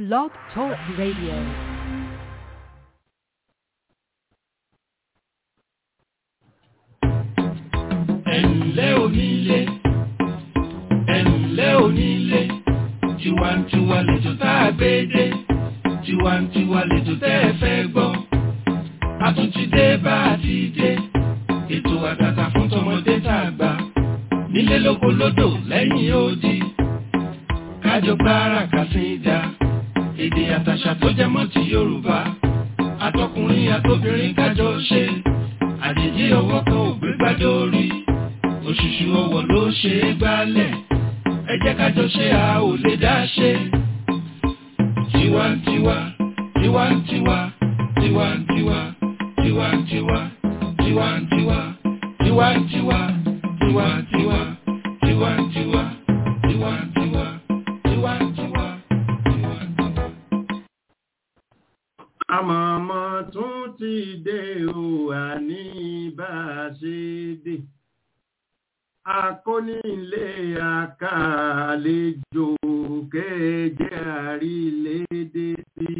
Blog Talk Radio. ẹ̀ǹlẹ́ onílé ẹ̀ǹlẹ́ onílé tiwantiwa lẹ́jọ́ tá a gbé dé tiwantiwa lẹ́jọ́ tẹ́ ẹ fẹ́ gbọ́ a tún ti dé bá a ti dé ètò àtàtà fún tọmọdé tá a gbà nílé lóko lódò lẹ́yìn odi kájọ gbára kàsíńdà èdè àtàṣà tó jẹ mọ́ ti Yorùbá àtọkùnrin àtobìnrin kájọ ṣe àjèjì ọwọ́ kan ò gbé gbádé orí òṣùṣù ọwọ́ ló ṣe é gbálẹ̀ ẹ jẹ́ kájọ ṣe a ò lè dá ṣe. tiwantiwa tiwantiwa tiwantiwa tiwantiwa tiwantiwa tiwantiwa tiwantiwa tiwantiwa tiwantiwa tiwantiwa tiwantiwa. àmọ̀mọ́ tún ti dé o àní bá a ṣe dé akónílé àkàlejò kéje àrílédé sí.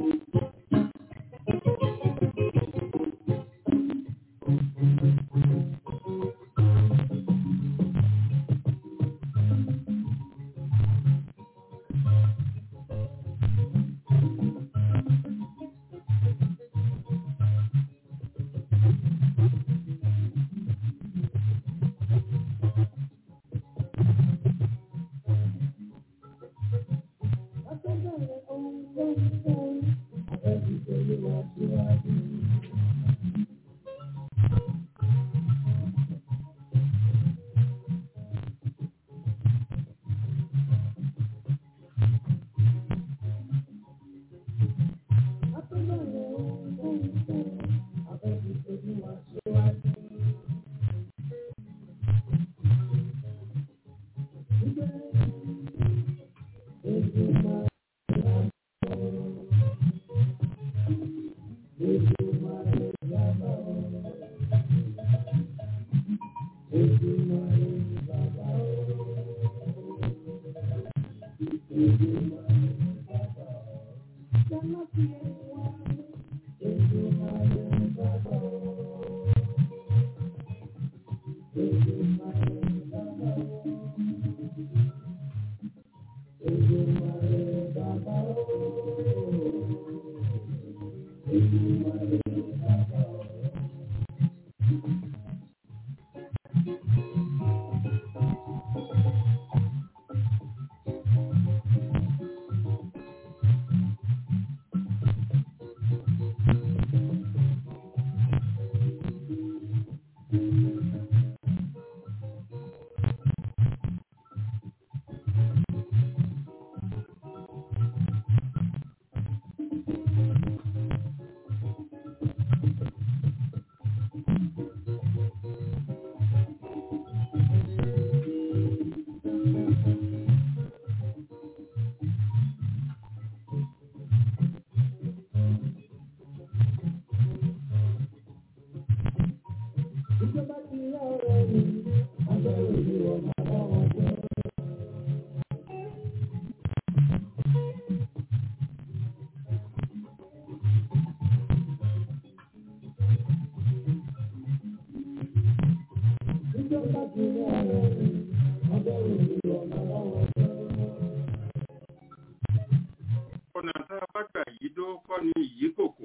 ọ̀nà tá a bá gbà yí dó kọ́ ni ìyí kòkò.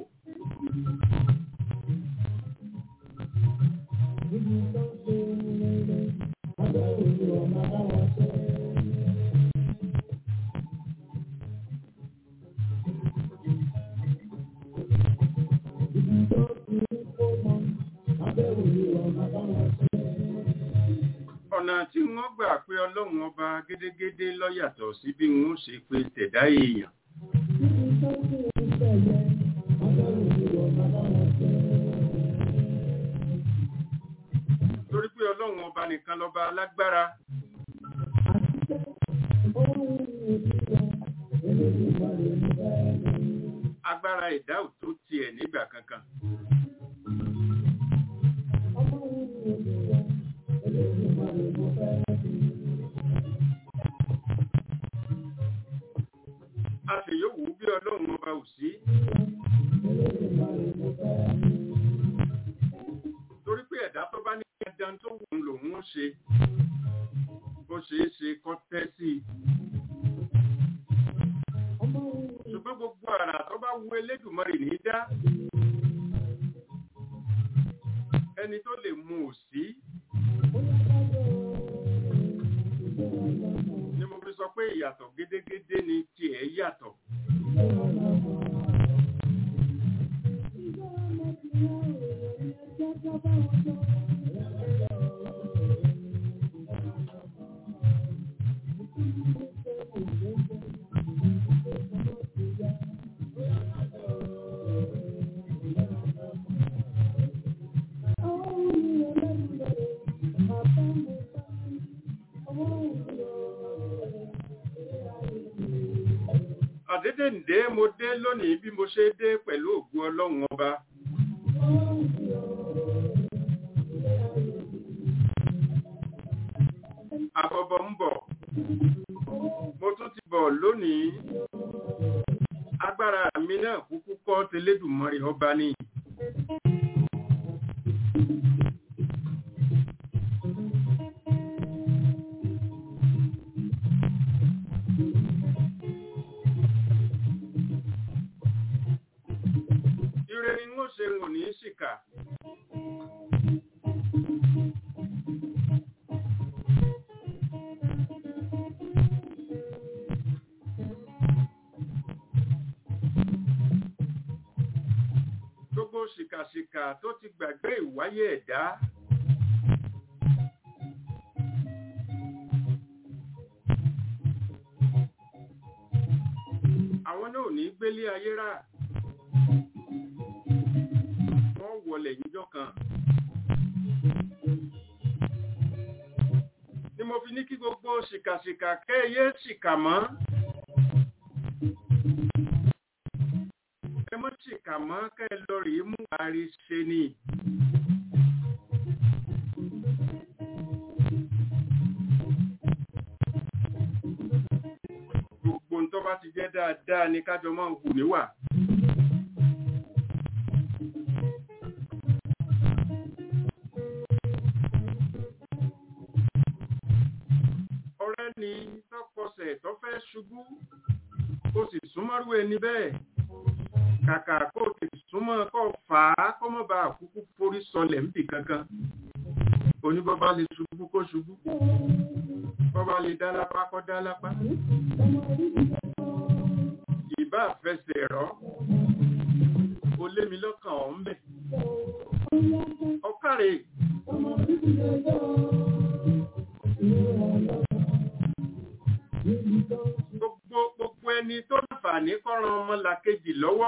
ọ̀nà tí wọ́n gbà pé ọlọ́run ọba gédégédé lọ́yàtọ̀ sí bí wọ́n ṣe pé tẹ̀dá èèyàn. torí pé ọlọ́run ọba nìkan lọ́ba alágbára. agbára ẹ̀dá ò tó tiẹ̀ nígbà kankan. àṣeyọ̀wò bí ọlọ́run ọba ò sí. torí pé ẹ̀dá tó bá ní ẹja tó wù ú lòun ó ṣe bó ṣe é ṣe kọ́ tẹ́ sí i. ṣùgbọ́n gbogbo àrà tó bá wu Elédùmarè ní í dá ẹni tó lè mú ò sí. ni mo fi sọ pé ìyàtọ̀ gédégédé ni tiẹ̀ yàtọ̀. àdédé ǹdé mo dé lónìí bí mo ṣe dé pẹ̀lú ògùn ọlọ́run ọba. àbọ̀bọ̀ ń bọ̀ mo tún ti bọ̀ lónìí agbára mi náà kúkú kọ́ tẹlẹ́dùmarè ọba ni. ire ni wọ́n ṣe wọ̀n ní ṣìkà. gbogbo ṣìkàṣìkà tó ti gbàgbé ìwáyé ẹ̀dá. àwọn náà ò ní gbélé ayé rà wọ́n wọlé níjọ́ kan. ni mo fi ní kí gbogbo ṣìkàṣìkà kẹ́yẹ ṣìkà mọ́. ẹ mọ́ ṣìkà mọ́ kẹ́ ẹ lọ rèé mú àárí ṣe ni. gbogbo ń tó bá ti jẹ́ dáadáa ni kájọ máa hù níwà. ọ̀rẹ́ ni tọkọsẹ̀ tó fẹ́ ṣubú ó sì súnmọ́rú ẹni bẹ́ẹ̀ kàkà kó o ti súnmọ́ kó o fà á kó mọ́ bá àkúkú forí sọlẹ̀ níbì kankan oníbọ́bá lè ṣubú kó ṣubú bọ́bá lè dá lápá kó dá lápá ìbá àfẹsẹ̀ rọ́ o lé mi lọ́kàn ọ̀ ń bẹ̀ ọ̀kàrẹ̀ gbogbo gbogbo ẹni tó láǹfààní kọ́ran ọmọlàkejì lọ́wọ́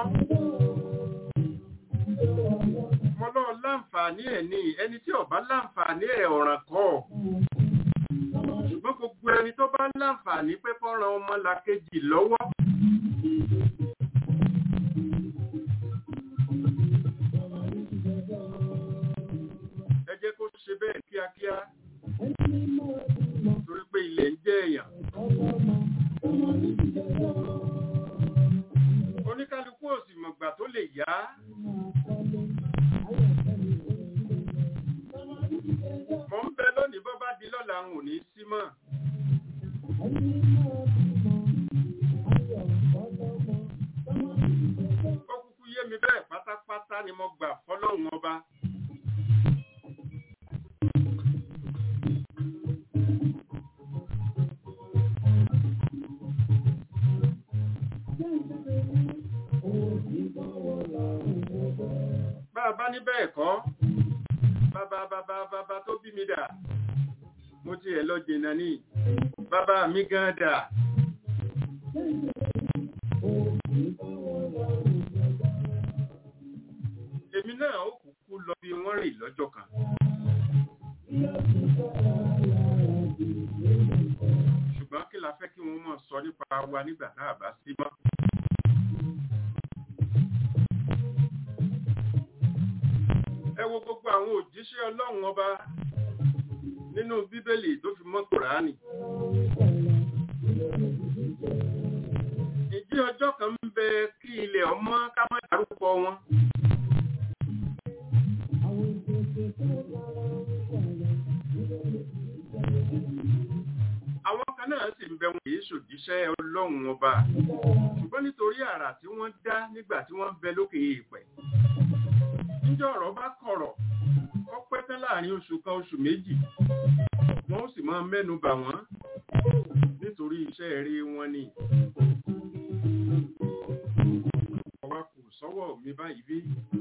mọ́lọ́ láǹfààní ẹ̀ ní ẹni tí ó bá láǹfààní ẹ̀ ọ̀ràn kọ́ ṣùgbọ́n gbogbo ẹni tó bá láǹfààní pé kọ́ran ọmọlàkejì lọ́wọ́ ẹ jẹ́ kó ṣe bẹ́ẹ̀ kíákíá torí pé ilẹ̀ ń jẹ́ èèyàn oníkálukú òsì mọ̀gbà tó lè yá mọ̀ ń bẹ lónìí bọ́ bá di lọ́la ń ò ní sí mọ́ ó kúkú yé mi bẹ́ẹ̀ pátápátá ni mo gbà fọ́lọ́hun ọba bá a bá ní bẹ́ẹ̀ kọ́ bàbá bàbá bàbá tó bí mi dà mo ti ẹ̀ lọ jìnnà ní bàbá mi gan dà. èmi náà ó kúkú lọ bí wọ́n rìn lọ́jọ́ kan. ṣùgbọ́n kí la fẹ́ kí wọ́n mọ̀ sọ nípa wa nígbà tá a bá sí mọ́. ẹ wo gbogbo àwọn òjíṣẹ́ ọlọ́run ọba nínú bíbélì tó fi mọ́ kùránì. ìjẹ́ ní ọjọ́ kan ń bẹ kí ilẹ̀ ọmọ ká má dárúkọ wọn. àwọn kan náà sì ń bẹ wọn kìí ṣòjíṣẹ́ ọlọ́run ọba ṣùgbọ́n nítorí àrà tí wọ́n dá nígbà tí wọ́n ń bẹ lókè èèpẹ̀ níjọ́ ọ̀rọ̀ bá kọ̀rọ̀ ó pẹ́ tán láàrin oṣù kan oṣù méjì wọ́n ó sì máa mẹ́nu bà wọ́n nítorí iṣẹ́ eré wọn ni ọwá kù sọ́wọ́ mi báyìí bí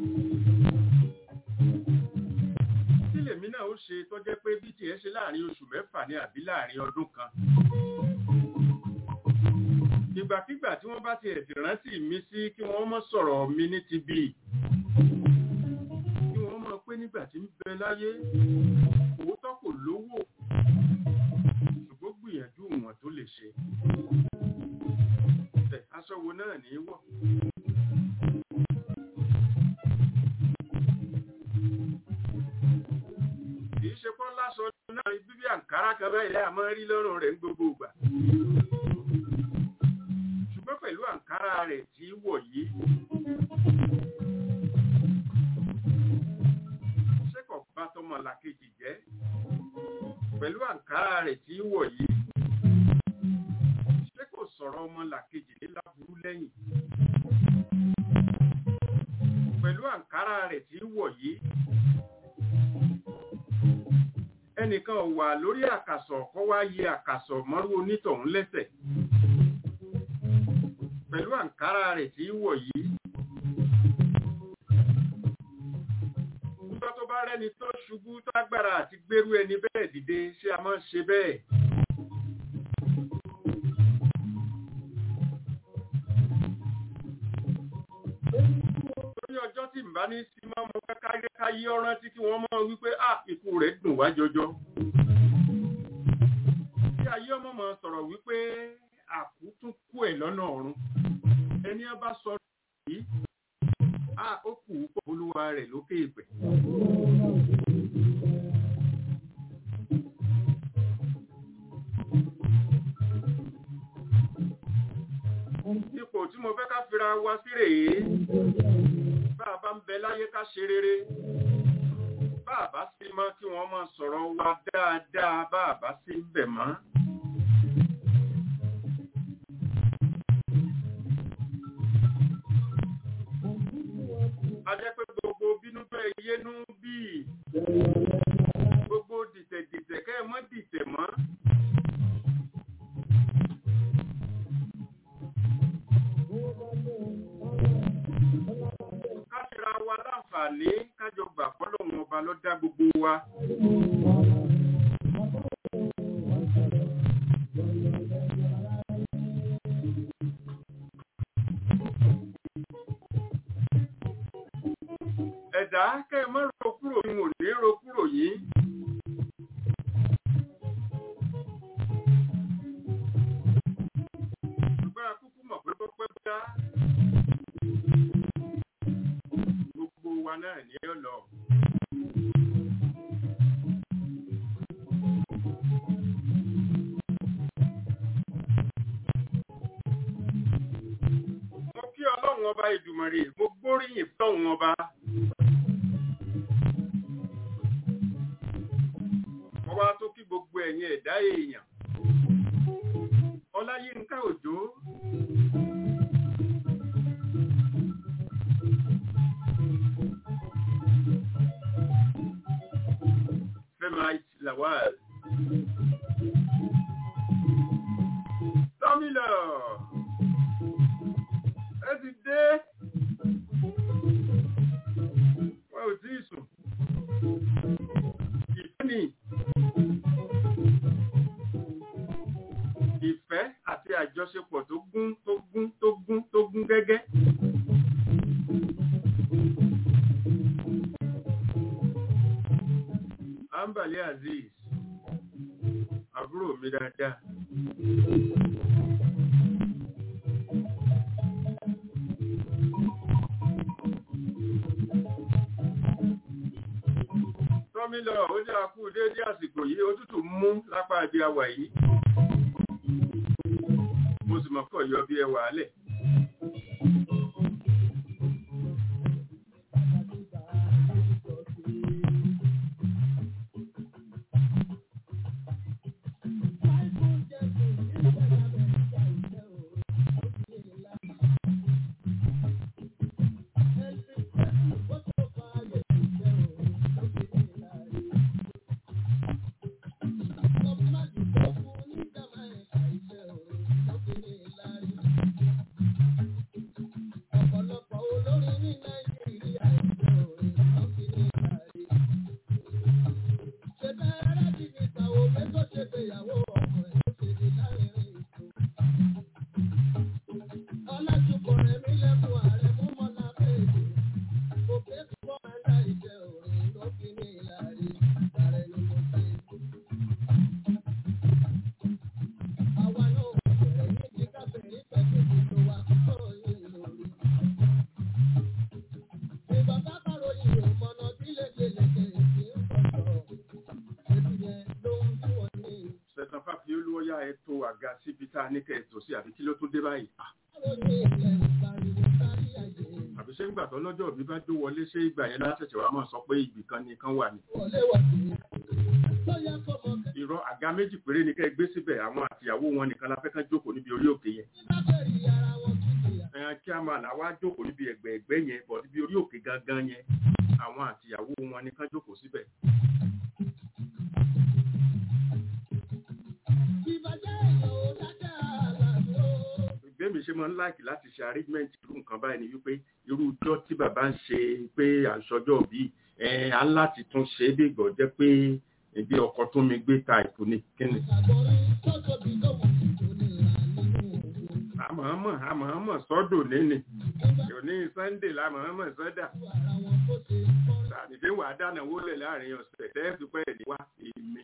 kí lèmi náà ó ṣe tó jẹ́ pé bí tiẹ̀ ṣe láàrin oṣù mẹ́fà ní àbí láàrin ọdún kan ìgbàkígbà tí wọ́n bá ti ẹ̀sì rántí mi sí kí wọ́n mọ́ sọ̀rọ̀ mi ní ti bí kí wọ́n mọ̀ pé nígbà tí ń bẹ láyé òótọ́ kò lówó ṣùgbọ́n gbìyànjú wọn tó lè ṣe ẹ̀ aṣọ wo náà ní í wọ̀ kì í ṣe kọ́ lásọ náà bíbí àǹkárá kan báyìí àmọ́ rí lọ́rùn rẹ̀ ń gbogbo ìgbà ṣùgbọ́n pẹ̀lú àǹkárá rẹ̀ tí í wọ̀ yìí ṣé kò bá tọmọ làkejì jẹ́ pẹ̀lú àǹkárá rẹ̀ tí í wọ̀ yìí ṣé kò sọ̀rọ̀ ọmọ làkejì ní láburú lẹ́yìn pẹ̀lú àǹkárá rẹ̀ tí í wọ̀ yìí ẹnìkan wà lórí àkàsọ̀ kọ́ wá yẹ àkàsọ̀ mọ́rú onítọ̀hún lẹ́sẹ̀ pẹ̀lú àǹkárá rẹ̀ tí í wọ̀ yìí nígbà tó bá rẹ́ni tó ṣubú tó agbára àti gbérú ẹni bẹ́ẹ̀ dìde ṣé a máa ń ṣe bẹ́ẹ̀ lórí ọjọ́ tí ń bá ní sí máa mọ káyé káyé ọ̀rán tí kí wọ́n mọ̀ wípé à ikú rẹ̀ dùn wá jọjọ. Tí ayé ọmọ mọ̀ sọ̀rọ̀ wípé àkú tún kú ẹ̀ lọ́nà ọ̀run. Ẹni á bá sọ yìí, à ó kù ú pọ̀ olúwa rẹ̀ lókè ìpẹ̀. Ipò tí mo fẹ́ ká fira wa sí rèé bá a bá ń bẹ láyé ká ṣe rere bá a bá sí mọ́ kí wọ́n máa sọ̀rọ̀ wa dáadáa bá a bá sí ń bẹ̀ mọ́. a jẹ́ pé gbogbo bínú bẹ́ẹ̀ yénú bíi gbogbo dìtẹ̀dìtẹ̀ kẹ́ ẹ mọ́ dìtẹ̀ mọ́. káṣíra wa láǹfààní kájọ gbà fọ́lọ́run ọba ló dá gbogbo wa. ẹ̀dá kẹ́ ẹ mọ́ ro kúrò ní ò ní ro kúrò yìí. ṣùgbọ́n akúkú mọ̀ pé tó pẹ́ bá gbogbo wa náà ní ọ̀lọ́. mo kí ọlọ́run ọba ìdùmọ̀rè mo gbóríyìn fọ́run ọba. mo wá tó kí gbogbo ẹ̀yin ẹ̀dá èèyàn. ọláyínká òjò. Femite Lawal. Tọ́mílọ̀, ẹ ti dé. Wọ́n ò tí ì sùn. Ìfẹ́ ni. Ìfẹ́ àti àjọṣepọ̀ tó gún tó gún tó gún tó gún gẹ́gẹ́. Ambali Aziz, àbúrò mi dáadáa. Tọ́mílọ̀ ó ní àkú déédé àsìkò yìí, òtútù mú lápá ibi àwà yìí. Mo sì mọ̀ kọ̀ yọ bí ẹwà alẹ̀. àga síbi tá a ní kẹ́ẹ̀tọ́ sí àbí kí ló tún dé báyìí Ah, àbí ṣé ńgbà tó lọ́jọ́ òbí bá jó wọlé ṣé ìgbà yẹn láṣẹ̀ṣẹ̀ wá máa sọ pé ibì kan nìkan wà ní. irọ́ àga méjì péré ni kẹ́ ẹ gbé síbẹ̀ àwọn àtìyàwó wọn nìkan la fẹ́ kán jókòó níbi orí òkè yẹn. ẹ̀yàn kí a máa là wá jókòó níbi ẹ̀gbẹ́ ẹ̀gbẹ́ yẹn bọ̀ níbi orí òkè gangan yẹn àwọn àtìyàwó wọn nìkan jókòó síbẹ̀. gbẹ̀mí ṣe máa ń láìkì láti ṣe arrangement irú nǹkan báyìí ni wípé irú ijọ́ tí bàbá ń ṣe pé àṣọjọ́ bí ẹ̀ á láti tún ṣe é bí ìgbọ̀ jẹ́ pé ibi ọkọ̀ tó mi gbé ta ìkú ni kíni. àmọ̀ọ́mọ̀ àmọ̀ọ́mọ̀ sọ́dọ̀ níní òní sunday lámọ̀ọ́mọ̀ sọ́dà tàbí wàá dáná wọlé láàrin ọ̀sẹ̀ tẹ́ẹ̀sì pẹ́ ní wá èmi.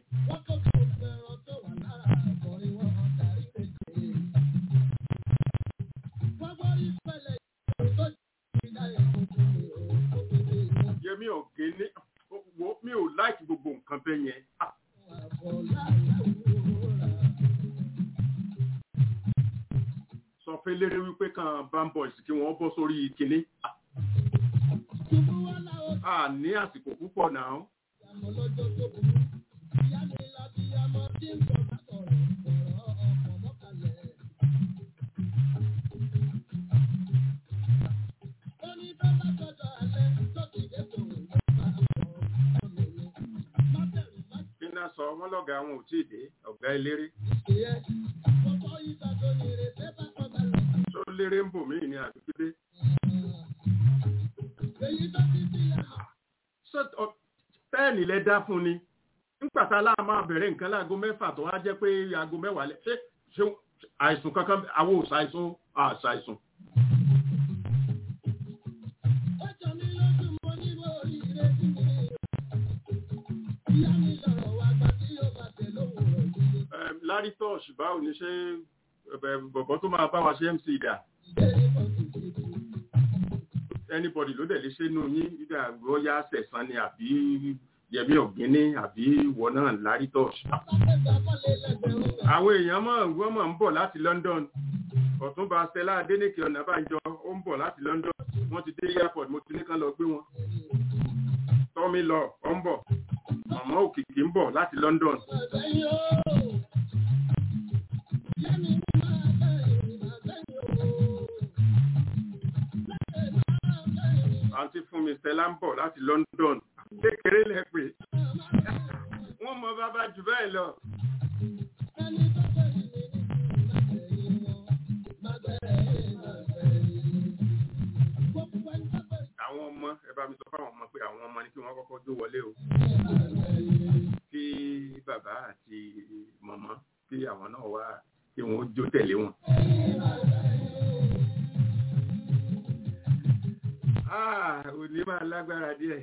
yẹmi ọ̀gẹ́ ní wo mi ò láìkí gbogbo nǹkan bẹ́ẹ̀ yẹn. Ah, sọ fẹ́ léré wípé kan bamboys kí wọ́n bọ́ sórí kinní. a ní àsìkò púpọ̀ náà. kí náà sọ wọn lọ́gàá wọn ò tí ì dé ọ̀gá eléré. tó léré ń bò mí ní àdúgbò pẹ́ẹ̀nì lẹ dá fún ni nígbà tá a láà máa bẹ̀rẹ̀ nǹkan láago mẹ́fà tó wá jẹ́ pé aago mẹ́wàá lẹ ṣé ṣé àìsùn kankan àwọn ò ṣàìsùn àṣàìsùn. Em, Larry Tosh báwo ni ṣé ẹ, bọ̀bọ̀ tó máa bá wa ṣe MC dà anybody ló dẹ̀ lè ṣe nù yín ìdá rọ́yà sẹ̀sán ni àbí yẹmí ọ̀gíní àbí ìwọ náà Larry Tosh. àwọn èèyàn mọ̀ wọ́n mọ̀ ń bọ̀ láti London ọ̀túnba Stella Adéníkè Ọ̀nàbànjọ ó ń bọ̀ láti London wọ́n ti dé airport mo ti ní kán lọ gbé wọn. tọ́mi lọ ọ ń bọ̀ màmá òkìkí ń bọ̀ láti London. àǹtí fún mi Stella ń bọ̀ láti London kékeré lẹ pé wọ́n mọ bàbá jù bẹ́ẹ̀ lọ. àwọn ọmọ ẹ bá mi sọ fáwọn ọmọ pé àwọn ọmọ ni kí wọ́n kọ́kọ́ jó wọlé o kí bàbá àti màmá kí àwọn náà wá kí wọ́n jó tẹ̀lé wọn. Ah, òní máa lágbára díẹ̀.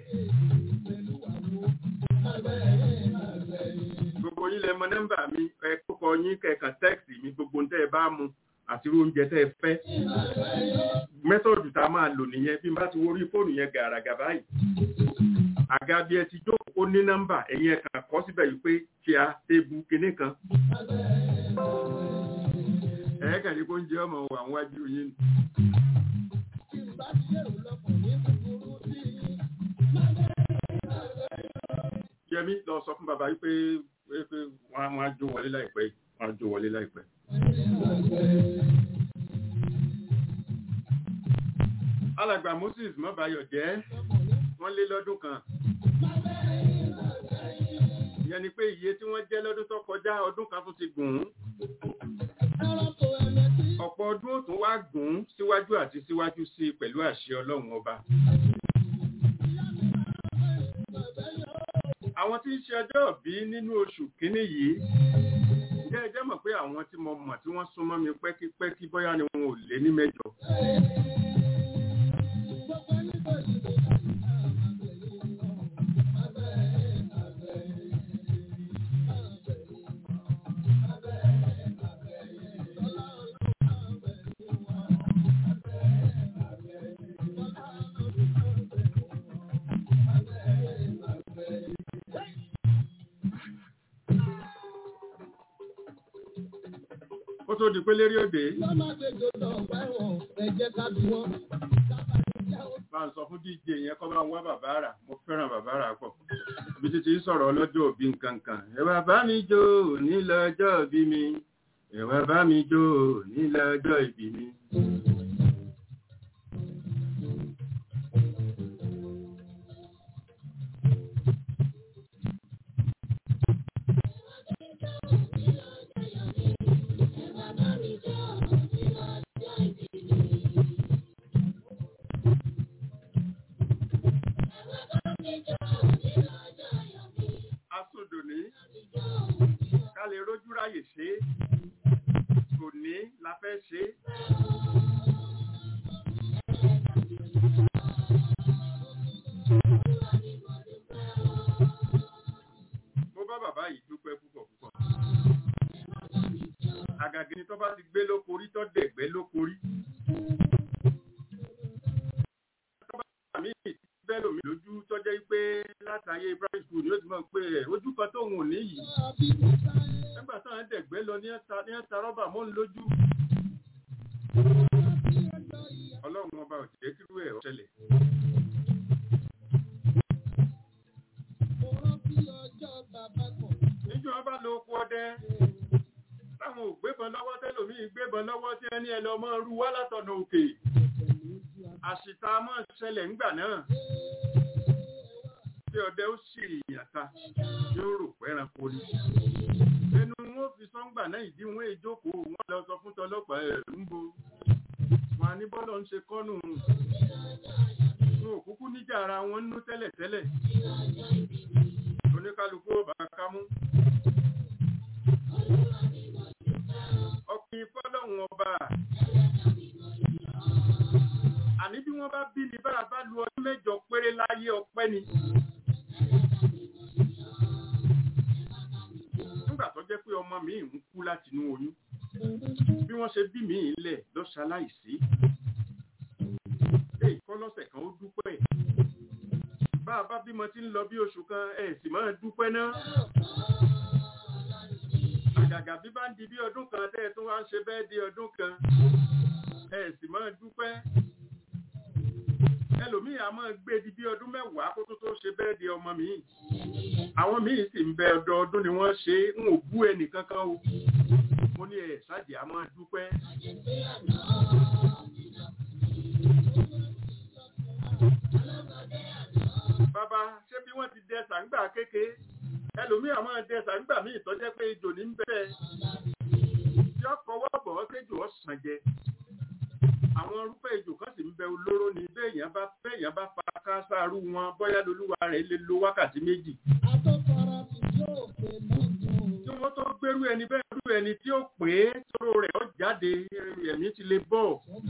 Gbogbo yín lẹ mọ nọ́mbà mi, ẹ kókọ yín kẹ̀kàn tẹ́ẹ̀sì mi gbogbo tẹ́ ẹ bá mu àti irú oúnjẹ tẹ́ ẹ fẹ́. Mẹ́tọ̀dù tá a máa lò nìyẹn bí n bá ti wọrí fóònù yẹn gàràgà báyìí. Àga bí ẹ ti jókòó ó ní nọ́mbà ẹ̀yin ẹ̀ka kọ́ síbẹ̀ yìí pé kí a tébu kinní kan. Ẹ̀ẹ́kàn ní kó ń jẹ́ ọmọ wà wájú yín. Yẹmí lọ sọ fún bàbá wípé wípé wọ́n á jó wọlé láìpẹ́ yìí, wọ́n á jó wọlé láìpẹ́. Alàgbà Moses Mọ́báyọ̀ jẹ́ wọ́n lé lọ́dún kan. Ìyẹn ni pé iye tí wọ́n jẹ́ lọ́dún tó kọjá ọdún kan tún ti gùn ún. Ọ̀pọ̀ ọdún ó tún wá gùn ún síwájú àti síwájú sí i pẹ̀lú àṣẹ Ọlọ́run ọba. Àwọn tí ń ṣe ọjọ́ bí nínú oṣù kínní yìí, ǹjẹ́ ẹ jẹ́ mọ̀ pé àwọn tí mo mọ̀ tí wọ́n súnmọ́ mi pẹ́kípẹ́kí bóyá ni wọn ò lé ní mẹ́jọ. tó di pé lérí òde bá ń sọ fún dj yẹn kọ́ bá ń wá bàbá rà mo fẹ́ràn bàbá rà pọ̀ ibi títí ń sọ̀rọ̀ ọlọ́jọ́ òbí nǹkan kan ẹ wá bá mi jó ní lọ́jọ́ òbí mi ẹ wá bá mi jó ní lọ́jọ́ ìbí mi. asòdòní ká lè rójú ráyè ṣe é tòní la fẹ́ ṣe é. mo bá bàbá yìí dúpẹ́ púpọ̀ púpọ̀ àgàgì ni tó bá ti gbé lókorí tó dẹ̀gbẹ́ lókorí. tó bá mi bẹ́ẹ̀ lómi lójú tó jẹ́ pé látàyè primary school ni ó ti mọ̀ pé ẹ̀ ojú kan tóun ò ní yìí nígbà táwọn dẹ̀gbẹ́ lọ ní ẹ̀ta ní ẹ̀ta rọ́bà mọ́ ń lójú. ọlọ́run ọba ò jẹ́ kírú ẹ̀ ó ṣẹlẹ̀. níjọ́ wọn bá lo oko ọdẹ táwọn ò gbébọn lọ́wọ́ tẹ́lòmíì gbébọn lọ́wọ́ tí ẹni ẹ lọ mọ́ rú wá látọ̀nà òkè àṣìta mọ́ ṣẹlẹ̀ ńgbà náà tí ọdẹ ó sì yàtà yóò rò pẹ́ranko ni ẹnu wọn fi sọ́ngbà náà ìdí wọn èjókòó wọn lọ sọ fún tọlọ́pàá ẹ̀ ń bo wọn ní bọ́lọ̀ ń ṣe kọ́nù wọn ò kúkú níjà ara wọn nú tẹ́lẹ̀tẹ́lẹ̀ oníkálukú ọba kámú ọkùnrin fọlọ́hún ọba àní bí wọ́n bá bí ni bá a bá lu ọdún mẹ́jọ péré láyé ọpẹ́ ni. nígbà tó jẹ́ pé ọmọ mi ń kú láti inú oyún bí wọ́n ṣe bí mi lẹ̀ lọ ṣaláìsí. èyí kọ́ lọ́sẹ̀ kan ó dúpẹ́ bá a bá bímọ tí ń lọ bí oṣù kan ẹ̀ sì máa dúpẹ́ náà. àgàgà bí bá ń di bí ọdún kan tẹ́ ẹ tún wá ń ṣe bẹ́ẹ̀ di ọdún kan ẹ̀ sì máa dúpẹ́ ẹlòmíì a máa gbé di bí ọdún mẹ́wàá kó tó tó ṣe bẹ́ẹ̀ di ọmọ mi. àwọn míì sì ń bẹ ọdọọdún ni wọ́n ṣe ń ò bú ẹnì kankan o. mo ní ẹ̀ ṣáàjì a máa dúpẹ́. bàbá ṣé bí wọ́n ti dẹ sàǹgbà kéke ẹlòmíì a máa dẹ sàǹgbà míì tọ́jẹ́ pé ejò ní bẹ́ẹ̀ tí ọkọ̀ wọ́pọ̀ ọ́sẹ́jò ọ̀sán jẹ àwọn irúfẹ́ ìjò kan sì ń bẹ olóró ni béèyàn bá béèyàn bá fa kásáárú wọn bóyá lolúwa rẹ̀ lè lo wákàtí méjì. tí wọ́n tó gbérú ẹni bẹ́ẹ̀ rú ẹni tí ó pè é tóró rẹ̀ ó jáde ẹ̀mí ti lè bọ̀.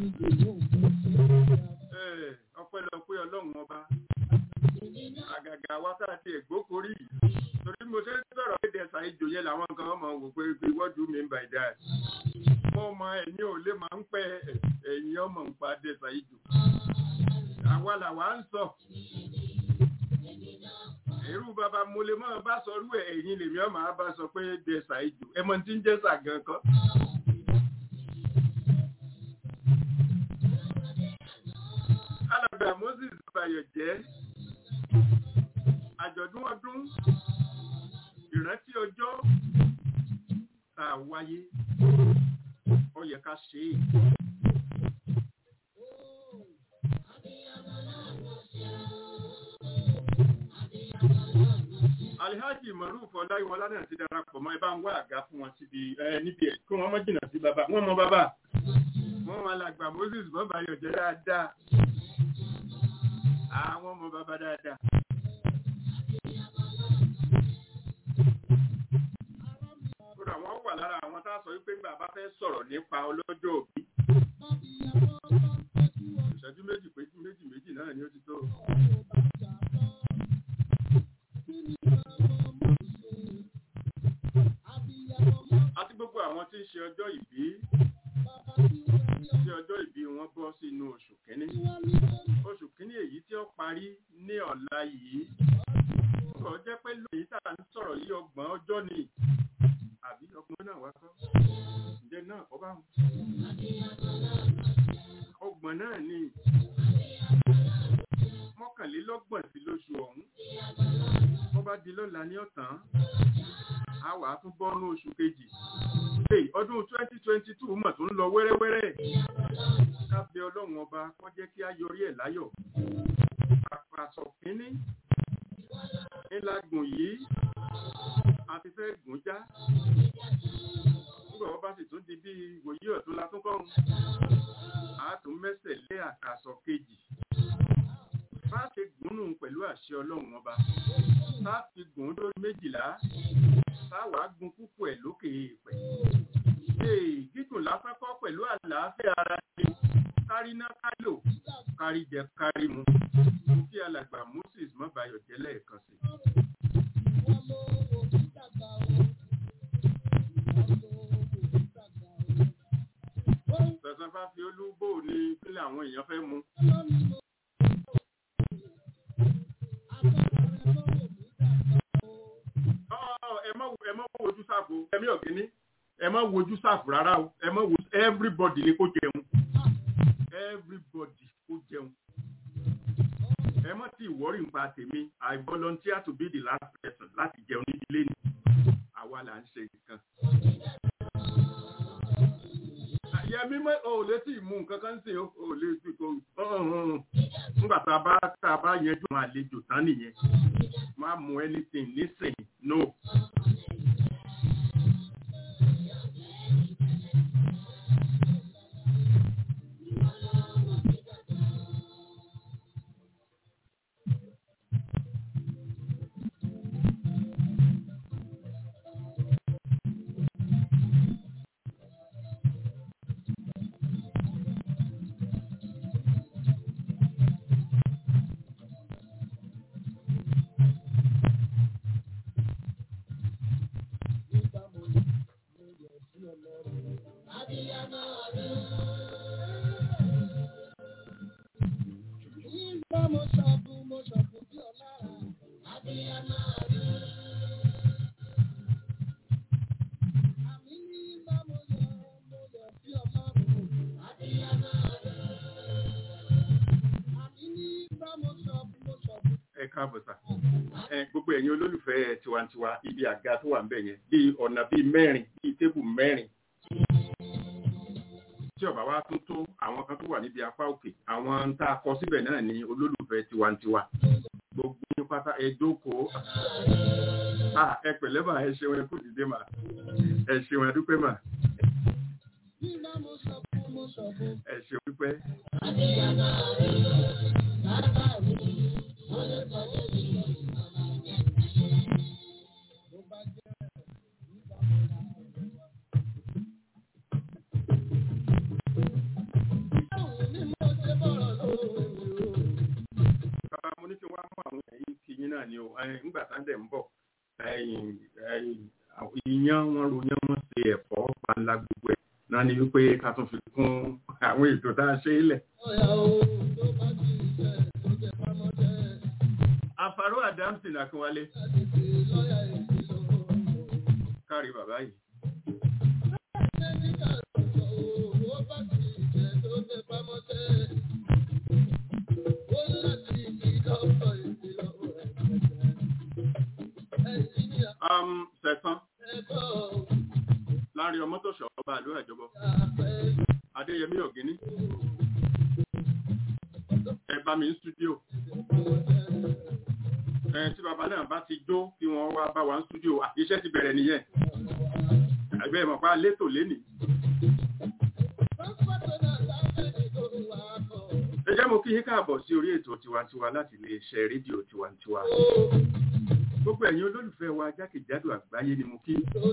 ọpẹ́lọpẹ́ ọlọ́run ọba àgàgà wa tá a ti ẹ̀gbókorí torí mo ṣe ń sọ̀rọ̀ pé dẹ̀sà ìjò yẹn làwọn kan máa wò pé what do you mean by that wọ́n mọ ẹ̀yìn ò lè máa ń pẹ́ ẹ̀yìn ọmọ ń pa dẹ̀sà ìjò. àwa làwa ń sọ. irú bàbá mo lè máa bá sọ rú ẹ̀yìn lèmi ọmọ á bá sọ pé dẹ̀sà ìjò ẹ mọ tí ń jẹ́ sàgán kan. alàgbà Moses Bayọ̀ jẹ́ àjọ̀dún ọdún ìrántí ọjọ́ tá a wáyé ó yẹ ká ṣe é. Alihaji Maruf Ọláyíwọlá náà ti darapọ̀ mọ́ ẹ bá ń wá àga fún wọn síbi níbi ẹ̀ kí wọ́n mọ́ jìnnà sí bàbá wọ́n mọ bàbá wọ́n wọn alàgbà Moses bọ́bá yọ̀jẹ́ dáadáa àwọn ọmọ bàbá dáadáa. kódà wọ́n wà lára àwọn tá a sọ wípé bàbá fẹ́ sọ̀rọ̀ nípa ọlọ́jọ́ òbí. ìṣẹ́jú méjì péjú méjì méjì náà ni ó ti tó. àti gbogbo àwọn tí ń ṣe ọjọ́ ìbí tí ọjọ́ ìbí wọn bọ́ sínú oṣù kínní oṣù kínní èyí tí ó parí ní ọ̀la yìí ó jẹ́ pé lóyìn tá à ń sọ̀rọ̀ yìí ọgbọ̀n ọjọ́ ni àbí ọgbọ̀n náà wá kọ́ ǹjẹ́ náà kọ́ bá ọgbọ̀n náà ni mọ́kànlélọ́gbọ̀n sí lóṣù ọ̀hún wọ́n bá di lọ́la ní ọ̀tán a wà á tún bọ́nú oṣù kejì hey, ọdún twenty twenty two mọ̀ tó ń lọ wẹ́rẹ́wẹ́rẹ́ ká bẹ ọlọ́run ọba kó jẹ́ kí á yọrí ẹ̀ láyọ̀ àpàṣọ kínní ńlá gùn yìí a ti fẹ́ gùn já nígbà wọ́n bá sì tún di bí ìwòyí ọ̀tún la tún kọ́run a tún mẹ́sẹ̀ lé àkàsọ̀ kejì bá ṣe gùnnù pẹ̀lú àṣẹ ọlọ́run ọba tá a fi gùn lórí méjìlá tá a wàá gun púpọ̀ ẹ̀ lókè èèpẹ̀. ee gígùn lásán kọ́ pẹ̀lú àlàáfíà ara ṣe kárí ná kálò kárí jẹ kárí mu kí alàgbà moses mọ́bayọ̀ jẹ́ lẹ́ẹ̀kan sí. Tẹ̀sán fáfi olúbò ní kílẹ̀ àwọn èèyàn fẹ́ mu. ẹ má ẹ má wojú sáàfù ẹmí ọ̀gẹ́ni ẹ má wojú sáàfù rárá o ẹ má wo everybody ni kó jẹun everybody kó jẹun ẹ má ti wọ́rì nípa tèmi I volunteer to be the last person láti jẹun ní ilé ni àwa là ń ṣe nǹkan. Yẹmi mọ ò lè tí ì mú nǹkan kan sí o ò lè tí kò nígbà tá a bá tá a bá yanjú àwọn àlejò tán nìyẹn má mú anything nísìnyí no. ẹ káàbọ̀ sà ẹ gbogbo ẹ̀yin olólùfẹ́ tiwantiwa ibi àga tó wà ń bẹ̀ yẹn bíi ọ̀nà bíi mẹ́rin bíi tébù mẹ́rin tí ọba wa tún tó àwọn kan tó wà níbi apá òkè àwọn ń tá a kọ síbẹ̀ náà ní olólùfẹ́ tiwantiwa gbogbo ní pátá ẹ jókòó Ah, ẹ pẹ̀lẹ́ mà ẹ ṣeun ẹ kú dìde mà ẹ ṣeun ẹ dúpẹ́ mà ẹ ṣeun dúpẹ́. bàbá mo ní kí wọ́n á mú àwọn ẹ̀yìn kí yín náà ni o ẹ̀yìn ńgbà tá ń dẹ̀ ń bọ̀ ẹ̀yìn ẹ̀yìn àwọn ìyán wọn ròyìn wọn ṣe ẹ̀fọ́ panla gbogbo ẹ̀ náà ni wípé ká tún fi kún àwọn ètò tá a ṣe é lẹ̀. àfàrò àdámsìn àkínwálé kárí bàbá yìí. Um, sẹ̀sán láàrin ọmọ tó ṣọ̀ ọba àlú ẹ̀jọ̀bọ adéyẹmí ọ̀gíní ẹ bá mi ń stúdíò ẹ tí bàbá náà bá ti jó kí wọ́n wá bá wa ń stúdíò iṣẹ́ ti bẹ̀rẹ̀ nìyẹn ẹgbẹ́ ìmọ̀pá létò lénìí. ẹ jẹ́ mo kí yín káàbọ̀ sí orí ètò tiwantiwa láti iléeṣẹ́ rédíò tiwantiwa gbogbo ẹ̀yin olólùfẹ́ wa jákèjádò àgbáyé ni mo kí.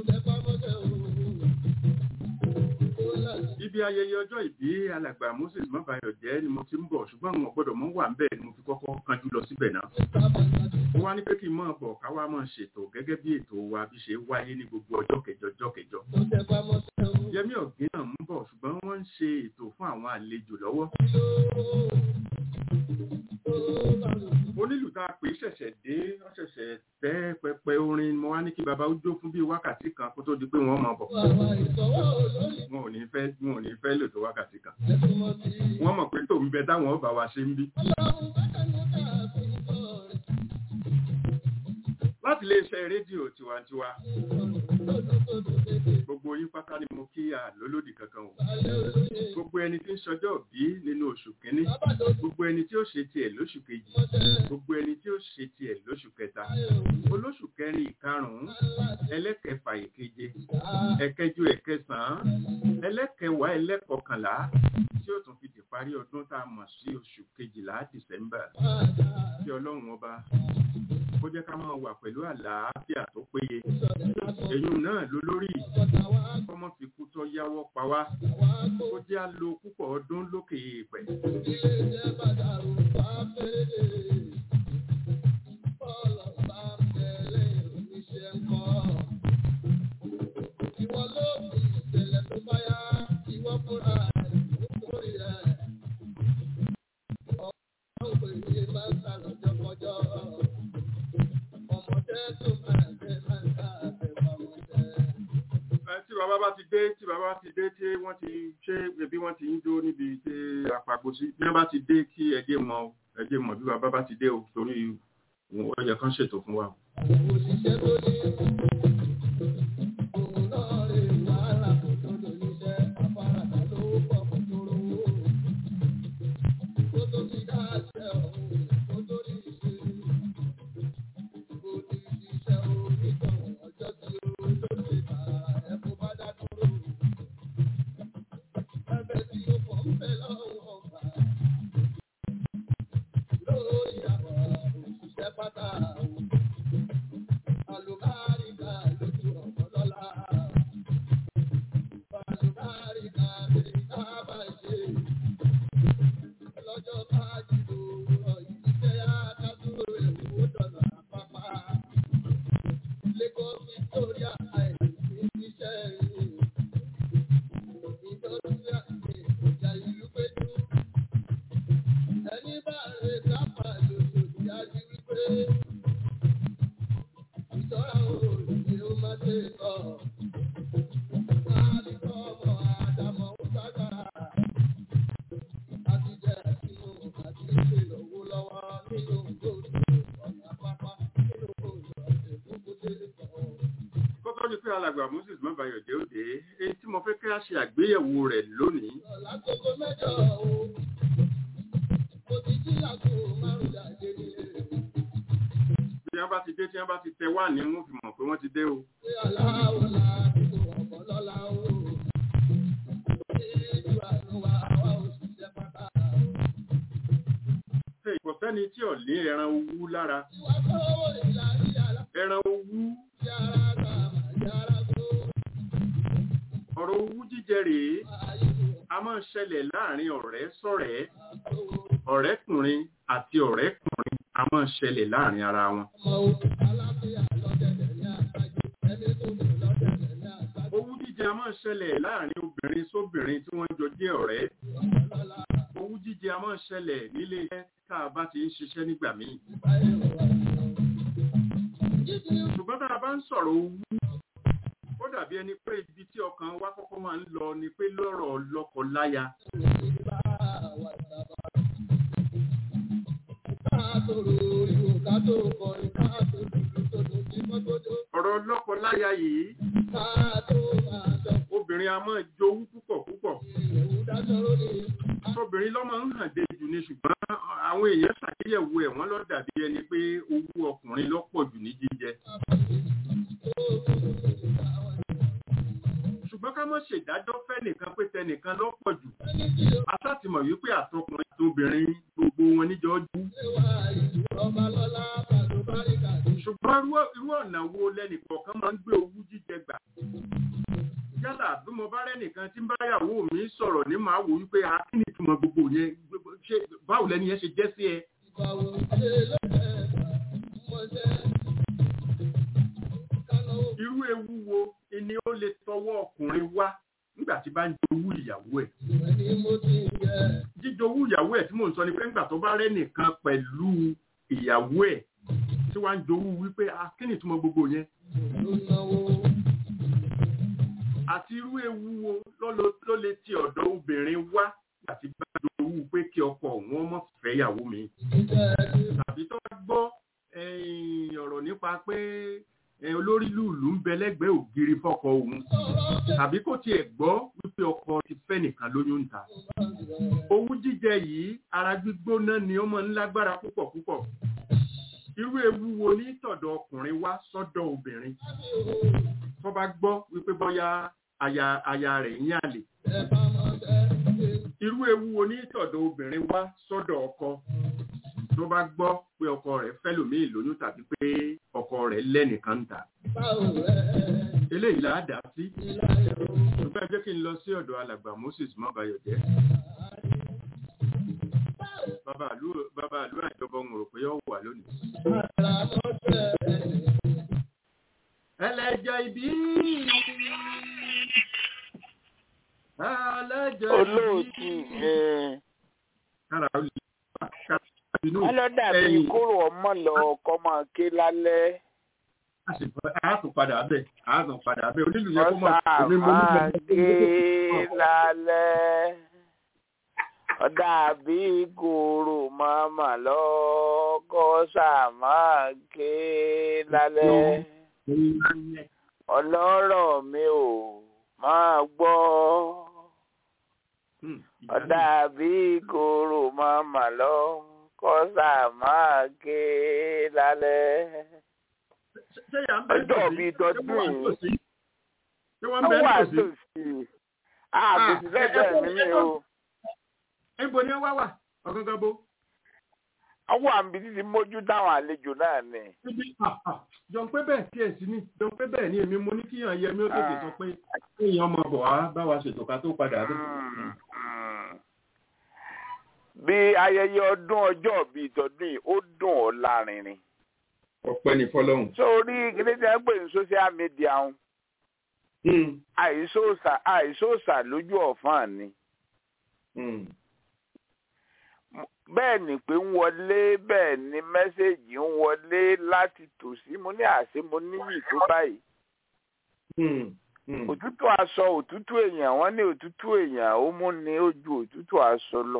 ibi ayẹyẹ ọjọ́ ìbí alàgbà moses mọ́bàyọ̀ jẹ́ ni mo ti ń bọ̀ ṣùgbọ́n àwọn ọ̀gbọ́dọ̀ mọ́ wà ń bẹ̀ ni mo fi kọ́kọ́ kanjú lọ síbẹ̀ náà. ó wá ní pé kí n máa bọ̀ ká wá máa ṣètò gẹ́gẹ́ bí ètò wa bí ṣe wáyé ní gbogbo ọjọ́ kẹjọ ọjọ́ kẹjọ. yẹmí ọ̀gbìn náà ń bọ̀ ṣùgbọ́n wọ́n ń ṣe ètò fún àwọn àlejò lọ́wọ́. onílù tá a pè é ṣẹ̀ṣẹ̀ dé wọ́n ṣẹ̀ṣẹ̀ tẹ́ pẹpẹ orin mo wá ní kí baba ó jó fún bíi wákàtí kan kó tó di pé wọ́n máa bọ̀ wọn ò ní fẹ́ wọn ò ní fẹ́ lò tó wákàtí kan wọ́n mọ̀ pé tòun bẹ táwọn ọba wa ṣe ń bí. láti iléeṣẹ́ rédíò tiwantiwa gbogbo yín pátá ni mo kí àlólòdì kankan o gbogbo ẹni tí ń ṣọjọ́ bí nínú oṣù kínní gbogbo ẹni tí ó ṣe tiẹ̀ lóṣù kejì gbogbo ẹni tí ó ṣe tiẹ̀ lóṣù kẹta olóṣù kẹrin ìkarùn-ún ẹlẹ́kẹfà ìkeje ẹ̀kẹjọ ẹ̀kẹsàn-án ẹlẹ́kẹwàá ẹlẹ́kọkànlá tí ó tún fi di parí ọdún tá a mọ̀ sí oṣù kejìlá dìsẹ́mbà kí ọlọ́run ọba kó jẹ́ ká máa wà pẹ̀lú àlàáfíà tó péye èyí náà ló lórí kọ́mọ́ fi kú tó yáwọ́ pa wá kó jẹ́ á lo púpọ̀ ọdún lókè èèpẹ̀. tí bàbá bá ti dé tí bàbá bá ti dé tí wọ́n ti ṣe ẹbí wọ́n ti ń dó níbi tí àpapọ̀ sí bí wọ́n bá ti dé kí ẹdẹ mọ̀ ẹdẹ mọ̀ bí bàbá bá ti dé o torí ó yẹ kán ṣètò fún wa. kọ́kọ́ ni pé alàgbà moses mọ́bàyọ̀ jẹ́ òde èyí tí mo fẹ́ kí a ṣe àgbéyẹ̀wò rẹ̀ lónìí. Lákòókò mẹ́jọ o, mo ti jí lágbo márùn-ún jáde nílé. bí wọ́n bá ti dé tí wọ́n bá ti tẹ wá ní wọ́n fi mọ̀ pé wọ́n ti dé o. Pé aláwọ̀ la kò ọ̀pọ̀ lọ́la o. Ìlú àánú wa wá òṣìṣẹ́ pátá o. ṣe kò sẹ́ni tí ò ní ẹran owú lára Ìwà kọ́wọ́ ìlàrí àlá ẹran owú tí ara gbà máa yára tó. ọ̀rọ̀ owú jíjẹ rèé Ayé ló a máa ń ṣẹlẹ̀ láàrin ọ̀rẹ́ sọ̀rẹ́ máa tó. ọ̀rẹ́kùnrin àti ọ̀rẹ́kùnrin a máa ń ṣẹlẹ̀ láàrin ara wọn. Ọmọ òkú aláfíà lọ́dẹ̀dẹ̀ ní àgbájú. Ẹni tó lò lọ́dẹ̀dẹ̀ ní àgbájú. owú jíjẹ a máa ń ṣẹlẹ̀ láàrin obìnrin sóbìnrin tí wọ́n jọ jẹ́ ọ̀rẹ́ Ọ̀pọ̀ lọ́la owú jíjẹ a máa ń ṣẹlẹ̀ nílé iṣẹ́ tá a bá ti ń ṣiṣẹ́ nígbà míì. ìbáyé wà. Jíjí ṣùgbọ́n tá a bá ń sọ̀rọ̀ owú ó dàbí ẹni pé ibi tí ọkàn wa kọ́kọ́ máa ń lọ ni pé lọ́rọ̀ lọ́kọ-láya ìbá wà sábà. Ká tó roriwo, ká tó kọrin, ká tó dùdú tó dùn sí mọ́tòdó. ọ̀rọ̀ lọ́kọ-láya yìí Ká tó máa dọ̀ obìnrin a máa jowú púpọ̀ púpọ̀ ìrẹ̀wù dájọ́ lórí. obìnrin ló máa ń hàn dé jù ní ṣùgbọ́n àwọn èèyàn ṣàgbéyẹ̀wò ẹ̀ wọ́n ló dàbí ẹni pé owó ọkùnrin ló pọ̀ jù ní jíjẹ ṣùgbọ́n ká má ṣèdájọ́ fẹ́ nìkan pé tẹnìkan ló pọ̀ jù asátìmọ̀ wípé àtọkùnrin àti obìnrin gbogbo wọn níjọ jú ṣùgbọ́n irú- irú ọ̀nà wo lẹ́nìkọ̀ọ̀kan máa ń gbé owú jíjẹ gbà yálà bí mo bá rẹ́nìkan tí ń báyàwó mi sọ̀rọ̀ ní màá wò wípé a kí ni ìtumọ̀ gbogbo yẹn Gbogbo- ṣé báwo lẹni yẹn ṣe jẹ́ sí ẹ irú ewu wo ni ó lè tọwọ́ ọkùnrin wá nígbà tí bá ń jowú ìyàwó ẹ̀ jíjowú ìyàwó ẹ̀ tí mò ń sọ ni pé nígbà tó bá rẹ́nìkan pẹ̀lú ìyàwó ẹ̀ tí wàá ń jowú wípé ah kí ni ìtumọ̀ gbogbo yẹn ló náwó. àti irú ewu wo ló lo- ló lè ti ọ̀dọ̀ obìnrin wá àti bá jowú pé kí ọkọ òun ọmọ fẹ́yàwó mi Ìjẹ́ ẹni tàbí tó bá gbọ́ ẹ̀yìn ọ̀rọ̀ nípa pé ẹ̀, olórí lùlù ń bẹ lẹ́gbẹ̀ẹ́ ògiri fọ́kọ òun sọ̀rọ̀ tàbí kò tiẹ̀ gbọ́ wípé ọkọ ti fẹ́ nìkan lóyún ń ta owú jíjẹ yìí ara gbígbóná ni ó máa ń lágbára púpọ̀ púpọ̀ irú ewu wo ní tọ̀dọ̀ ọkùnrin wá sọ́dọ̀ obìnrin tó bá gbọ́ wípé bóyá aya aya rẹ̀ ń yàlè ẹ bá mọ̀ bẹ́ẹ̀. irú ewu wo ní tọ̀dọ̀ obìnrin wá sọ́dọ̀ ọkọ tó bá gbọ́ pé ọkọ rẹ̀ fẹ́ lòmíì lóyún tàbí pé ọkọ rẹ̀ lẹ́nìkan ń tà Báwo rẹ̀ eléyìí là á dá sí ní láyé o? ṣùgbọ́n ẹ jẹ́ kí n lọ sí ọ̀dọ̀ alàgbà Moses mọ́bayọ̀jẹ́ bàbá àlú bàbá àlú àjọbọ ń rò pé ó wà lónìí. Àrà lọ́sẹ̀ ẹni. ẹlẹ́jẹ̀ ìbí ẹlẹ́jẹ̀ olóòtú ẹ kára ó lè wà kára inú wọn lọ dàbí ẹ̀yìn. kóró ọmọ lọ ọkọ máa ké lálẹ́ a sì fẹ́ a tún padà bẹ̀ a tún padà bẹ̀ onílù yẹn kó mọ̀ ọsà èmi mo ní máa ké mọ̀ lálẹ́ ọdàbí kóró màmá lọ kọsà máa ké lálẹ́ ọlọ́rọ̀ mi ò máa gbọ́ ọdàbí kóró màmá lọ kọsà máa ké lálẹ́. ṣé yà ń bẹ ọjọ́ bíi tọdún yìí ṣé wọ́n ó bẹ wà nítòsí tòsí àbòsí lẹ́gbẹ̀ẹ́ mi ní o níbo ni wọ́n wà ọ̀gángan bó. ọwọ́ àmì títí mójú táwọn àlejò náà ni. Ibi jọ̀n pé bẹ́ẹ̀ tí ẹ̀ sí ní jọ̀n pé bẹ́ẹ̀ ni èmi mo ní kíyàn yẹ mi ó tètè sọ pé kéèyàn ọmọ bọ̀ wá bá wa ṣètò ká tó padà rí. Mm, mm. bí ayẹyẹ ọdún ọjọ́ bíi tọdún yìí ó dùn ọ́ lárinrin. ọpẹ́ ní fọ́lọ́hún. sórí kíní tí wọ́n pè ní social media ń àìsóòsà àìsóòsà lójú ọ̀fàn ni. bẹ́ẹ̀ ni pé ń wọlé bẹ́ẹ̀ ni mẹ́sẹ̀gì ń wọlé láti tòsí mo ní àṣẹ mo níyì tó báyìí. òtútù aṣọ òtútù èèyàn wọ́n ní òtútù èèyàn ó mú ni ó ju òtútù aṣọ lọ.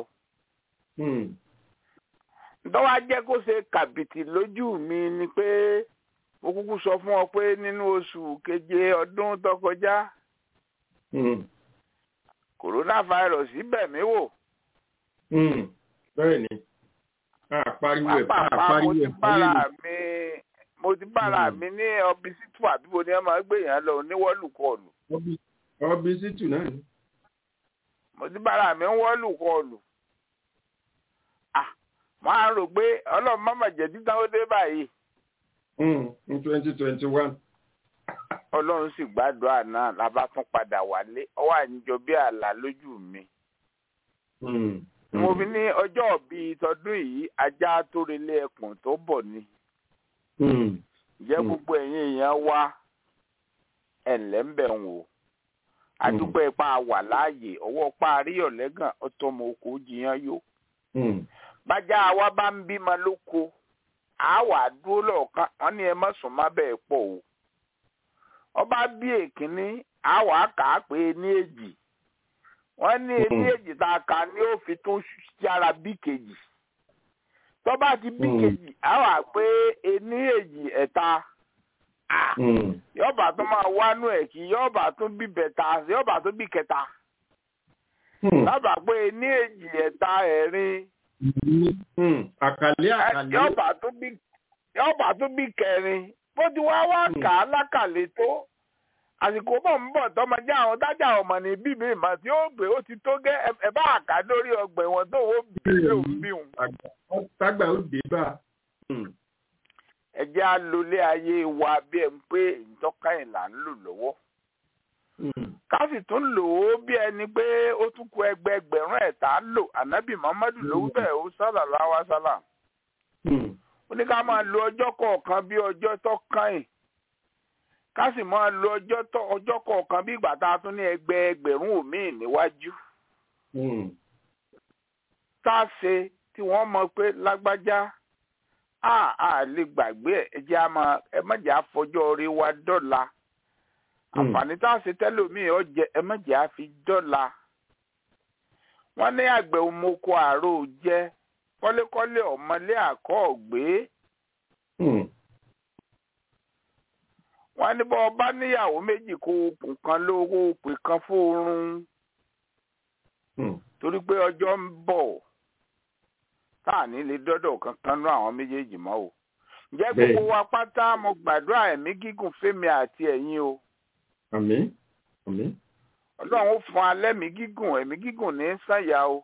ntọ́wá jẹ́ kó ṣe kàbìtì lójú mi ni pé mo kúkú sọ fún ọ pé nínú oṣù keje ọdún tó kọjá coronavirus bẹ̀ mí wò. bẹ́ẹ̀ ni a pariwo ẹ̀ a pápá mo pariwo ti ẹ̀ bára mi mo ti bára mi ní ọbísítù àbíbo ni ẹ máa gbé yẹn lọ níwọ́lùkọlù ọbí sítù náà ni. mo ti bára mi ń wọ́lùkọlù. ah máa rò pé ọlọ́run má mà jẹ́ títàn ó dé báyìí ní twenty twenty one. ọlọ́run sì gbàdúrà náà la bá tún padà wálé ọwọ́ àníjọ bí àlá lójú mi. mo fi ní ọjọ́ bíi tọdún yìí ajá tó relé ẹkùn tó bọ̀ ni. jẹ́ Mm. gbogbo ẹ̀yin èèyàn wá ẹ̀ǹlẹ́ ń bẹ̀ ń wò. àdúpẹ́ pa wà láàyè ọwọ́ pa àríyọ̀lẹ́gàn ọtọmọ oko jiyàn yó. bájá wa bá ń bímọ lóko a wà dúró lọ́ọ̀kan wọ́n ní ẹ má sùn má bẹ́ẹ̀ pọ̀ o. ọba bí èkínní a wà kà á pé ní èjì wọ́n ní ní èjì tá a kà ní ó fi tún yára bí kejì tọ́ba ti bí Mm. kejì a wà pé ní èjì ẹ̀ta Ah, yọba tó máa wánú ẹ̀ kí yọba tún bí bẹ̀ta yọba tún bí kẹta lábàá pé ní èjì ẹ̀ta ẹ̀rin àkàlẹ́ àkàlẹ́. yọba tún bí yọba tún bí kẹrin bó ti wá wá Mm. kà á lákàlẹ̀ tó àsìkò bọ̀ ń bọ̀ tọmọdé àwọn tájà ọmọ ní bíbí ìmọ̀ tí ó gbé ó ti tó gẹ́ ẹ- ẹ bá àká lórí ọgbà ẹ̀wọ̀n tó wọ́n bí lòún bí òun. tágbà ó dé bá a. ẹ jẹ́ á lólé ayé wa bí ẹ̀ ń pé ìtọ́ka ẹ̀ là ń lò lọ́wọ́ ká sì tún lò ó bí ẹni pé ó tún kù ẹgbẹẹgbẹ̀rún ẹ̀ tá a lò ànábì muhammadu ló wí bẹ́ẹ̀ ó sálà láwa sálà ó ní ká máa lo ọjọ́ kọ̀ọ̀kan bí ọjọ́ tó kàn yìí ká sì máa lo ọjọ́ tó ọjọ́ kọ̀ọ̀kan bí ìgbà tá a tún ní ẹgbẹẹgbẹ̀rún òmíì níwájú tá a ṣe tí wọ́n mọ̀ pé lágbájá a a lè gbàgbé ẹ ẹ jẹ́ àmọ́ ẹ má jẹ́ àfọjọ́ orí wa dọ́là àǹfààní tá a ṣe tẹ́lòmíì ọ jẹ ẹ má jẹ́ àfi dọ́là wọ́n ní àgbẹ̀ omoko àárò jẹ́ kọ́lékọ́lé ọ̀mọlé àkọ́ ọ̀gbé wọ́n ní bọ́ ọba níyàwó méjì kó okùn kan lówó òpè kan fóorun torí pé ọjọ́ ń bọ̀ tá à ní lè dọ́dọ̀ kankan nú àwọn méjèèjì mọ́ o ǹjẹ́ gbogbo wa pátá mo gbàdúrà ẹ̀mí gígùn fẹ́mi àti ẹ̀yin o àmín àmín ọlọ́run ó fún alẹ́ mi gígùn ẹ̀mí gígùn ní sànyà o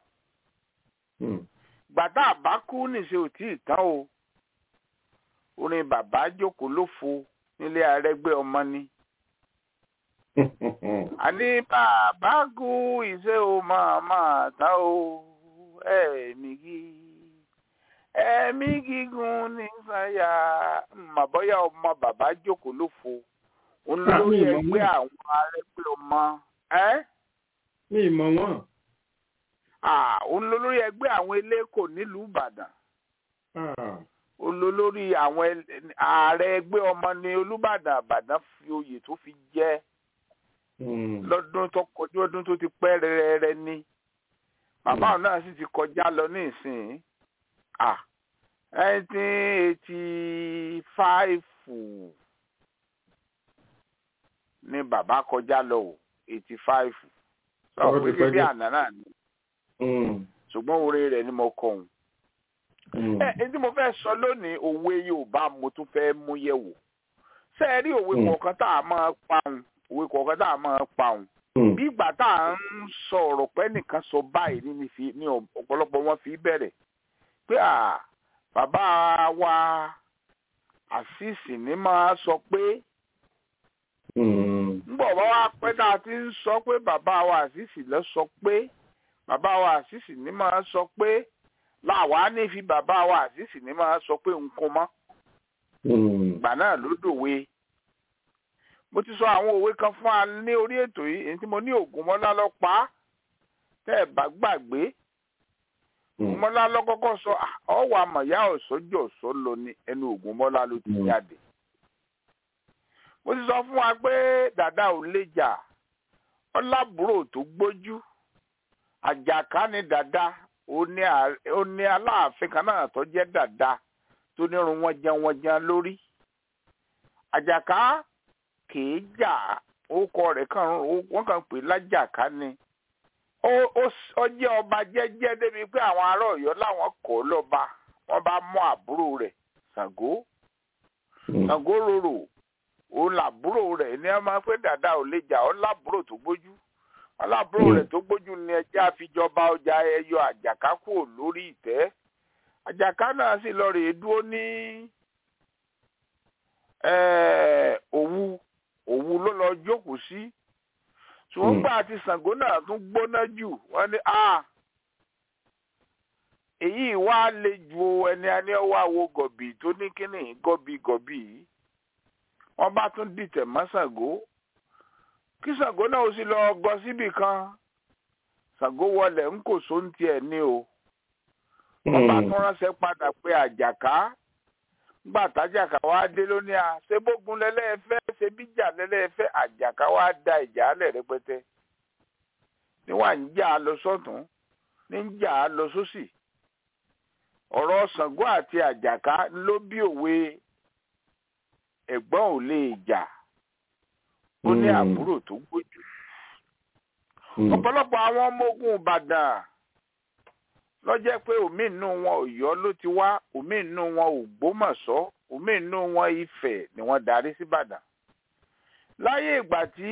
gbàtà àbákú nìṣe ò tí ì tán o orin bàbá jókòó ló fo nílé arẹgbẹ́ ọmọ ni. àní bàbá kú ìṣe o máa máa ta o ẹ̀mí gí ẹ̀mí gígùn ní sànyà màbọ́yá ọmọ bàbá jókòó ló fo òun lórí ẹgbẹ́ àwọn arẹgbẹ́ ọmọ ẹ́. mi ì mọ̀ wọ́n. òun ló lórí ẹgbẹ́ àwọn eléko nílùú ìbàdàn. òun ló lórí àwọn ààrẹ ẹgbẹ́ ọmọ ní olùbàdàn àbàdàn fi oyè tó fi jẹ́ lọ́dún tó kọjú ọdún tó ti pẹ́ rẹ́rẹ́rẹ́ ní. bàbá òun náà sì ti kọjá lọ ní ìsìn nineteen eighty five ni bàbá kọjá lọ o eighty five sọ pé kí bí àná náà ni ṣùgbọ́n orí rẹ̀ ni mo kọ òun. ẹ ẹ tí mo fẹ́ sọ lónìí òwe Yorùbá mo tún fẹ́ mú yẹ̀ wò ṣé ẹ rí òwe kọ̀ọ̀kan tá a máa pa òun òwe kọ̀ọ̀kan tá a máa pa òun bí ìgbà tá a ń sọ ọ̀rọ̀ pé nìkan sọ báyìí ní ọ̀pọ̀lọpọ̀ wọn fi bẹ̀rẹ̀ pé à bàbá wa àṣìṣì ní máa sọ pé nbọ̀ bá wá pẹ́ tá a ti ń sọ pé bàbá wa àṣìṣì lọ sọ pé bàbá wa àṣìṣì ní máa sọ pé làwa ní fi bàbá wa àṣìṣì ní máa sọ pé nǹkan mọ́. ìgbà náà ló dòwe. mo ti sọ àwọn òwe kan fún wa ní orí ètò yìí èyí tí mo ní Ògúnmọ́lá lọ pa á tẹ́ ẹ̀ bá gbàgbé. Ògúnmọ́lá lọ kọ́kọ́ sọ ọ̀wọ́ àmọ̀yá ọ̀sọ́jọ́ ọ̀sọ́ lọ ní ẹnu Ògúnmọ́lá ló ti jáde mo ti sọ fún wa pé dàda ò lè jà ọlábùrò tó gbójú àjàká ni dàda ó ní aláàfin kan náà tó jẹ́ dàda tó nírun wọn jẹun wọn jẹun lórí àjàká kìí jà orúkọ rẹ̀ kàn wọ́n kàn pè lájàká ni ó jẹ́ ọba jẹ́jẹ́ débi pé àwọn ará Ọ̀yọ́ làwọn kọ́ lọ́ba wọ́n bá mú àbúrò rẹ̀ Ṣàngó Ṣàngó rorò òun làbúrò rẹ̀ ní ẹ máa pé dàda ò lè jà ọ́ lábúrò tó gbójú alábúrò rẹ̀ tó gbójú ni ẹjẹ́ àfijọba ọjà ẹyọ àjàká kúrò lórí ìtẹ́ àjàká náà sì lọ rèé dúró ní òwu òwu ló lọ jókòó sí ṣùgbọ́n gbà àti Ṣàngó náà tún gbóná jù wọ́n ní a èyí wá lè ju ẹni ẹni ọwọ́ àwo gọ̀bì tó ní kíní gọ̀bì gọ̀bì yìí wọ́n bá tún dìtẹ̀ mọ́ Ṣàngó kí Ṣàngó náà ó sì lọ gọ síbì kan Ṣàngó wọlé ń kò só ń tiẹ̀ ní o wọ́n bá tún ránṣẹ́ padà pé àjàká gbà tájàká wá dé lónìí à ṣé bógun lẹ́lẹ́fẹ́ ṣe bíjà lẹ́lẹ́fẹ́ àjàká wá da ìjà alẹ̀ rẹpẹtẹ níwà ń jà á lọ sọ́tún ní ń jà á lọ sósì ọ̀rọ̀ Ṣàngó àti àjàká ló bí òwe ẹ̀gbọ́n ò lè jà ó ní àbúrò tó gbójú. ọ̀pọ̀lọpọ̀ àwọn ọmọ ogun Ìbàdàn lọ́jẹ́ pé omi inú wọn Ọ̀yọ́ ló ti wá omi inú wọn Ògbómọ̀ṣọ́ omi inú wọn Ifẹ̀ ni wọ́n darí sí Ìbàdàn. láyé ìgbà tí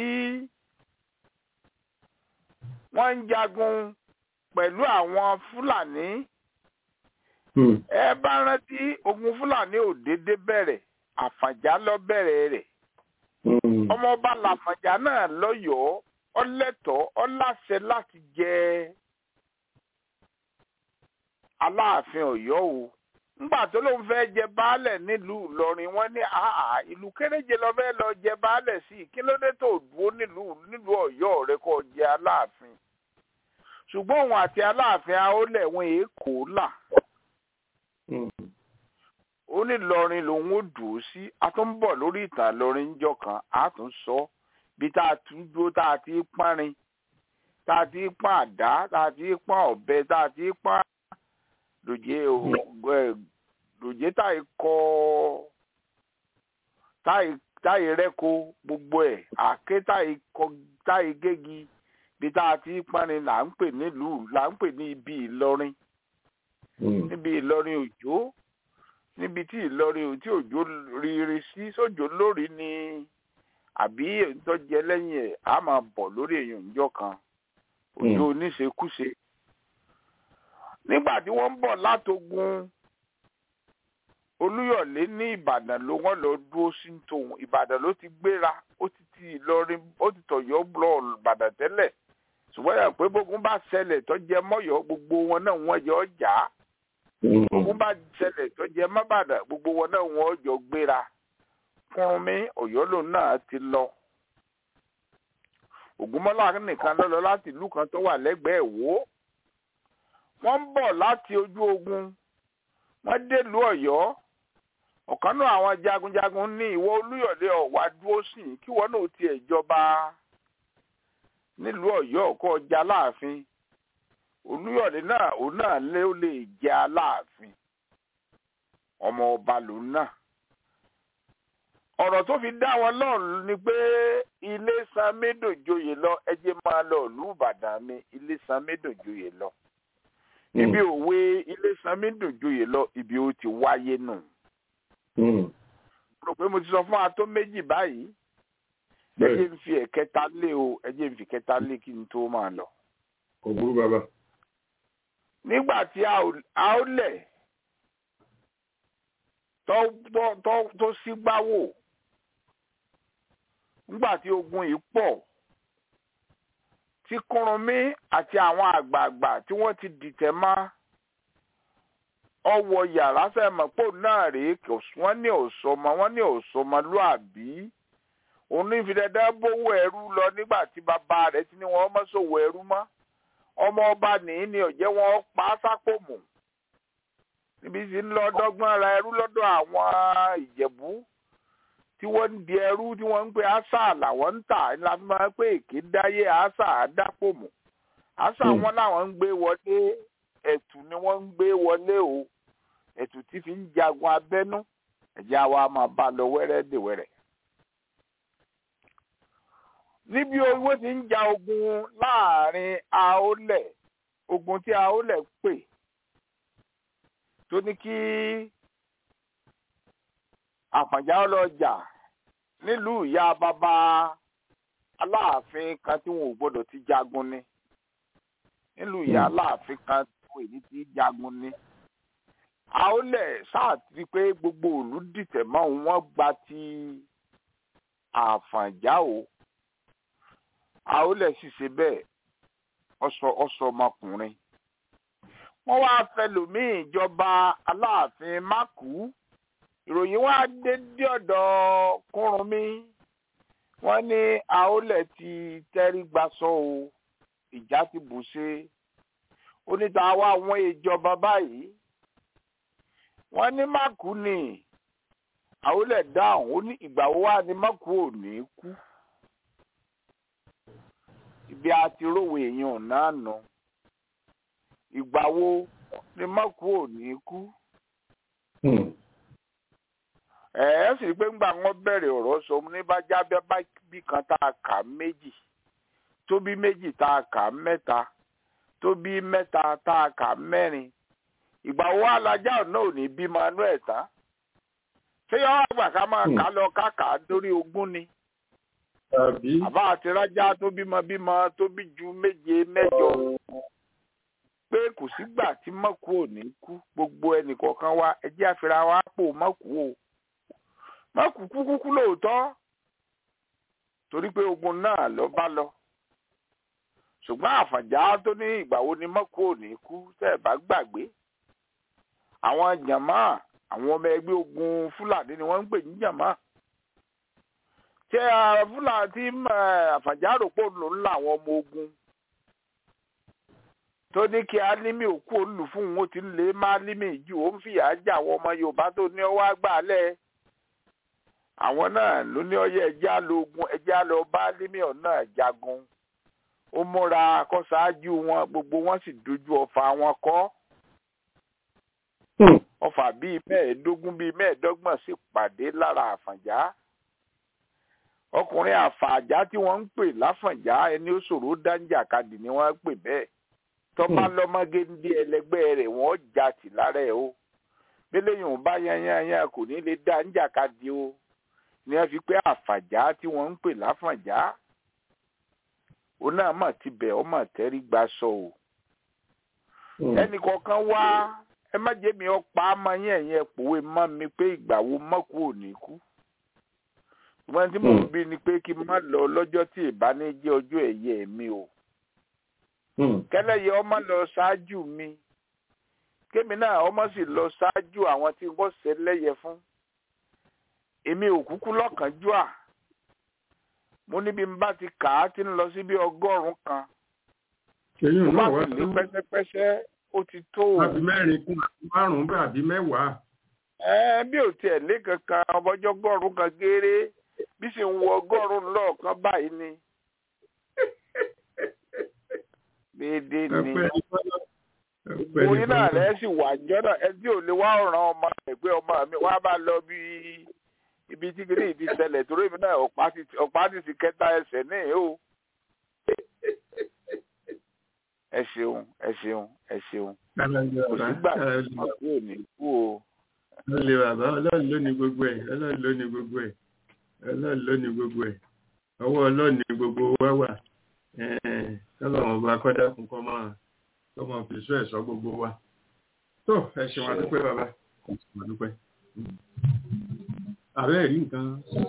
wọ́n ń jagun pẹ̀lú àwọn Fúlàní ẹ bá rántí ogun Fúlàní ò déédéé bẹ̀rẹ̀ àfànjá lọ bẹ̀rẹ̀ rẹ̀ ọmọọba làfànjá náà lọ́yọ̀ọ́ ọlẹ́tọ̀ọ́ ọláṣẹ láti jẹ aláàfin Ọ̀yọ́ o ńgbà tó lóun fẹ́ jẹ baálẹ̀ nílùú Ìlọrin wọ́n ní àhà ìlú kéréje lọ fẹ́ lọ jẹ baálẹ̀ sí i kí ló dé tó dúró nílùú nílùú Ọ̀yọ́ rẹ kó jẹ aláàfin ṣùgbọ́n òun àti aláàfin aólẹ̀ wọn èé kò là ó ó ní lọrin lòun ó dùn ó sí a tún ń bọ̀ lórí ìtàn lọrin ńjọ́ kan a tún sọ bí tá a tún dúró tá a ti pánrin tá a ti pán àdá tá a ti pán ọ̀bẹ tá a ti pán lòjé lòjé táyì kọ táyì táyì rẹ́ko gbogbo ẹ̀ àké táyì kọ táyì gégi bí tá a ti pánrin là ń pè nílùú là ń pè ní ibi Ìlọrin níbi Ìlọrin òjò níbi tí Ìlọrin tí òjò riri sí sójò lórí ni àbí ìtọ́jẹ lẹ́yìn ẹ̀ á máa bọ̀ lórí èèyàn ìjọ kan òjò oníṣekúṣe nígbà tí wọ́n ń bọ̀ látogun Olúyọ̀lé ní Ìbàdàn ló wọ́n lọ dúró sí tòun Ìbàdàn ló ti gbéra ó ti ti Ìlọrin ó ti tọ̀yọ́ lọ Ìbàdàn tẹ́lẹ̀ ṣùgbọ́n yà pé bógun bá ṣẹlẹ̀ tó jẹ mọ́yọ́ gbogbo wọn náà wọ́n yọ ọjà bógun bá ṣẹlẹ̀ tó jẹ mọ́bàdàn gbogbo wọn náà wọ́n jọ gbéra Kúrúnmí Ọ̀yọ́ lòun náà ti lọ Ògúnmọ́lá nìkan ló lọ láti ìlú kan tó wà lẹ́gbẹ̀ẹ́ Ìwó wọ́n ń bọ̀ láti ojú ogun wọ́n délùú Ọ̀yọ́ ọ̀kan náà àwọn jagunjagun ní ìwọ Olúyọ̀lé ọ̀wá dúró sí kí wọ́n náà tiẹ̀ jọba nílùú Ọ̀yọ́ kó ọjà láàfin Olúyọ̀lé náà òun náà lé ó lè jẹ Aláàfin ọmọ ọba lòun náà ọ̀rọ̀ tó fi dá wọn lọ́rùn ni pé ilé san médòjoyè lọ ẹjẹ́ máa lọ ìlú Ìbàdàn mi ilé san médòjoyè lọ ibi òwe ilé san médòjoyè lọ ibi ó ti wáyé nù. rò pé mo ti sọ fún wa tó méjì báyìí ẹjẹ́ ń fi ẹ̀kẹta lé o ẹjẹ́ ń fi kẹta lé kí n tó máa lọ. kò burú bàbá. nígbà tí a ó lẹ̀ tó sígbáwò nígbà tí ogun yìí pọ̀ tí Kúrúnmí àti àwọn àgbààgbà tí wọ́n ti dìtẹ̀ mọ́ ọwọ́ yàrá sẹ́mọ̀pọ̀ náà rèé wọ́n ní òṣòmọ wọ́n ní òṣòmọ lóàbí òun ní ìfidẹ́dẹ́ bówó ẹrú lọ nígbà tí bàbá rẹ̀ ti ní wọ́n mọ́ sòwò ẹrú mọ́ ọmọ ọba nìyí ni ọ̀jẹ́ wọn pa á sápò mù níbi tí ń lọ dọ́gbọ́n ra ẹrú lọ́dọ̀ àwọn ìjẹ̀bú tí wọ́n ń di ẹrú tí wọ́n ń pe àṣà làwọn ń tà ní la fi máa ń pè èké dáyé àṣà àdápò mù àṣà wọn làwọn ń gbé wọlé ẹ̀tù ni wọ́n ń gbé wọlé o ẹ̀tù tí fi ń jagun abẹ́nú ẹ̀jẹ̀ àwa máa bá lọ wẹ́rẹ́ dè wẹ́rẹ́. níbi owó ti ń ja ogun láàrin àólẹ̀ ogun tí àólẹ̀ pè tó ní kí àpàjá ọlọ́jà nílùú ìyá bàbá aláàfin kan tí wọn ò gbọdọ̀ ti jagun ni nílùú ìyá aláàfin kan tí wọn èyí ti jagun ni àólẹ̀ sáàtì pé gbogbo òlú dìtẹ̀ mọ́ wọn gba ti àfànjá o àólẹ̀ sì ṣe bẹ́ẹ̀ ọsọ ọsọ ọmọkùnrin wọ́n wá fẹlòmíì ìjọba aláàfin mákù ìròyìn wá dé dé ọ̀dọ̀ Kúrúnmí wọ́n ní àólẹ̀ ti tẹrí gbaṣọ o ìjà ti bù ṣe oníta wá àwọn ìjọba báyìí wọ́n ní mákù ni àólẹ̀ dáhùn ó ní ìgbà wo wá ní mákù ò ní kú ibi àti rówó èèyàn náà nù ìgbà wo ni mọ́kù ò ní kú. ẹ ẹ sì rí pé ńgbà wọn bẹ̀rẹ̀ ọ̀rọ̀ sọ ní bá jábẹ́ bí kan tá a kà méjì tó bí méjì tá a kà mẹ́ta tó bí mẹ́ta tá a kà mẹ́rin ìgbà wo alájà náà ò ní bí manuel tán ṣé yọ àgbà ká máa kà lọ káàkà lórí ogún ni àbá àti rájá tó bímọ bímọ tó bí ju méje mẹ́jọ pé kò sígbà tí mọ́kù ò ní kú gbogbo ẹnìkọ̀ọ̀kan wa ẹjẹ́ àfẹ́ra wa pò mọ́kù o mọ́kù kú kúkú lóòótọ́ torí pé ogun náà lọ bá lọ ṣùgbọ́n àfàjá tó ní ìgbà wo ni mọ́kù ò ní kú tẹ́ ẹ̀ bá gbàgbé àwọn jàmá àwọn ọmọ ẹgbẹ́ ogun fúlàní ni wọ́n ń pè ní jàmá tí fúlàní tí àfàjá rò pò ló ń la àwọn ọmọ ogun tó ní kí álímì òkú olù fún òun ó ti ń lé má álímì jù ó ń fìyà já àwọn ọmọ yorùbá tó ní ọwọ́ àgbàlẹ̀ àwọn náà ló ní ọyẹ ẹjá lógun ẹjá lọ bá álímì ọ̀nà jagun ó múra kó ṣáájú wọn gbogbo wọn sì dojú ọfà wọn kọ́ ọfà bíi mẹ́ẹ̀ẹ́dógún bíi mẹ́ẹ̀ẹ́dọ́gbọ̀n sì pàdé lára àfànjá ọkùnrin àfàjá tí wọ́n ń pè láfànjá ẹni ó ṣòro dáńjàkadì ni wọ́n ń pè bẹ́ẹ̀ tọ́ba lọ́mọgéńdé ẹlẹgbẹ́ rẹ̀ wọ́n já tì lára ẹ̀ o bẹ́lẹ́yìn ò bá yanyanyan kò ní lè dáńjàkadì o ni wọ́n fi pé àfàjá tí wọ́n ń pè láfànjá òun náà mà ti bẹ̀ ọ́ mà tẹ́rí gba sọ o ẹnì kọ̀ọ̀kan wá ẹ má jẹ́ mi ọ̀pá àmọ́ yẹn yẹn pòwe mọ́ mi pé ìgbà wo mọ́kù ò ní kú ṣùgbọ́n tí mò ń bí ni pé kí n má lọ lọ́jọ́ tí ìbáni jẹ́ ọjọ́ ẹ̀yẹ mi o kẹlẹ́yẹ ọmọ lọ ṣáájú mi kémi náà ọmọ sì lọ ṣáájú àwọn tí wọ́n ṣe lẹ́yẹ fún èmi ò kúkú lọ́kànjúà mo níbi n bá ti kà á ti ń lọ sí bí ọgọ́rùn-ún kan mo bá sì lé pẹ́sẹ́pẹ́sẹ́ ó ti tó o. àbí mẹ́rin kún márùn-ún bá àbí mẹ́wàá. ẹ bí ò tiẹ̀ lé kankan ọmọjọ́ ọgọ́rùn-ún kan gééré bí sì ń wọ ọgọ́rùn-ún lọ́ọ̀kan báyìí ni. déédéé ni oyin náà rẹ̀ sì wà jọ́nà ẹ tí ò lè wá ọ̀ràn ọmọ ẹgbẹ́ ọmọ mi wá bá lọ bí ibi tí kìíní ti ṣẹlẹ̀ torí mi náà ọ̀pá ti ti kẹta ẹsẹ̀ ní o. ẹ ṣeun ẹ ṣeun ẹ ṣeun kò sígbà tí wọn kú ò ní kú o. ọlọ́ọ̀lẹ́ bàbá ọlọ́run ló ní gbogbo ẹ̀ ọlọ́run ló ní gbogbo ẹ̀ ọlọ́run ló ní gbogbo ẹ̀ ọwọ́ ọlọ́run ní gbogbo wa wà kọ́lọ́run ọba kọ́dá fún kọ́ máa kọ́ máa fi sọ ẹ̀ṣọ́ gbogbo wa. tó ẹ ṣeun adúpẹ́ bàbá ẹ ṣeun adúpẹ́. àbẹ́ rí nǹkan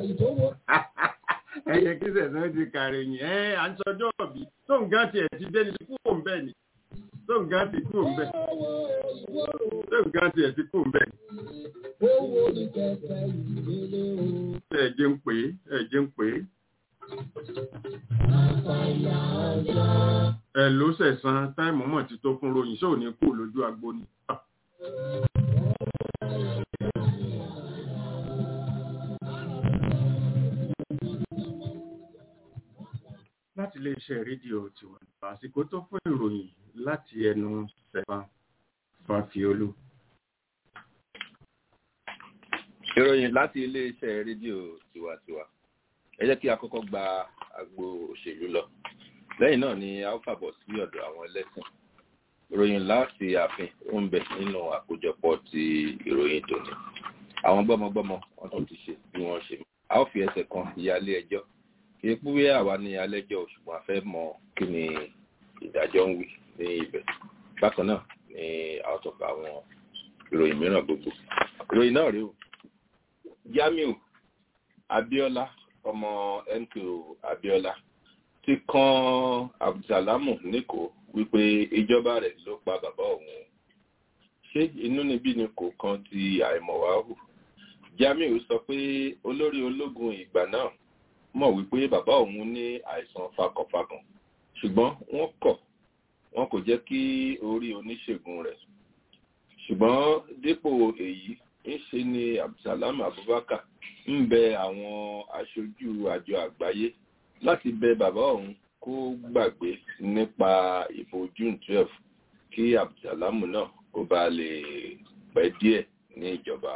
ẹyẹ kí sẹ̀sán ti kàrẹ̀ yìí ẹ à ń sọjọ́ ọ̀bí tó ń gán tiẹ̀ ti dé ní kúrò ń bẹ̀ ni tó ń gán ti kúrò ń bẹ̀ tó ń gán tiẹ̀ ti kúrò ń bẹ̀ ni. ẹ jẹ́ ń pè é ẹ jẹ́ ń pè é. ẹ ló sẹ̀sán táìmù mọ̀ ti tó fún ròyìn ṣé ò ní kú lójú agbo ni. láti iléeṣẹ́ rédíò tiwa àsìkò tó fún ìròyìn láti ẹnu Stefan Fafiolu. ìròyìn láti iléeṣẹ́ rédíò tiwantiwa ẹ jẹ́ kí a kọ́kọ́ gba agbo òṣèlú lọ lẹ́yìn náà ni a ó fàbọ̀ sí ọ̀dọ̀ àwọn ẹlẹ́sìn ìròyìn láti ààfin ó ń bẹ nínú àkójọpọ̀ ti ìròyìn tòní àwọn gbọ́mọgbọ́mọ wọn tó ti ṣe bí wọ́n ṣe a ó fi ẹsẹ̀ kan ìyálé ẹjọ́ kì í púwé àwa ní alẹ́jọ́ ṣùgbọ́n a fẹ́ mọ kí ni ìdájọ́ ń wí ní ibẹ̀ bákan náà ni a ó tọ́ka àwọn ìròyìn mìíràn gbogbo ìròyìn náà rèé o Jamiu Abiola ọmọ MKO Abiola ti kan Abdulsalamu níkò wípé ìjọba rẹ̀ ló pa bàbá òun ṣé inúnibí ni kò kan ti àìmọ̀wáhù Jamiu sọ pé olórí ológun ìgbà náà mọ̀ wípé bàbá òun ní àìsàn fakọ̀fakàn ṣùgbọ́n wọ́n kọ̀ wọn kò jẹ́ kí orí oníṣègùn rẹ̀ ṣùgbọ́n dípò èyí ń ṣe ni Abdulsalam Abubakar ń bẹ àwọn aṣojú àjọ àgbáyé láti bẹ bàbá òun kó gbàgbé nípa ìbò June twelve kí Abdulsalam náà kó bá lè pẹ́ díẹ̀ ní ìjọba.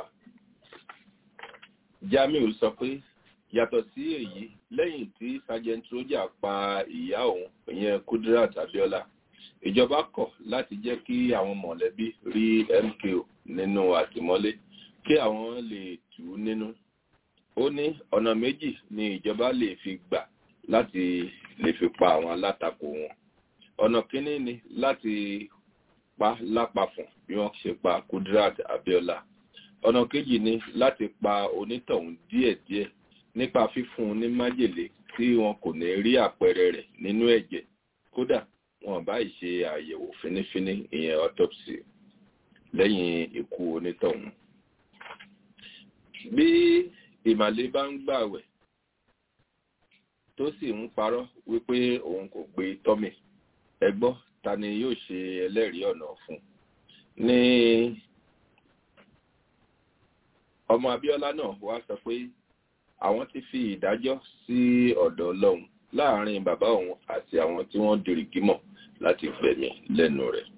Jamiu sọ pé yàtọ̀ sí èyí lẹ́yìn tí sergeant roger pa ìyá òun ìyẹn Kudirat Abiola ìjọba kọ̀ láti jẹ́ kí àwọn mọ̀lẹ́bí rí MKO nínú àtìmọ́lé kí àwọn lè tù ú nínú ó ní ọ̀nà méjì ni ìjọba lè fi gbà láti lè fi pa àwọn alátakò wọn ọ̀nà kínní ni láti pa lápapọ̀ bí wọ́n ṣe pa Kudirat Abiola ọ̀nà kejì ni láti pa onítọ̀hún díẹ̀díẹ̀ nípa fífún un ní májèlé tí wọn kò ní rí àpẹẹrẹ rẹ̀ nínú ẹ̀jẹ̀ kódà wọn bá ṣe àyẹ̀wò fínífíní ìyẹn autopsy lẹ́yìn ikú onítọ̀hún. bí ìmàlé bá ń gbàwẹ̀ tó sì ń parọ́ wípé òun kò gbé tọ́mì ẹ gbọ́ ta ni yóò ṣe ẹlẹ́rìí ọ̀nà fún ní ọmọ abíọ́lá náà wá sọ pé àwọn ti fi ìdájọ́ sí ọ̀dọ̀ ọlọ́run láàrin bàbá òun àti àwọn tí wọ́n dìrìgì mọ̀ láti gbẹ̀mí lẹ́nu rẹ̀.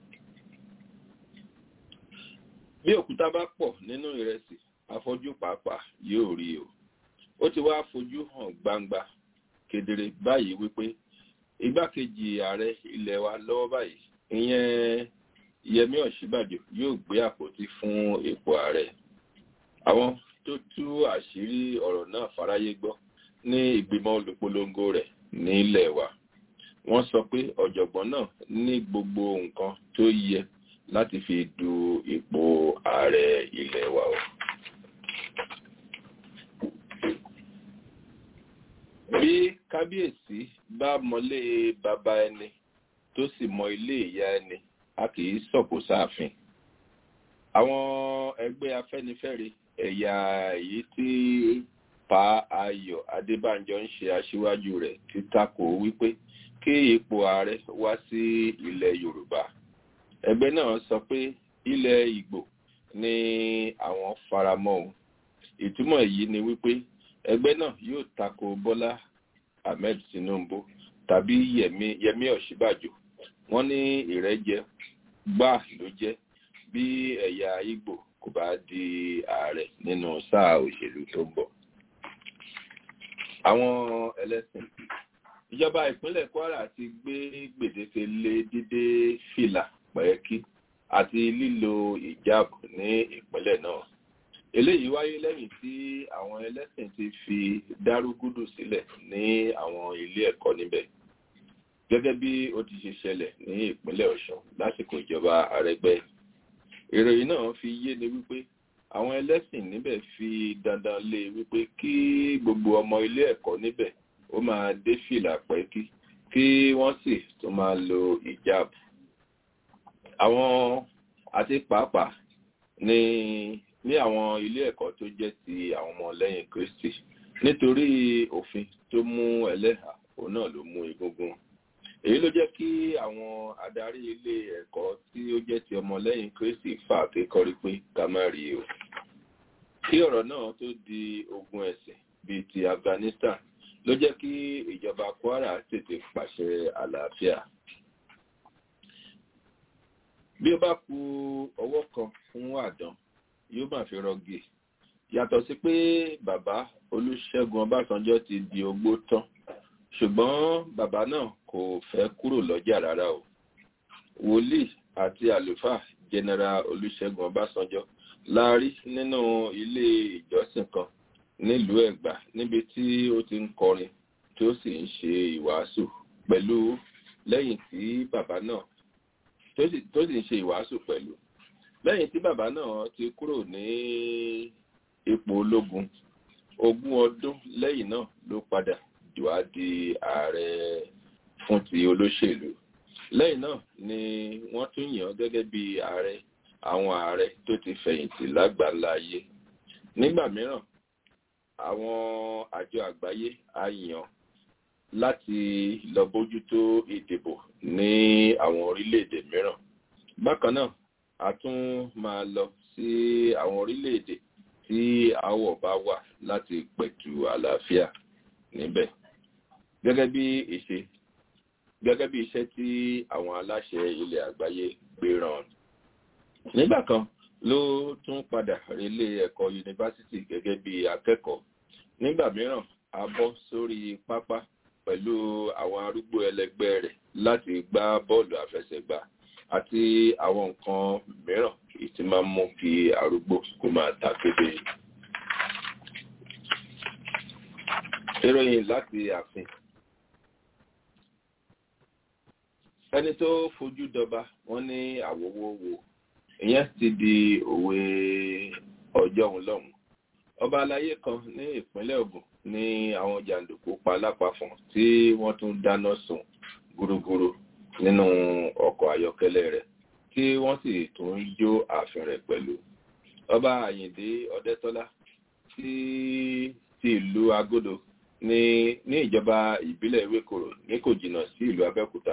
bí òkúta bá pọ̀ nínú ìrẹsì afọ́jú pàápàá yóò rí o ó ti wá fojú hàn gbangba kedere báyìí wípé igbákejì ààrẹ ilẹ̀ wa lọ́wọ́ báyìí ìyẹn yẹmí ọ̀ṣíbàjò yóò gbé àpótí fún ipò ààrẹ àwọn tó tú àṣírí ọ̀rọ̀ náà fáráyé gbọ́ ní ìgbìmọ̀ olùpolongo rẹ̀ nílẹ̀ wa wọ́n sọ pé ọ̀jọ̀gbọ́n náà ní gbogbo nǹkan tó yẹ láti fi du ipò ààrẹ ilẹ̀ wa o. bí kábíyèsí bá mọlé bàbá ẹni tó sì mọ ilé ìyá ẹni a kì í sọ̀kò sáàfin àwọn ẹgbẹ́ afẹ́nifẹ́re ẹ̀yà èyí tí pa ayọ̀ adébánjọ ń ṣe aṣíwájú rẹ̀ ti takò wípé kí ipò ààrẹ wá sí ilẹ̀ yorùbá ẹgbẹ́ náà sọ pé ilẹ̀ ìgbò ni àwọn faramọ́ òun ìtumọ̀ èyí ni wípé ẹgbẹ́ náà yóò tako bọ́lá ahmed tinubu tàbí yẹmí ọ̀ṣíbàjò wọ́n ní ìrẹ́jẹ gbà ló jẹ́ bí ẹ̀yà ìgbò kò bá di ààrẹ nínú sáà òṣèlú tó ń bọ̀. àwọn ẹlẹ́sìn ìjọba ìpínlẹ̀ kwara ti gbé gbèdéke lé dídé fìlà pẹ́ẹ́kí àti lílo ìjáàbù ní ìpínlẹ̀ náà eléyìí wáyé lẹ́yìn tí àwọn ẹlẹ́sìn ti fi dárúgúdù sílẹ̀ ní àwọn ilé ẹ̀kọ́ níbẹ̀ gẹ́gẹ́ bí ó ti ṣe ṣẹlẹ̀ ní ìpínlẹ̀ ọ̀ṣun lásìkò ìjọba àrẹgbẹ́ ìròyìn náà fi yé ni wípé àwọn ẹlẹ́sìn níbẹ̀ fi dandan lé wípé kí gbogbo ọmọ ilé ẹ̀kọ́ níbẹ̀ ó máa dé fìlà pẹ́kí kí wọ́n sì tún máa lo ìjáàbù àwọn àti pàápàá ní ní àwọn ilé ẹ̀kọ́ tó jẹ́ ti àwọn ọmọ lẹ́yìn kristi nítorí òfin tó mú ẹlẹ́hà òun náà ló mú egungun èyí ló jẹ́ kí àwọn adarí ilé ẹ̀kọ́ tí ó jẹ́ ti ọmọ lẹ́yìn kristi fà kékọ́rí pé ká má rí o kí ọ̀rọ̀ náà tó di ogun ẹ̀sìn bíi ti afghanistan ló jẹ́ kí ìjọba kwara tètè pàṣẹ àlàáfíà bí ó bá ku ọwọ́ kan fún àdán yóò máa fi rọgì yàtọ̀ sí pé bàbá olùṣègùn ọbásanjọ́ ti di ogbó tán ṣùgbọ́n bàbá náà kò fẹ́ kúrò lọ́jà rárá o wòlíì àti àlùfáà general olùṣègùn ọbásanjọ́ la rí nínú ilé ìjọsìn kan nílùú ẹ̀gbá níbi tí ó ti ń kọrin tí ó sì ń ṣe ìwàásù pẹ̀lú lẹ́yìn tí bàbá náà tó sì ń ṣe ìwàásù pẹ̀lú lẹ́yìn tí bàbá náà ti kúrò ní ipò ológun ogún ọdún lẹ́yìn náà ló padà wá di ààrẹ fún ti olóṣèlú lẹ́yìn náà ni wọ́n tún yàn gẹ́gẹ́ bí ààrẹ àwọn ààrẹ tó ti fẹ̀yìntì lágbàlá ayé nígbà mìíràn àwọn àjọ àgbáyé á yàn láti lọ bójútó ìdìbò ní àwọn orílẹ̀-èdè mìíràn bákan náà a tún máa lọ sí àwọn orílẹ̀-èdè tí àwọ̀ bá wà láti pẹ̀tù àlàáfíà níbẹ̀ gẹ́gẹ́ bí ìṣe gẹ́gẹ́ bí iṣẹ́ tí àwọn aláṣẹ ilẹ̀ àgbáyé gbé ràn nígbà kan ló tún padà relé ẹ̀kọ́ yunifásitì gẹ́gẹ́ bí akẹ́kọ̀ọ́ nígbà mìíràn a bọ́ sórí pápá pẹ̀lú àwọn arúgbó ẹlẹgbẹ́ rẹ̀ láti gbá bọ́ọ̀lù àfẹsẹ̀gbá àti àwọn nǹkan mìíràn tí máa ń mú kí arúgbó kó máa ta kébé. ìròyìn láti ààfin ẹni tó fojú dọba wọn ní àwòwò wo ìyẹn ti di òwe ọjọ́ òun lọ́hùn ọba aláyé kan ní ìpínlẹ̀ ogun ní àwọn jàǹdùkú pa lápapọ̀ tí wọ́n tún dáná sun gúrúgúrú nínú ọkọ̀ ayọ́kẹ́lẹ́ rẹ̀ tí wọ́n sì tún jó ààfin rẹ̀ pẹ̀lú ọba àyìndé ọdẹ́tọ́lá tí ti ìlú agodo ní ní ìjọba ìbílẹ̀ ewékòrò ní kò jìnnà sí ìlú abẹ́òkúta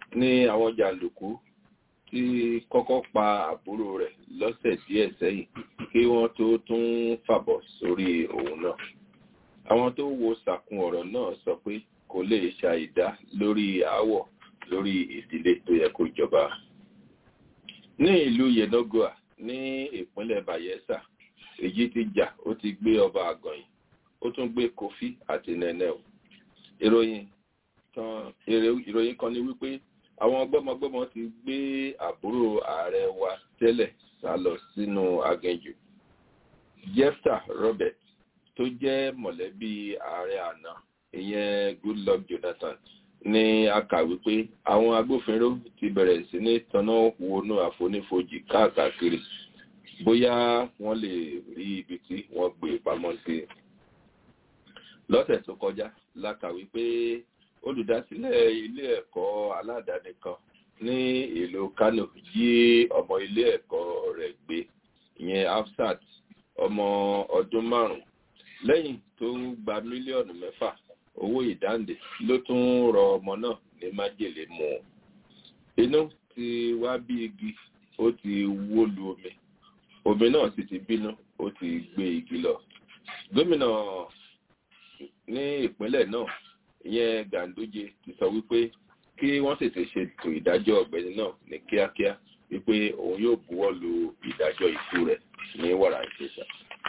ní àwọn jàǹdùkú tí kọ́kọ́ pa àbúrò rẹ̀ lọ́sẹ̀ díẹ̀ sẹ́yìn kí wọ́n tó tún fàbọ̀ sórí òun náà. àwọn tó wo sàkún ọ̀rọ̀ náà sọ pé kò lè ṣàìdá lórí aáwọ̀ lórí ìdílé tó yẹ kó jọba. ní ìlú yenagoa ní ìpínlẹ̀ bayelsa èyí ti jà ó ti gbé ọba àgànyìn ó tún gbé kofi àti nẹ́nẹ́ o. ìròyìn kan ìròyìn kan ní wípé àwọn gbọ́mọgbọ́mọ ti gbé àbúrò ààrẹ wa tẹ́lẹ̀ sá lọ sínú aginjù jefta robert tó jẹ́ mọ̀lẹ́bí ààrẹ àná ìyẹn goodluck jonathan ní a kà wípé àwọn agbófinró ti bẹ̀rẹ̀ sí ní tanná wọnú àfonífojì káàkiri bóyá wọ́n lè rí ibi tí wọ́n gbé pamọ́ sí lọ́sẹ̀ tó kọjá la kà wípé olùdásílẹ̀ ilé ẹ̀kọ́ aládàáni kan ní ìlú kano jí ọmọ ilé ẹ̀kọ́ rẹ̀ gbé ìyẹn afsat ọmọ ọdún márùn-ún lẹ́yìn tó gba mílíọ̀nù mẹ́fà owó ìdáǹdè ló tún rọ ọmọ náà ní májèlé mu inú ti wá bí igi ó ti wó lu omi omi náà sì ti bínú ó ti gbé igi lọ gómìnà ní ìpínlẹ̀ náà ìyẹn ganduje ti sọ wípé kí wọ́n tètè ṣètò ìdájọ́ ọ̀gbẹ́ni náà ní kíákíá wípé òun yóò buwọ́ lu ìdájọ́ ikú rẹ̀ ní wàrà ìṣẹ̀ṣà.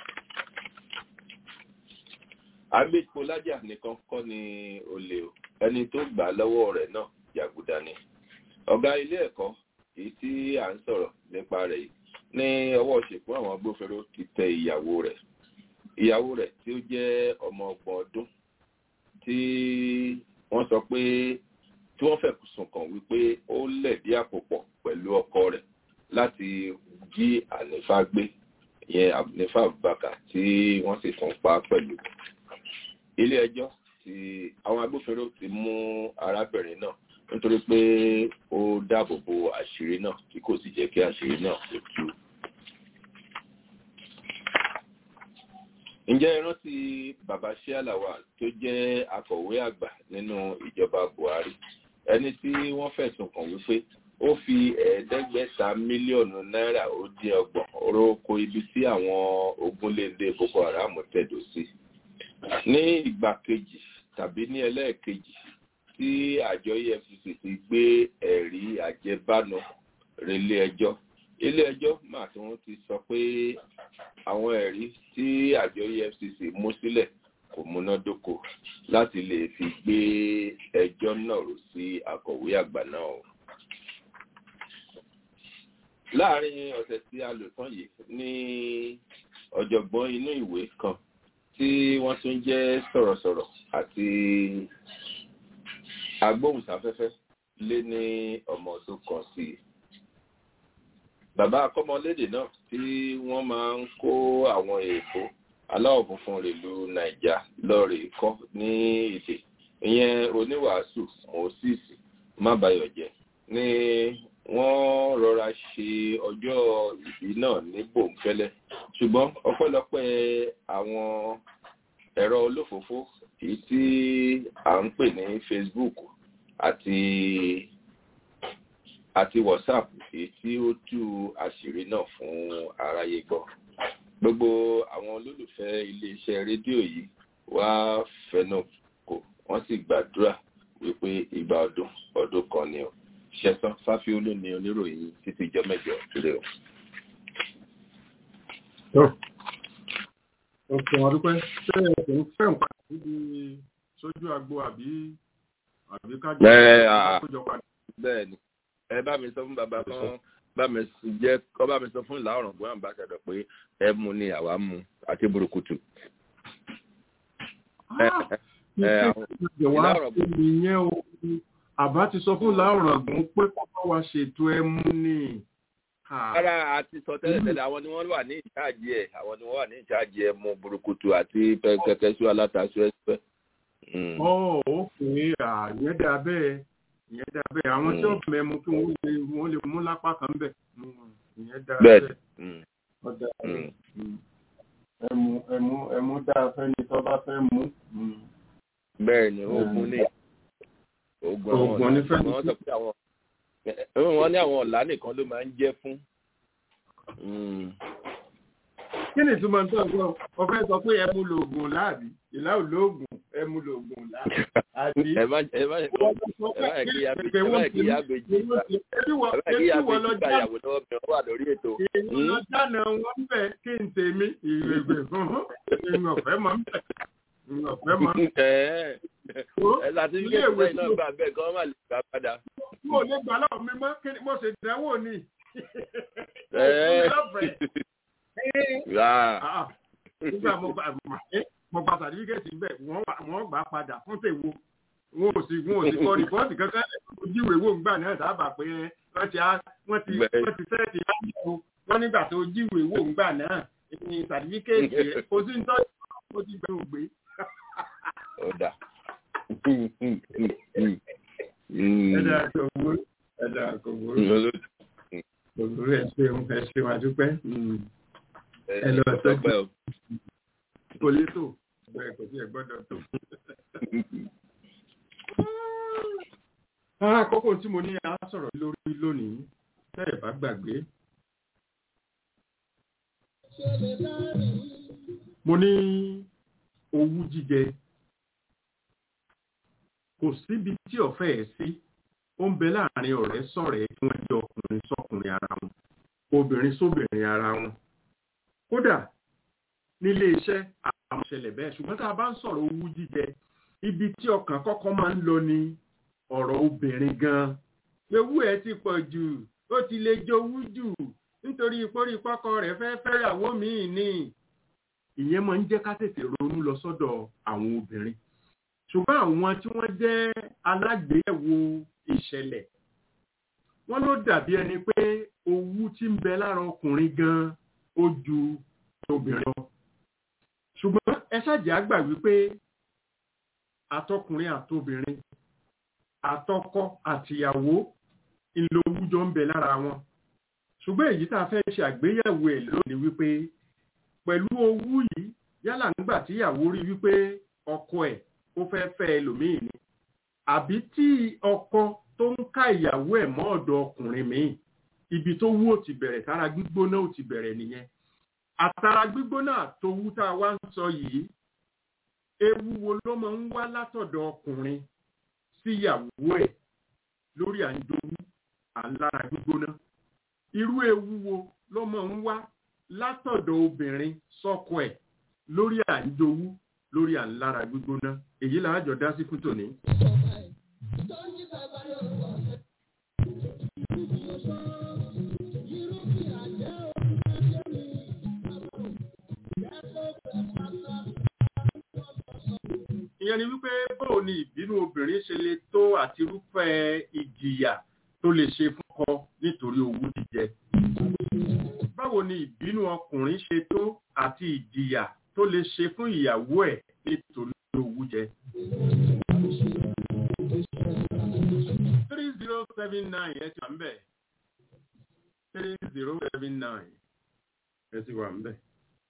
agbépo lájà nìkan kọ́ ni olè o ẹni tó gbà lọ́wọ́ rẹ̀ náà jàgùdà ni. ọ̀gá ilé ẹ̀kọ́ èyí tí à ń sọ̀rọ̀ nípa rẹ̀ yìí ní ọwọ́ ṣèkún àwọn agbófinró ti tẹ ìyàwó rẹ̀ ìyàwó rẹ̀ tí ó jẹ́ ọmọ ọgbọ̀n ọdún tí wọ́n sọ pé tí wọ́n fẹ̀ sùn kàn wípé ó lẹ̀dí àpò pọ̀ pẹ̀lú ọkọ rẹ̀ láti jí ànífà gbé ìyẹn ànífà bàkà tí wọ́n sì tún pa pẹ̀lú. ilé ẹjọ́ tí àwọn agbófinró ti mú arábìnrin náà nítorí pé ó dáàbò bo àṣírí náà tí kò sì jẹ́ kí àṣírí náà kó tú. ǹjẹ́ ẹ rántí bàbá ṣíàlàwà tó jẹ́ akọ̀wé àgbà nínú ìjọba buhari ẹni tí wọ́n fẹ̀sùn kàn wípé ó fi ẹ̀ẹ́dẹ́gbẹ̀ta mílíọ̀nù náírà ó dín ọgbọ̀n oróko ibi tí àwọn ogunléndé boko haram tẹ̀dó sí ní ìgbà kejì tàbí ní ẹlẹ́ẹ̀kejì tí àjọ efcc ti gbé ẹ̀rí àjẹbánu relé ẹjọ́ ilé ẹjọ́ mà tí wọ́n ti sọ pé àwọn ẹ̀rí tí àjọ efcc mú sílẹ̀ kò múnádóko láti lè fi gbé ẹjọ́ náà rò sí akọ̀wé àgbà náà o. láàrin ọ̀sẹ̀ tí a lò tán yìí ní ọ̀jọ̀gbọ́n inú ìwé kan tí wọ́n tún jẹ́ sọ̀rọ̀sọ̀rọ̀ àti agbóhùnsáfẹ́fẹ́ lé ní ọmọ ọdún kan sí i bàbá akọ́mọlédè náà tí wọ́n máa ń kó àwọn èèbó aláwọ̀ funfun rèlú naija lọ́ọ̀rẹ́ kọ́ ní èdè ìyẹn oníwàásù moses mábàyọ̀jẹ́ ni wọ́n rọra ṣe ọjọ́ ìbí náà ní bòńkẹ́lẹ́ ṣùgbọ́n ọpẹ́lọpẹ́ àwọn ẹ̀rọ olófòófó èyí tí à ń pè ní facebook àti àti whatsapp èyí tí ó tú àṣírí náà fún aráyé gbọ́ gbogbo àwọn olólùfẹ́ iléeṣẹ́ rédíò yìí wá fẹnu kò wọ́n sì gbàdúrà wípé ìgbà ọdún ọdún kan ni o ṣẹ̀sán fáfiolú ni oníròyìn títí ìjọ mẹ́jọ rẹ o. òkè wọn dúpẹ́ ṣé ẹ̀sìn ń fẹ́ nǹkan níbi sójú agbo àbí àbí kájọ kójọ padà. bẹ́ẹ̀ ni ẹ bá mi sọ fún bàbá kan bá mi jẹ́ kọ́ bá mi sọ fún ìlà ọ̀ràn gbọ́n àbá ṣàdọ̀ pé ẹ mú ni àwa mú àti burúkutu. ìwà ìyẹn o àbá ti sọ fún láòrán gùn pé kọ́kọ́ wa ṣètò ẹ mú ni. ara àti sọ tẹ́lẹ̀tẹ́lẹ̀ àwọn ni wọ́n wà ní ìjáàjì ẹ̀ àwọn ni wọ́n wà ní ìjáàjì ẹ̀ mú burúkutu àti kẹ̀kẹ́sù alátasù ẹ̀sẹ̀. ọ̀ òkè àyẹn dà bẹ́ẹ̀ ìyẹn dà bẹ́ẹ̀ àwọn tí wọ́n mẹ́mu kí wọ́n lè wọ́n lè mú lápá kan bẹ̀ ìyẹn dà bẹ́ẹ̀. ọ̀dà ẹmu ẹmu ẹmu dáa fẹ́ni tó bá fẹ́ mú. bẹ́ẹ̀ ni oògùn ní oògùn àwọn ní fẹ́ni wọ́n sọ pé àwọn wọ́n ní àwọn ọ̀la nìkan ló máa ń jẹ́ fún. kí ni ìtumọ̀ tó ń sọ ọ̀fẹ́ sọ pé ẹ mú lòògùn láàbí ìlà ò lóògùn ẹ mú lòògùn láàbí. àbí ẹ má ẹ má ẹ má kí ya ẹ má kí ya gbèjì ẹ má kí ya gbèjì bá ìyàwó lọ́wọ́ mi wà lórí ètò. ìwọ dáná wọn bẹ kí n tèmi ìrègbè fún ìwọ ọ̀fẹ́ mọ́ bẹ ìwọ ọ̀fẹ́ mọ́. ẹ láti fi kéde náà gbà bẹ́ẹ̀ kí wọ́n má lè gbà padà. mo lè gbà lọ́wọ́ mi mọ́ kí mo ṣe dánwò ni. nígbà mo gbà mo gba sàtífíkẹ́tì bẹ́ẹ̀ wọ́n gbà padà fún tèwo wọn ò sì wọn ò sì kọ rìpọ́ọ̀tì kankan ojúwe wo ńgbà náà dábàá pé wọ́n ti wọ́n ti wọ́n ti sẹ́ẹ̀tì láyò wọ́n nígbà tó jíwe wo ńgbà náà ní sàtífíkẹ́tì ẹ̀ kò sí nítorí mo ti gbẹ̀rù gbé. ọ̀dà. ẹ̀dà kò wúrú ẹ̀dà kò wúrú kò wúrú ẹ̀ ṣeun ẹ̀ ṣeun àdúpẹ́ ẹ lọ sọ́jú kò lè tó bẹ́ẹ̀ kò sí ẹ̀ gbọ́dọ̀ tó. Àkókò tí mo ní a sọ̀rọ̀ lórí lónìí tẹ́ẹ̀ bá gbàgbé. Mo ní owú jíjẹ. Kò síbi tí ọ̀fẹ́ ẹ̀ sí. Ó ń bẹ láàrin ọ̀rẹ́ sọ̀rẹ́ kí wọ́n jẹ́ ọkùnrin sọ́kùnrin ara wọn, obìnrin sóbìnrin ara wọn. Kódà nílé iṣẹ́ àwọn ìṣẹ̀lẹ̀ bẹ́ẹ̀ ṣùgbọ́n tá a bá ń sọ̀rọ̀ owú jíjẹ ibi tí ọkàn kọ́kọ́ máa ń lọ ni ọ̀rọ̀ obìnrin gan-an ewu ẹ̀ ti pọ̀ jù ó ti lè jowú jù nítorí ìpórí pọ́kọ rẹ̀ fẹ́ fẹ́yàwó míì ni ìyẹn máa ń jẹ́ ká tètè ronú lọ sọ́dọ̀ àwọn obìnrin ṣùgbọ́n àwọn tí wọ́n jẹ́ alágbèéyẹ̀wò ìṣẹ̀lẹ̀ wọ́n ló dàbí ẹni pé owú tí ń bẹ lára ọkùnrin gan-an ó ju obìnrin lọ ṣùgbọ́n ẹ ṣàjẹ́ àgbà wípé àtọkùnrin àtobìnrin àtọkọ àtìyàwó ìlòwújọ ń bẹ lára wọn ṣùgbọ́n èyí tá a fẹ́ ṣe àgbéyẹ̀wò ẹ̀ lónìí wípé pẹ̀lú owú yìí yálà nígbà tíyàwó rí wípé ọkọ ẹ̀ ó fẹ́ fẹ́ ẹlòmíì ni àbí tí ọkọ tó ń ká ìyàwó ẹ̀ mọ́ ọ̀dọ̀ ọkùnrin míì ibi tó wú ò ti bẹ̀rẹ̀ tára gbígbóná ò ti bẹ̀rẹ̀ nìyẹn àtàrà gbígbóná àtowú tá a wá ń sọ yìí ewu wo ló máa ń wá látọ̀dọ̀ ọkùnrin síyàwó ẹ̀ lórí à ń dowú à ń lára gbígbóná irú ewu wo ló máa ń wá látọ̀dọ̀ obìnrin sọ́kọ ẹ̀ lórí à ń dowú lórí à ń lára gbígbóná èyí là á jọ dá sí fún tòní. ìyẹn ni wípé bóò ni ìbínú obìnrin ṣe lè tó àti irúfẹ́ ìjìyà tó lè ṣe fún ọkọ nítorí owú jíjẹ. báwo ni ìbínú ọkùnrin ṣe tó àti ìjìyà tó lè ṣe fún ìyàwó ẹ̀ nítorí owú jẹ. three zero seven nine ẹ ti wà ń bẹ̀. three zero seven nine ẹ ti wà ń bẹ̀.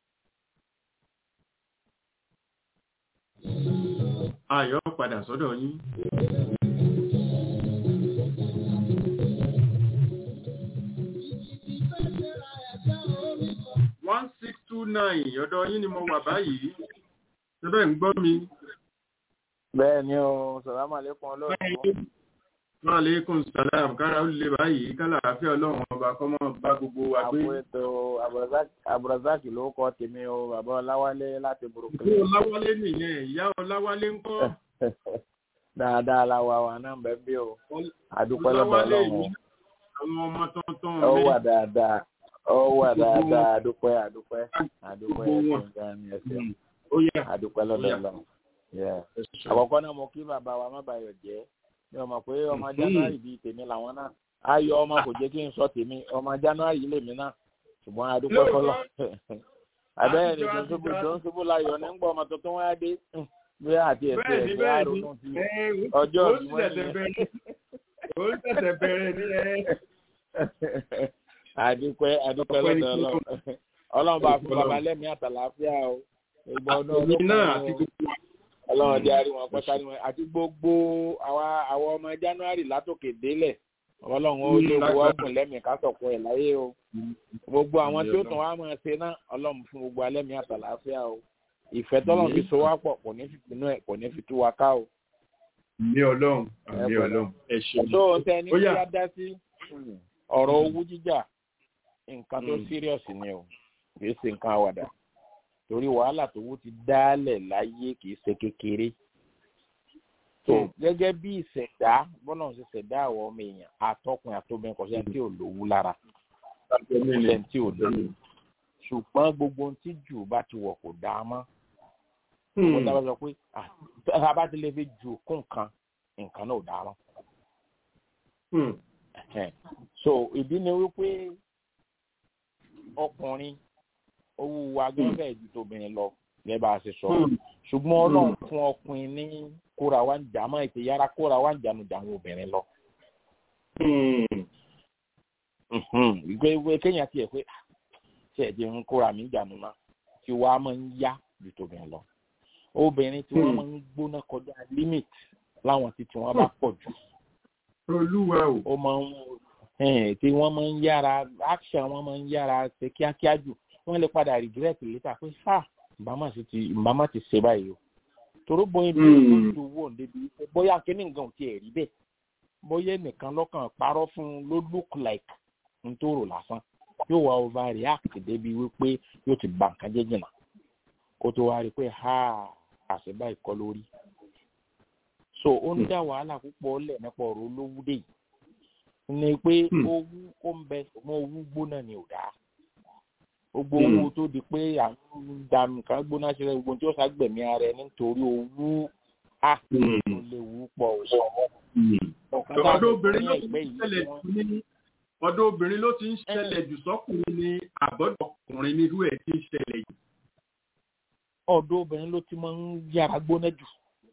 Ayọ̀ padà sọ́dọ̀ yín. one six two nine ọ̀dọ̀ yín ni mo wà báyìí. Ṣébẹ̀ ń gbọ́ mi. bẹ́ẹ̀ ni o sàlámù àlékún ọlọ́run. Maaleykum salam kára ó lè báyìí kálá àfẹ́ ọlọ́run ọba kọ́mọ́ bá gbogbo wa gbé. àpò ètò abrazak ló kọ́ tèmi o bàbá ọláwálé láti burúkú. Ìyá Ọláwálé nìyẹn, ìyá Ọláwálé ń kọ́. dáadáa la wà wà náà bẹ́ẹ̀ bí o àdúpẹ́ lọ́dọ̀ Ọláwálé ọlọ́run. yìí, àwọn ọmọ tuntun ó mi. wà dáadáa ó wà dáadáa àdúpẹ́ àdúpẹ́ àdúpẹ́ Gbogbo wọn. ẹ̀sìn gan ni ẹ̀sìn Ó yẹ. àdúpẹ́ lọ́dọ̀ Ó yá. ọlọ́run. Yeah. àkọ́kọ́ náà mo kí bàbá wa má bàyọ̀ jẹ́ mi ò mọ̀ pé ọmọ january bíi tèmi làwọn náà ayọ̀ ọmọ kò jẹ́ kí n sọ tèmi ọmọ january lèmi náà ṣùgbọ́n adúpẹ́ kọ́lọ́ abẹ́rẹ́ ni tó ń ṣubú tó ń ṣubú láyọ̀ ní gbọ́ ọmọ tuntun wáyé dé bí àti ẹ̀sẹ̀ Bẹ́ẹ̀ni ẹ̀sẹ̀ bẹ́ẹ̀ni. àrònú ti Ẹ, ọjọ́ ó ìbí wọn ṣẹ̀ṣẹ̀ nìyẹn. bẹ̀rẹ̀. Ó ṣẹ̀ṣẹ̀ bẹ̀rẹ̀ ní ẹ. adúpẹ́ adúpẹ́ Ọpẹ́ ní lọ́dọ̀ fún ọlọ́run ọlọ́run bá fún bàbá lẹ́mí àtàlàáfíà o gbogbo ọdún Èmi ọdún náà kan àti o. gbogbo wa. ọlọ́run jẹ́ àrí wọn pẹ́ká ní wọn àti gbogbo àwa àwọn ọmọ january látòkè délẹ̀ ọlọ́run ó lé owó ọ̀gùn lẹ́mìí ká sọ̀kọ ẹ̀ láyé o gbogbo àwọn tí ó tàn wá máa ṣe náà ọlọ́run fún gbogbo alẹ́mìí àtàlàáfíà o ìfẹ́ tọ́lọ́run fi so wá pọ̀ kò ní fi pinnu ẹ̀ kò ní fi tú wa ká o. ní ọlọ́run ní ọlọ́run ẹ ṣeun. tó o tẹ ní kí á dá sí ọ̀rọ̀ owó jíjà nǹkan tó serious ni o kì í ṣe nǹkan àwàdà torí wàhálà tó wó ti dálẹ̀ láyé kì í ṣe kékeré tó gẹ́gẹ́ bí ìṣẹ̀dá bọ́lá ń ṣe ṣẹ̀dá àwọn ọmọ èèyàn àtọkùn àtobìnrin kò sẹ́ni tí ò lówó lára kò sẹ́ni tí ò lówó ṣùgbọ́n gbogbo ohun tí jù bá ti wọ̀ kò dáa mọ́ wọ́n dábàá sọ pé a bá ti lè fi jù kún nǹkan nǹkan náà ò dáa mọ́. so ìdí ni wípé ọkùnrin owó wa gbọ́dọ̀ ju tóbìnrin lọ gẹ́gẹ́ bá a ṣe sọ ṣùgbọ́n ọlọ́run fún ọkùnrin ní kóra wa ń jà máa ètè yára kóra wa ń jànú jàwọn obìnrin lọ. ìgbé ìwé kéèyàn tiẹ̀ pé tí ẹ̀ di ń kóra mi jànú náà tí wàá máa ń yá ju tóbìnrin lọ. obìnrin tí wọ́n máa ń gbóná kọjá limit láwọn tí tí wọ́n bá pọ̀ jù. olúwa o. ó máa ń tí wọ́n máa ń yára action wọ́n máa ń yára ṣe kíákíá jù wọ́n lè padà regret later pé ha mbàmà sì ti mbàmà ti ṣe báyìí o toró bóyá bí wọ́n ti wò débi bóyá kíní nǹkan ò tiẹ̀ rí bẹ́ẹ̀ bóyá nìkan lọ́kàn parọ́ fún un ló look like n tó rò lásán yóò wá overreact débi wípé yóò ti bà nǹkan jẹ́ jìnnà kó tó wá rí pé ha àṣebá ìkọ́ lórí so ó ń dá wàhálà púpọ̀ lẹ̀ nípa ọ̀rọ̀ olówó dé yìí ni pé owó ó ń bẹ mọ owó gbóná ni ò dáa gbogbo owó tó di pé àwọn dànù kan gbóná ṣe gbogbo tí ó ṣàgbẹ̀mí ara ẹni nítorí owó a ló léwu pọ̀ ọ̀dọ́ obìnrin ló ti ń ṣẹlẹ̀ jù ní ọ̀dọ́ obìnrin ló ti ń ṣẹlẹ̀ jù sọ́kùnrin ní àbọ̀dọ̀ ọkùnrin nírú ẹ̀ ti ń ṣẹlẹ̀ jù. ọ̀dọ́ obìnrin ló ti máa ń yára gbóná jù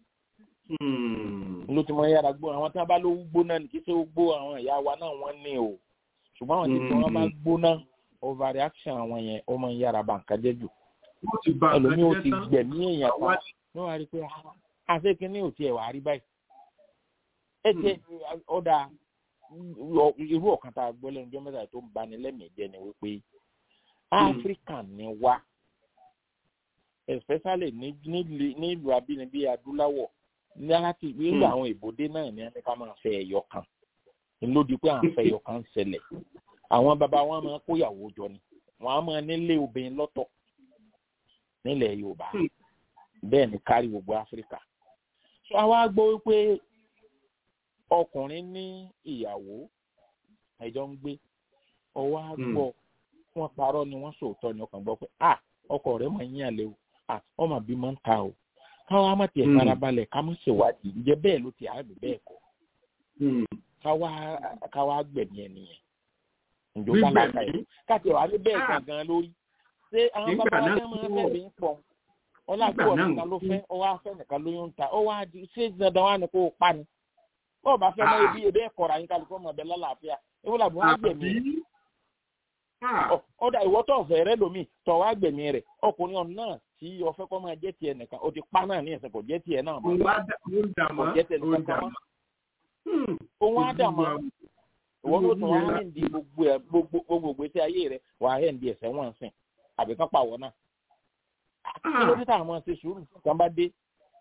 ló ti máa ń yára gbóná àwọn tí wọ́n bá lówó gbóná ní kí ṣe ó gbó àwọn ìyá wa náà wọ́n ní o ṣùgbọ́n àwọn tí wọ́n bá gbóná overreaction àwọn yẹn ó máa ń yára ba nǹkan jẹ́ jù ẹlòmíì ó ti gbẹ̀mí èèyàn kan ní wàá rí i pé àṣekínní ò tiẹ̀ wàá rí báyìí ẹ jẹ́ ọ̀dà irú ọ̀kan tá a gbọ́ lẹ́nu ọjọ́ mẹ́ta tó ń bani lẹ́mìí jẹ́ ni wípé áfíríkà ni wá especially nílùú abínibí adúláwọ̀ ní láti nígbà àwọn ìbòdé náà ní ẹni ká máa fẹ́ ẹ̀yọ kan lódì pé à ń fẹ́ ẹ̀yọ kan ń ṣẹlẹ̀ àwọn bàbá wọn máa kóyàwó jọ ni wọn á máa nílé obìnrin lọ́tọ̀ nílẹ̀ yorùbá bẹ́ẹ̀ ni kárí gbogbo áfíríkà so àwa gbọ́ wípé ọkùnrin ní ìyàwó ẹjọ́ ń gbé ọwọ́ á gbọ́ wọn parọ́ ni wọ́n sòótọ́ ni ọkàn gbọ́ pé ah ọkọ rẹ̀ máa ń yàn lé o ah ọmọ bí máa ń ta o káwa má tiẹ̀ farabalẹ̀ ká má ṣèwádìí ǹjẹ́ bẹ́ẹ̀ ló ti àgbè bẹ́ẹ̀ kọ́ káwa káwa gbẹ̀mí ẹ̀ nìyẹn ǹjọ́ bá láta ẹ̀ káàtì wà ní bẹ́ẹ̀ gangan lórí ṣé àwọn bàbá wa náà máa fẹ́ mi ń pọ̀ ọlágbó nìkan ló fẹ́ ọwọ́ afẹ́ nìkan ló ń ta ọwọ́ adi ṣé dandan wà ní kó o pa ni bọ́ọ̀ bá fẹ́ mọ ibi ebe ẹ̀kọ́ra yín kálukú ọmọ ọbẹ̀ lálàáfíà ewu làbọ̀ wá gbẹ̀mí rẹ̀ ọ̀dà ìwọ́ tó ọ̀fẹ́ rẹ lomi tọ̀ wá gbẹ̀mí rẹ̀ ọkùnrin ọ̀nà náà tí ọ̀fẹ́ kọ́ máa jẹ́ tiẹ̀ nìkan o ti pa náà ní ẹ̀sẹ̀ kò jẹ́ tiẹ̀ náà mọ́ kò jẹ́ tiẹ̀ nìkan mọ́ òun á dà mọ́ ìwọ́n ló tún wá hẹ́ǹdì gbogbo ẹ̀ gbogbo gbèsè ayé rẹ̀ wà á hẹ́ǹdì ẹ̀sẹ̀ wọ́n sìn àbí kán pàwọ́ náà kí ló dé táwọn máa ṣe sùúrù kan bá dé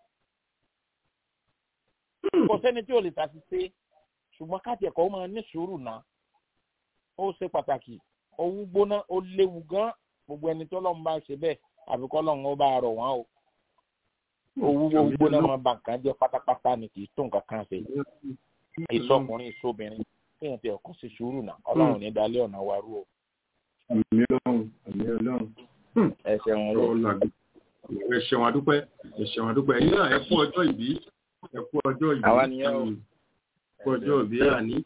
kò sẹ́ni tí ò lè tàbí ṣe ṣùgbọ́n káàtì ẹ̀kọ́ máa ní sùúrù náà ó ṣe pàtàkì owó gbóná ó léwu gan gbogbo ẹni tó lọ́n bá ṣe bẹ́ẹ̀ àbí kọ́ lọ́n ó bá rọ̀ wọ́n o owó owó gbóná máa ba nǹkan jẹ́ pátápátá ni kì í tó nǹkan kan ṣe ìsọkùnrin ìsọbìnrin kéèyàn ti ẹ̀kọ́ sí sùúrù náà ọlọ́run ní dalẹ́ ọ̀nà wa rú o. àmì ọlọ́run àmì ọlọ́run. ẹ ṣeun lọ. ẹ ṣeun adúpẹ́ ẹ ṣeun adúpẹ́ ẹ̀yin náà ẹ kú ọjọ́ ìbí ẹ kú ọjọ́ ìbí àwa nìyẹn o kú ọjọ́ ìbí àní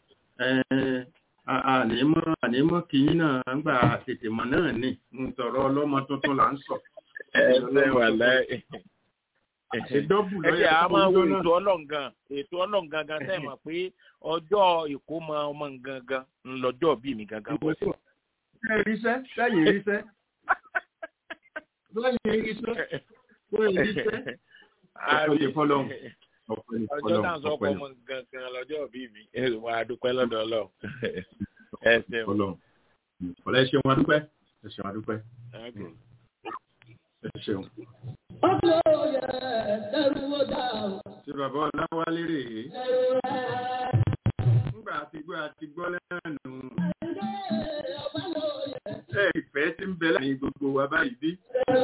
ànímọ́ ànímọ́ kìíní náà ń gbà tètè mọ̀ náà ní ń sọ̀rọ̀ ọlọ́mọ tuntun là ń sọ. ẹ ṣe wà láì. ìdọ́bù ẹ ṣe àá máa wo ètò ọlọ́ǹgàn ètò ọlọ́ǹgàn gan sẹ́yìn mọ̀ pé ọjọ́ ìkómọ ọmọ gangan ńlọjọ́ bí mi gangan bọ́ sí. ṣé ríṣẹ́ sẹ́yìn ríṣẹ́ sẹ́yìn ríṣẹ́ sẹ́yìn ríṣẹ́ ọ̀pọ̀ yẹ fọlọ́hún ọ̀pọ̀ ọjọ́ náà sọ pé ọmọ gangan lọ́jọ́ bí mi wà á dúpẹ́ lọ́dọ̀ ọlọ́run ẹ ṣeun. Ọlọ́run ọ̀lẹ́ ṣeun adúpẹ́ ẹ ṣeun adúpẹ́ ẹ ṣeun. Ṣé bàbá Ọláwálé rèé? Nígbà àti gbọ́ àti gbọ́ lẹ́nu. Ẹ ìfẹ́ tí ń bẹ láàrin gbogbo wa báyìí bí.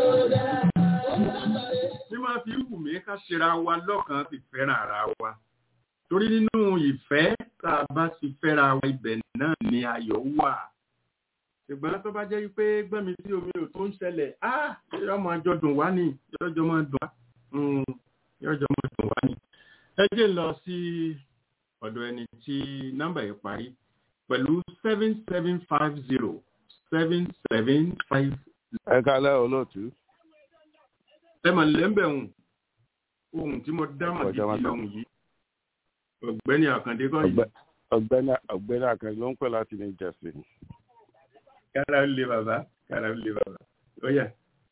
Bí máa fi wù mí ká ṣera wa lọ́kàn ti fẹ́ràn ara wa. Torí nínú ìfẹ́ tá a bá ti fẹ́ra wa ibẹ̀ náà ni ayọ̀ wà. Ṣùgbọ́n tó bá jẹ́ pé gbẹ́mi sí omi ò tó ń ṣẹlẹ̀, á yọ máa jọ dùn wá ní yọjọ́ máa dùn wá. Yọjọ́ máa dùn wá ní. Ẹ jẹ́ lọ sí ọ̀dọ̀ ẹni tí nọ́mbà yìí parí pẹ̀lú seven seven five zero seven seven five. Ẹ kálẹ́ olóòtú. Ẹ mà lẹ́ńbẹ̀hùn ohun tí mo dá màdìdì lọ́hùn yìí. Ọ̀gbẹ́ni Àkàndé kọ́ yìí. Ọ̀gbẹ́ni Ọ̀gbẹ́ni Àkàndé ló ń pè láti ní Jẹ̀sìn. Kára ń lé bàbá, kára ń lé bàbá. Ó yá.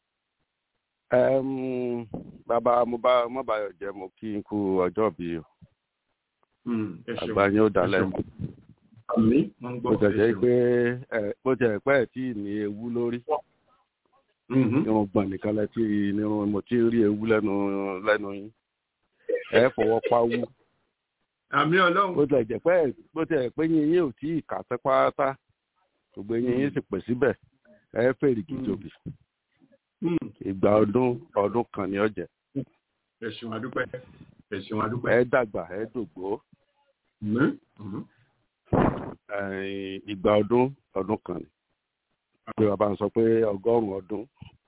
Bàbá mo bá mo bá yọ̀ jẹ́ mo kí n kú ọjọ́ bí o. Àgbà yín ó dalẹ̀. Àmì mo ń gbọ́ Bó tẹ̀ jẹ́ pé bó tẹ̀ pẹ́ tí ní ewu lórí. Irun gbọ̀n nìkan lẹ tí irun mo ti rí ewu lẹ́nu lẹ́nu yín. Ẹ fọwọ́ pawú àmì ọlọ́run. bó tilẹ̀ jẹ́ pé bó tilẹ̀ pé yín yín ò tí ì kà tẹ́ pátá gbogbo yín yín sì pè síbẹ̀ ẹ fèrè kìjòbì ìgbà ọdún ọdún kan ní ọ̀jẹ̀. ẹ̀sùn àdúpẹ́ ẹ̀sùn àdúpẹ́. ẹ dàgbà ẹ dògbó. ìgbà ọdún ọdún kan ni. pé bàbá ń sọ pé ọgọ́rùn-ún ọdún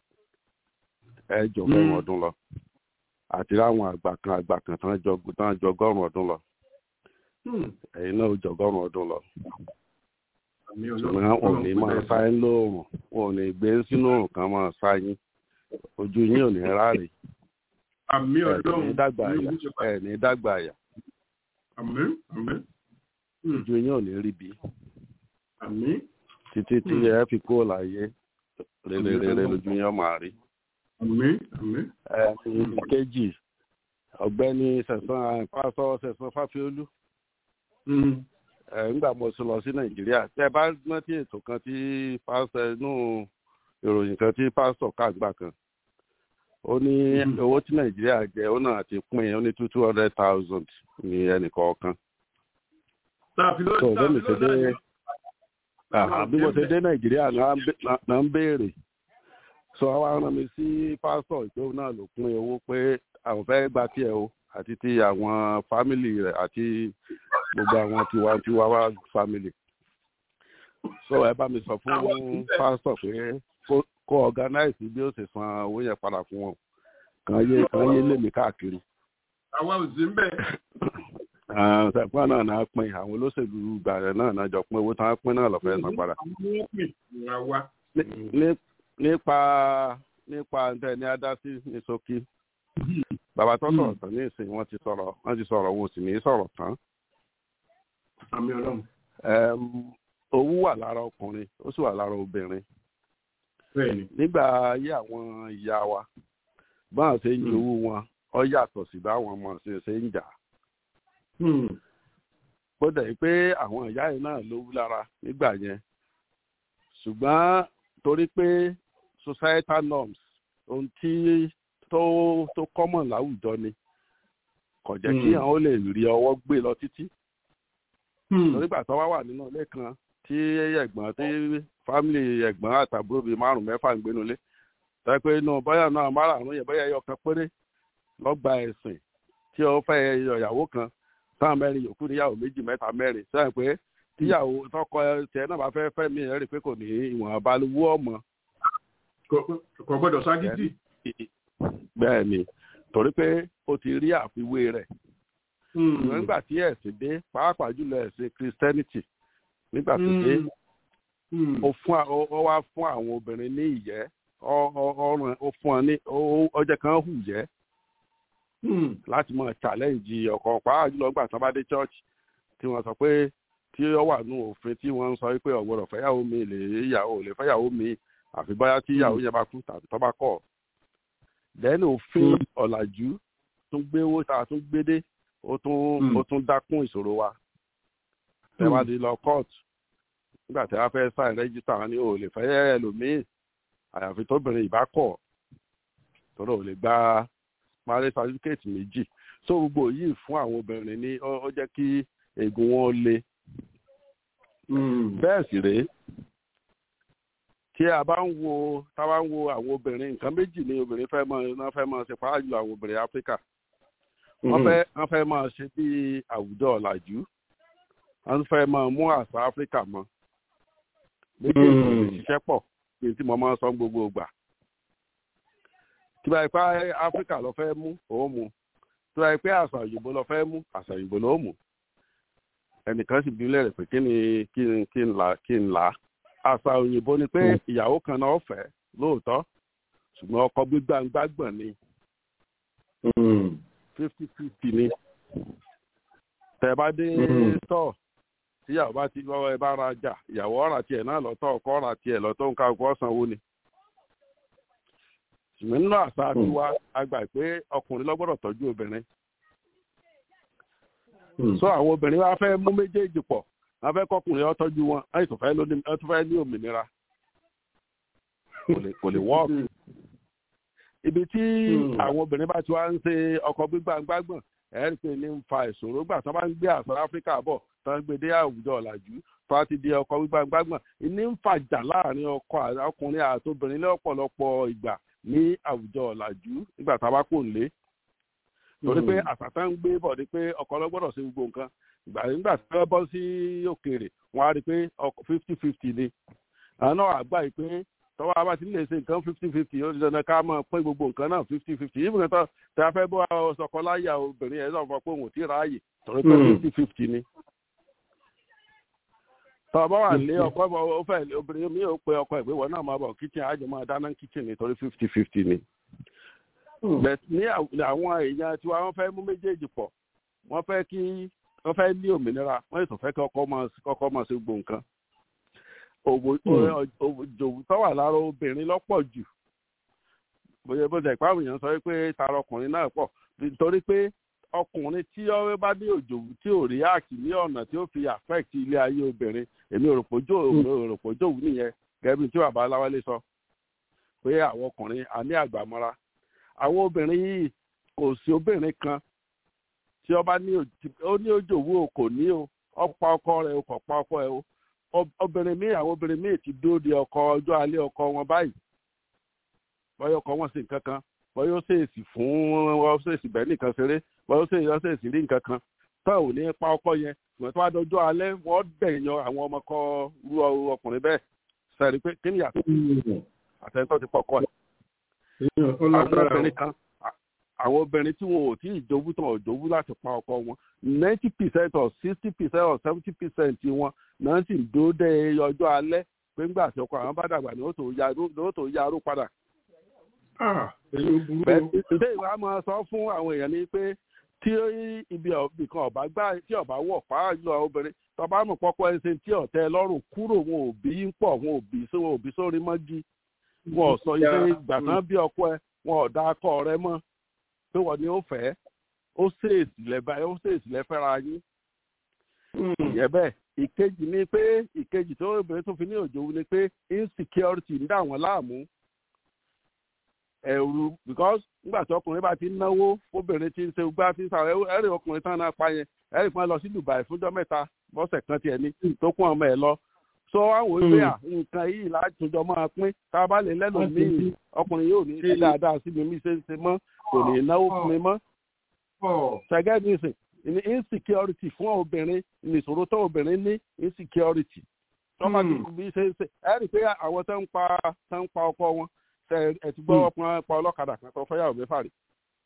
ẹ jọ ọgọ́rùn-ún ọdún lọ àti láwọn àgbà kan àgbà kan tán jọ ọgọ́rùn-ún ọdún lọ ẹ̀yin náà jọ ọgọ́rùn-ún ọdún lọ. ṣùgbọ́n wọn ò ní máa sáyé lóòrùn wọn ò ní gbé sínú òrùn kan máa sáyé ojú yín ò ní ráre. àmì ọlọ́run ẹ̀ ní dàgbà àyà ẹ̀ ní dàgbà àyà. àmì àmì. ojú yín ò ní rí bí. àmì. títí tí ẹ fi kó láyé rere lójú yín máa rí. àmì àmì. ẹ̀ kejì ọ̀gbẹ́ni sẹ̀sán pásọ sẹ̀sán fáfiolú nígbà mo sọ lọ sí nàìjíríà tẹ bá rántí ètò kan tí pásọ inú ìròyìn kan tí pásọ káàgbà kan ó ní owó tí nàìjíríà jẹ ó náà ti pín ó ní two two hundred thousand ní ẹnìkọ̀ọ̀kan. tó bẹ́ẹ̀ mi ṣe dé bí mo ṣe dé nàìjíríà náà ń béèrè sọ wá rán mi sí pásọ ìgbéwò náà ló pín owó pé àwọn fẹ́ gba tiẹ̀ o àti ti àwọn fámìlì rẹ̀ àti gbogbo àwọn tiwantiwa wá fámìlì. so ẹ bá mi sọ fún pásítọ̀ pé kó organize bí ó ṣe san owó yẹn padà fún wọn kàn yé kàn yé lèmi káàkiri. àwa ò sí mbẹ. ṣẹ̀pọ́n náà náà pín àwọn olóṣèlú gbàrẹ̀ náà náà jọ pín owó tí wọ́n pín náà lọ́fẹ̀ẹ́ san padà. nípa nípa ntẹ ní adásí ní ṣókí bàbá tó sọ̀rọ̀ tán ní ìsìn wọ́n ti sọ̀rọ̀ wọ́n ti sọ̀rọ̀ wọn ò sì ní sọ̀rọ̀ tán. àmì ọlọ́run. owó wà lára ọkùnrin ó sì wà lára obìnrin. nígbà ayé àwọn ìyá wa báwọn ṣe ń jowó wọn ọ yàtọ̀ sí báwọn ọmọ ṣe ṣe ń jà. bó dẹ̀ pé àwọn ìyá yìí náà lówó lára nígbà yẹn ṣùgbọ́n torí pé societal norms ohun tí tó tó common láwùjọ ni kò jẹ́ kí àwọn ó lè rí ọwọ́ gbé lọ títí. nígbà tó wá wà nínú ilé kan tí ẹ̀gbọ́n tí fámìlì ẹ̀gbọ́n àtàbúrò bíi márùn mẹ́fà ń gbénu ilé tẹ́ pé inú bóyá náà márùn yẹn bóyá ẹyọ kan péré lọ́gbà ẹ̀sìn tí ó fẹ́ ìyàwó kan táwọn mẹ́rin yòókù níyàwó méjì mẹ́ta mẹ́rin sẹ́yìn pé tíyàwó tọkọ tiẹ̀ náà bá fẹ́ fẹ́ mi ẹ̀ rí i pé kò ní ìwọ̀n abalúwọ́ ọmọ. kò gbọ́dọ̀ ságídì bẹ́ẹ̀ ni torí pé ó ti rí àfiwé rẹ̀ ṣùgbọ́n nígbà tí ẹ̀sìn dé pàápàá jùlọ ẹ̀sìn christianity nígbà tó dé ó fún ó wá fún àwọn obìnrin ní ìyẹ́ ọrùn ó fún ọ ní ọjọ́ kan hù yẹ́ láti máa challenge ọkọ pàápàá jùlọ nígbà tí wọ́n bá dé church tí wọ́n sọ pé tí ó wà nù òfin tí wọ́n ń sọ pé ọ̀gbọ́dọ̀ fẹ́yàwó mi lè yàwó lè fẹ́yàwó mi àfi báyà tí ìyàwó yẹn bá kú tàbí tó bá kọ̀ then òfin ọ̀làjú tún gbé owó tá a tún gbé dé ó tún ó tún dákún ìṣòro wa tẹ wá di lọ court nígbà tí wọ́n fẹ́ sign register wọn ni ò lè fẹ́ ẹlòmíì àyàfi tóbìnrin ìbá kọ̀ tọ́lọ́ ò lè gba marriage certificate méjì so gbogbo yìí fún àwọn obìnrin ní ó jẹ́ kí egun wọn le bẹ́ẹ̀ sì rèé tí a bá ń wo tá a bá ń wo àwọn obìnrin nǹkan méjì ni obìnrin fẹ́ máa náà fẹ́ máa ṣe pàápàá jùlọ àwọn obìnrin áfíríkà wọ́n fẹ́ wọ́n fẹ́ máa ṣe bí àwùjọ ọ̀làjú wọ́n fẹ́ máa mú àṣà áfíríkà mọ́ méjèèjì lè ṣiṣẹ́ pọ̀ bí tí mo máa ń sọ gbogbo ìgbà tí báyìí pé áfíríkà lọ fẹ́ mú òun mú tí báyìí pé àṣà òyìnbó lọ fẹ́ mú àṣà òyìnbó ló mú ẹnìkan sì bí lẹ́rẹ̀ pé kí ni kí ni kí n là kí n là á àṣà òyìnbó ni pé ìyàwó kan náà fẹ́ lóòótọ́ ṣùgbọ́n ọkọ gbígbàngbàgbọ̀n ni fifty fifty ni tẹ bá dé tọ tíyàwó bá ti lọ́wọ́ ẹ bá ra jà ìyàwó ọ̀rà tiẹ̀ náà lọ́tọ̀ ọkọ ọ̀rà tiẹ̀ lọ́tọ̀ nǹkan ọkọ sanwó ni ṣùgbọ́n nínú àṣà tiwa a gbà pé ọkùnrin lọ́gbọ́dọ̀ tọ́jú obìnrin so àwọn obìnrin wa fẹ́ mú méjèèjì pọ̀ wọ́n fẹ́ kọkùnrin ó tọ́jú wọn láì tó fẹ́ ní òmìnira kò lè wọ́ọ̀kì ibi tí àwọn obìnrin bá ti wá ń ṣe ọkọ gbígbàngbàgbọ̀n ẹ̀rí pé ní ń fa ìṣòro gbà tó bá ń gbé àṣà áfíríkà bọ̀ tó ń gbé dé àwùjọ ọ̀làjú tó bá ti di ọkọ gbígbàngbàgbọ̀n ní ń fàjà láàrin ọkọ ọkùnrin àti obìnrin lọ́pọ̀lọpọ̀ ìgbà ní àwùjọ ọ̀làjú nígbà tá a bá kò ń lé torí pé àṣà tó ń gbé bọ̀ ni pé ọkọ ló gbọ́dọ̀ ṣe gbogbo nǹkan ìgbà nígbà tí wọ́n bọ́ sí òkèèrè wọ́n á rí i pé fifty fifty ni àwọn náà àgbà yìí pé tọ́wọ́ a bá ti lè ṣe nǹkan fifty fifty ó ti dandan ká máa pín gbogbo nǹkan náà fifty fifty yìí nǹkan tó tẹ a fẹ́ bọ́ ọsọkọ láyà obìnrin ẹ̀ sọ̀rọ̀ pé òun ò tí ì ráàyè torí pé fifty fifty ni. tọ́wọ́ bá wà lé ọkọ ó fẹ́ obìnrin mi ò pe ọkọ ẹ̀ pé wọ́n náà máa bọ̀ kitchen àjọ máa dáná kitchen nítorí fifty fifty ni. ní àwọn èèyàn tí wọ́n fẹ́ mú méjèèjì pọ̀ wọ́n fẹ́ kí wọ́n fẹ́ ní òmìnira wọ́n yóò tó fẹ́ kí ọkọ máa ṣe gbogbo nǹkan òjòwú tó wà lára obìnrin lọ́pọ̀ jù bóyá bó jẹ́ ìpáwọn èèyàn sọ pé tara ọkùnrin náà pọ̀ nítorí pé ọkùnrin tí ọwẹ́ bá ní òjòwú tí ò rí àkì ní ọ̀nà tí ó fi affect ilé ayé obìnrin èmi òròpòjòwú nìyẹn gẹ́gẹ́ bí tí bàbá aláwálé sọ pé àwọn ọkùnrin a ní àgbàmọ́ra àwọn obìnrin yìí kò sí obìnrin kan tí ọba ní òjòwú o kò ní o ọ̀pá ọkọ rẹ̀ o kò pa ọkọ ẹ̀ o obìnrin míì àwọn obìnrin míì ti dúró de ọkọ ọjọ́ alẹ́ ọkọ wọn báyìí bọ́yọ̀ ọkọ wọn sì nǹkan kan bọ́yọ̀ ṣèèsì fún wọn ṣèèsì bẹ́ẹ̀ nìkan ṣeré bọ́yọ̀ ṣèèsì ṣèèsì rí nǹkan kan tó ò ní pa ọkọ yẹn ìwọ̀n tó wá dọjọ́ alẹ́ wọ́n dẹ̀yàn àwọn ọmọ kọ rú ọkùnrin bẹ́ẹ̀ sẹ́rí pé kí ni yàtọ̀ àtẹ̀ntọ́ ti pọ̀ kọ́ ẹ̀ àwọn obìnrin kan àwọn obìnrin tí wọn ò tí ì jowú tán ò jowú láti pa ọkọ wọn ninety percent or sixty percent or seventy percent wọn náà sì ń dúró dé ọjọ́ alẹ́ pé ńgbà tí ọkọ àwọn bá dàgbà ni ó tó yarú padà. ǹjẹ́ ìwà máa sọ fún àwọn èèyàn ni pé tí ibi ìkan ọ̀bá gbá tí ọ̀bá wọ̀ pàá lọ obìnrin tọba mọ̀ pọ́pọ́ ẹsẹ̀ tí ọ̀tẹ́ lọ́rùn kúrò wọn ò bí ń pọ̀ wọn ò bí wọn ò bí sórí mọ́gí wọn ò sọ ilé ìgbà tán bí ọkọ ẹ wọn ò dá akọ rẹ mọ́ pé wọ́n ni ó fẹ́ ó ṣèèsì lẹ́bàá ó ṣèèsì lẹ́fẹ́ra yín. ìyẹn bẹ́ẹ̀ ìkejì ni pé ìkejì tó obìnrin tó fi ní òjò ni pé insecurity ń dà wọ́n láàmú ẹ̀rù because nígbà tí ọkùnrin bá ti náwó obìnrin ti ń ṣe gbá tí ń sàrẹ̀ ẹ̀rì ọkùnrin tán náà pa yẹn ẹ̀rì kan lọ sí Dubai fúnjọ́ mẹ́ta bọ́sẹ̀ kan tiẹ̀ ní tó kún ọmọ ẹ̀ lọ so àwọn ìwé à nǹkan yìí látòjọ máa pín tá a bá lè lẹ́nu míì ọkùnrin yóò ní ṣe dáadáa sí mi mi ṣe ń ṣe mọ́ kò ní náwó fún mi mọ́ ṣẹ́gẹ́ ní ìsìn ní insecurity fún obìnrin ní ìṣòro tó obìnrin ní insecurity tọ́mọ tí bí ṣe ń ṣe ẹ rí i pé àwọn tó ń pa tó ń pa ọkọ wọn ẹ ti gbọ́ ọkùnrin pa ọlọ́kadà kan tó fẹ́yàwó mẹ́fà rí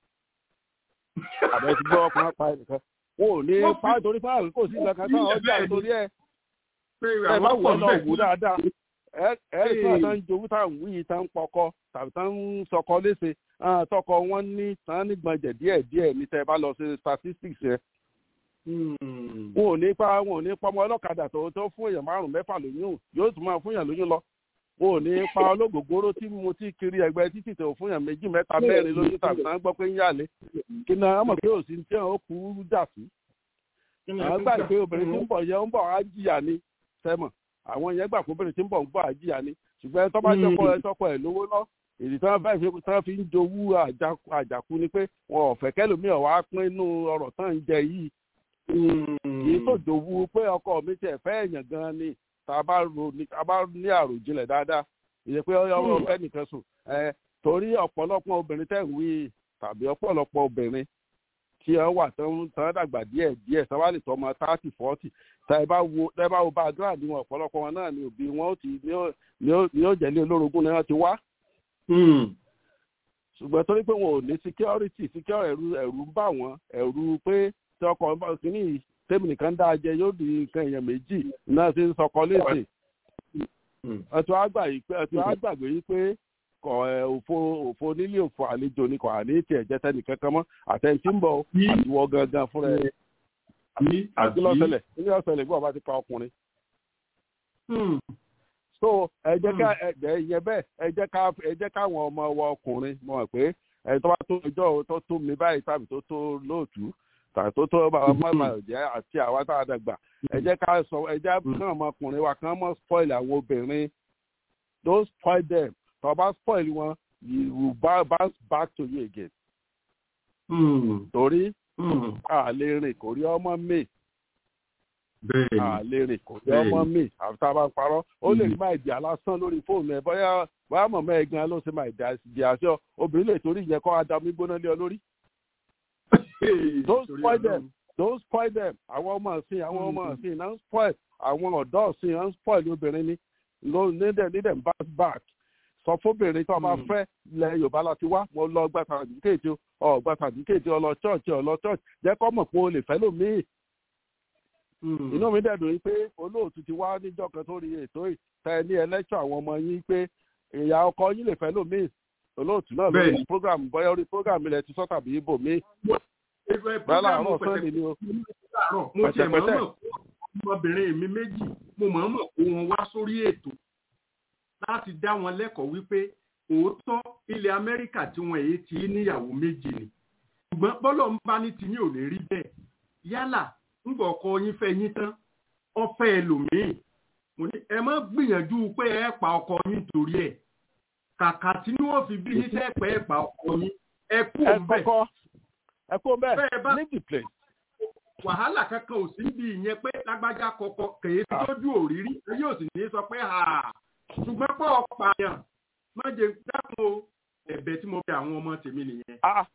àbẹ ti gbọ́ ọkùnrin pa ẹnìkan wọn ò ní pa torí fáwọn kò sí nǹkan kan táwọn ọjà torí ẹ ẹ bá wọ lọ wò dáadáa ẹ ẹ rí i pé àwọn ń jowú táwọn wíyì tá ń pọkọ tàbí tá ń sọkọ léṣe tọkọ wọn ní tán nígbọ̀njẹ̀ díẹ̀ díẹ̀ ní tẹ́ bá lọ sí statistics yẹn. wọn ò ní pa wọn ò ní pa ọmọ ọlọ́kadà tó tó fún èèyàn márùn-ún mẹ́fà lóyún yóò tún máa fún èèyàn lóyún lọ wọn ò ní pa olóògógóró tí mo ti kiri ẹgbẹ́ títì tó fún yàn méjì mẹ́ta mẹ́rin lójú tàbí náà gbọ́ pé ń yàlé kí ni àwọn mọ̀ pé òsì tí wọn ó kú dà sí. àwọn gbà pé obìnrin tí ń bọ̀ yẹn ń bọ̀ á jìyà ni sẹ́mọ̀ àwọn yẹn gbà pé obìnrin tí ń bọ̀ ń bọ̀ á jìyà ni ṣùgbọ́n tó bá jọpọ̀ ẹ tọkọ ẹ lówó lọ èdè tí wọ́n fẹ́ fi tí wọ́n fi ń jowú àjàkú ni pé wọn ò fẹ́ kẹ́lòmíì wá pín inú ọ̀rọ̀ tán ń jẹ yìí kì í tó jowú pé ọkọ mi tiẹ̀ fẹ́ èèyàn gan ni tá a bá ro ní a bá ní àròjinlẹ̀ dáadáa ìyẹn pé ọyọ ọfẹ nìkan sùn ẹ torí ọ̀pọ̀lọpọ̀ obìnrin tẹ̀ ń wí tàbí ọ̀pọ̀lọpọ̀ obìnrin tí wọ́n wà tán tán dàgbà díẹ̀ díẹ̀ tán wá lè tọ́ ọmọ thirty forty tá ẹ bá wo tá ẹ bá wo background wọn ọ̀pọ̀lọpọ̀ wọn náà ni òbí wọn ó ti ní ó jẹ́lé olórogún ni wọ́n ti wá. ṣùgbọ́n torí pé wọn ò ní security security ẹ̀rù ẹ̀rù ń bà wọ́n ẹ̀rù pé tí ọkọ̀ kìíní tèmi nìkan dáa jẹ yóò di nǹkan èèyàn méjì náà ti ń sọkọ léṣe ẹtù àgbà yìí pé ẹtù àgbàgbé yìí pé kọ ẹ òfo òfo nílé òfo àlejò ni kò àní tiẹ̀ jẹ́ tẹ́nì kankan mọ́ àtẹ̀ntì ń bọ̀ àtiwọ́ gangan fúnra ẹ̀ àti lọ́sẹ̀lẹ̀ ilé ọ̀sẹ̀lẹ̀ bí wọ́n bá ti pa ọkùnrin. so ẹ jẹ́ ká ẹ yẹn bẹ́ẹ̀ ẹ jẹ́ ká ẹ jẹ́ káwọn ọmọ wa ọkùnrin mọ̀ pé ẹ tó bá tó ìjọ tó tó mi báyìí tàbí tó tó lóòtú tàbí tó tó bàbá mọ́mọ́ ọ̀jẹ́ àti àwa tá a dàgbà ẹ jẹ́ ká sọ ẹ jẹ́ kàn ọmọkùnrin wa kàn mọ́ spoil àwọn obìnrin don't spoil them tó bá spoil wọn you will bounce back to you again. torí a lè rìn kò rí ọmọ mi a lè rìn kò rí ọmọ mi àfi tá a bá parọ́ ó lè rí máa di alásán lórí fóònù ẹ bóyá bóyá mọ̀mọ́ ẹ̀ gan ló ṣe máa di àṣẹ obìnrin lè torí ìyẹn kọ́ adamu gbóná lé ọ lórí don't spoil them don't spoil them àwọn ọmọ ọ̀sìn àwọn ọmọ ọ̀sìn náà ń spoil àwọn ọ̀dọ́ ọ̀sìn náà ń spoil obìnrin ni ló nídẹ̀ nídẹ̀ ń bounce back sọ fóbìnrin tó o bá fẹ́ lẹ yorùbá láti wá mo lọ gba sàdúkèjì ọ gba sàdúkèjì ọ lọ church ọ lọ church jẹ́ kọ́ mọ̀ pé o lè fẹ́ lómii inú mi dẹ̀ dùn pé olóòtú ti wá níjọ́ kan tó rí ètò ìtẹ́ ní ẹlẹ́ṣọ̀ àwọn ọmọ yín pé ìyá ọkọ yín lè fẹ́ lómii olóòtú náà lórí program bóyá orí program ilẹ̀ ti sọ tàbí ibò mi. bẹ́ẹ̀ làárọ̀ sọ́ọ̀nì ni o. mo tiẹ̀ mọ̀ mọ̀ ọmọbìnrin mi méjì mo mọ̀ mọ̀ kó wọn wá sórí ètò láti dá wọn lẹ́kọ̀ọ́ wípé òótọ́ ilẹ̀ amẹ́ríkà tí wọ́n èyí ti níyàwó méjì ni ṣùgbọ́n bọ́lọ̀ ń bá ní tiyín ò ní rí bẹ́ẹ̀ yálà ńgbà ọkọ yín fẹ́ yín tán ọfẹ́ ẹlòmíì mo ní ẹ má gbìyànjú pé ẹ pa ọkọ yín torí ẹ̀ kàkà tí wọ́n fi bí yín tẹ́ pẹ́ ẹ pa ọkọ yín ẹ kú òun bẹ́ẹ̀ ẹ kú bẹ́ẹ̀ ní the place. wàhálà kankan ò sí bí ìyẹn pé lágbájá kọkọ kèé tójú òrírí ẹ yóò sì ní sọ pé ha ṣùgbọ́n pọ̀ pààyàn má jẹ dákun o ẹ̀bẹ̀ tí mo fi àwọn ọmọ tèmi nìyẹn.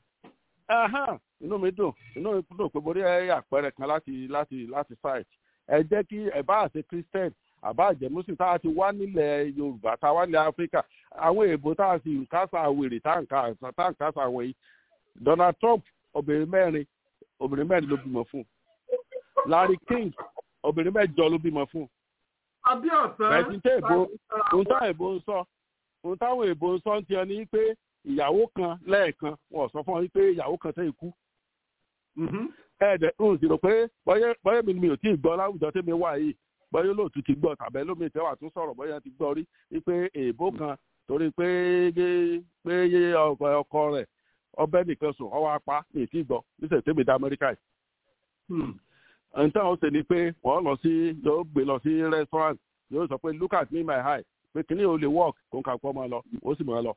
inú mi dùn inú mi dùn pé mo rí àpẹẹrẹ kan láti láti láti site ẹ jẹ́ kí ẹ bá àṣẹ christian àbá àjẹmúsìn tá a ti wá nílẹ̀ yorùbá tá a wá nílẹ̀ áfíríkà àwọn èèbò tá a sì kásá wèrè tá à ń kásá àwọn yìí donald trump obìnrin mẹ́rin obìnrin mẹ́rin ló bímọ fún larry king obìnrin mẹ́jọ ló bímọ fún abíọ̀sán. bẹ̀ẹ̀ni tẹ́ èbó ohun táwọn èbó ń sọ ohun táwọn èbó ń sọ ń tiẹ̀ ní pé ìyàwó kan lẹ́ẹ̀kan wọn sọ fún ọ wípé ìyàwó kan tẹ́ ikú. ẹ̀ẹ́dẹ̀ ń sì rò pé bọ́yẹ̀ mi ni mi ò tí ì gbọ́ láwùjọ tẹ́mi wà yìí bọ́yẹ̀ olóòtú ti gbọ́ tàbẹ́ lómi ìtẹ́wà tún sọ̀rọ̀ bọ́yẹ̀ ti gbọ́ rí wípé èbó kan torí pé pé ọkọ rẹ̀ ọbẹ̀ nìkan sùn ọwọ́ apá mi ì tí ì gbọ́ níṣẹ́ tẹ́mi dá amẹ́ríkà yìí nǹkan ó ṣe ni pé wọ́n lọ sí yóò gbé lọ sí restaurant yóò sọ pé look at me my eye pé kíní ò lè work kó n kà pọ́ máa lọ ó sì máa lọ.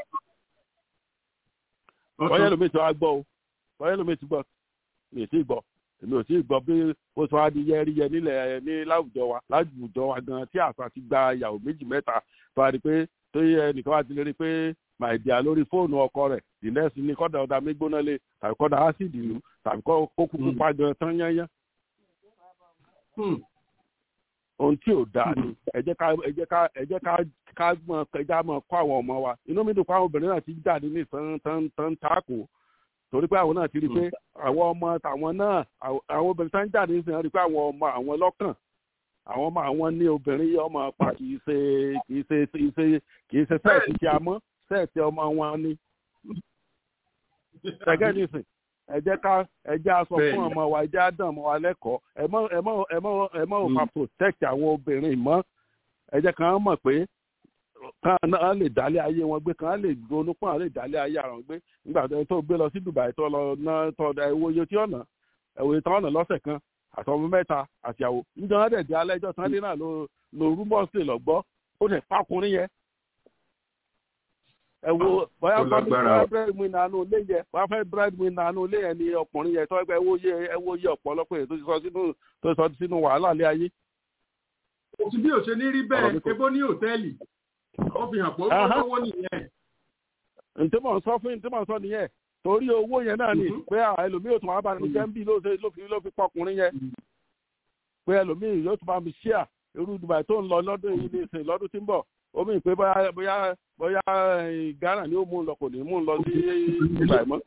bọ́yá lómi tí wàá gbọ́ o bọ́yá lómi tí gbọ́ mi ò tí ì gbọ́ èmi ò tí ì gbọ́ bí ó sọ wá di yẹ́ríyẹ nílẹ̀ ní láwùjọ wa láwùjọ wa gan tí àṣà ti gba ìyàwó méjì mẹ́ta tó a rí pé tó yẹ nìkan wá ti lè rí pé my dear lórí fóònù ọkọ rẹ̀ the next ni kọ́dà ọ̀dà mi gbóná lé tàbí kọ́dà ásìdì lù tàbí kó kúkú pa gan tán yányán ohun tí ò dáa ni ẹ jẹ́ ká ẹ jẹ́ ká ẹ jẹ́ ká ká mọ ẹja mọ kọ́ àwọn ọmọ wa inú mi dùn pé àwọn obìnrin náà ti jáde ní tán tán tán tako torí pé àwọn náà ti rí i pé àwọn ọmọ tàwọn náà àwọn obìnrin tán jáde ní sìn rí i pé àwọn ọmọ àwọn lọ́kàn àwọn ọmọ àwọn ní obìnrin yìí ọmọ pa kì í ṣe kì í ṣe kì í ṣe kì í ṣe sẹ́ẹ̀tì tí a mọ́ sẹ́ẹ̀tì ọmọ wọn ni ṣẹ́gẹ́ nísìn ẹ jẹ́ ká ẹ jẹ́ aṣọ fún ọmọ wa ẹ jẹ́ àdán ọmọ wa lẹ́kọ̀ọ́ ẹ mọ́ ẹ mọ́ ẹ mọ́ ẹ mọ́ òfà protect àwọn obìnrin mọ́ ẹ jẹ́ ká mọ̀ pé kan náà lè dálé ayé wọn gbé kan lè ronú pọ́n lè dálé ayé àwọn gbé nígbà tó gbé lọ sí Dubai tó lọ ná tó ẹwọ iye tí ọ̀nà ẹwọ iye tí ọ̀nà lọ́sẹ̀ kan àtọmọ mẹ́ta àtìyàwó níjọ́ náà dẹ̀ di alẹ́jọ́ tán lé náà ló rúmọ̀ sí lọ gbọ́ ó dẹ̀ pákùnrin yẹn ẹ wo bóyá fẹ́ bread win nánú ilé yẹ bóyá fẹ́ bread win nánú ilé yẹn ni ọkùnrin yẹn tó ẹgbẹ́ ẹwọ́ yẹ ẹwọ́ yẹ ọ̀pọ̀lọpọ̀ yẹn tó ti sọ sínú tó sọ sínú wàhálà lé ayé. òtún bí òṣè ní rí bẹ́ẹ̀ ebó ní hòtẹ́ẹ̀lì ó fi hàn pé ó lówó nìyẹn. ǹtí mò ń sọ fún ǹtí mò ń sọ nìyẹn torí owó yẹn náà ni pé ẹlòmíì ò tún wá bá mi jẹ́ ń bí ló fi ló fi pọkùnrin yẹn pé ẹlòmíì yóò tún bá mi ṣíà irú Dubai tó ń lọ lọ́dún yìí ní ìsìn lọ́dún tí ń bọ̀ ó mì pé bóyá bóyá bóyá Ghana ni ó mú un lọ kò ní mú un lọ sí Dubai mọ́.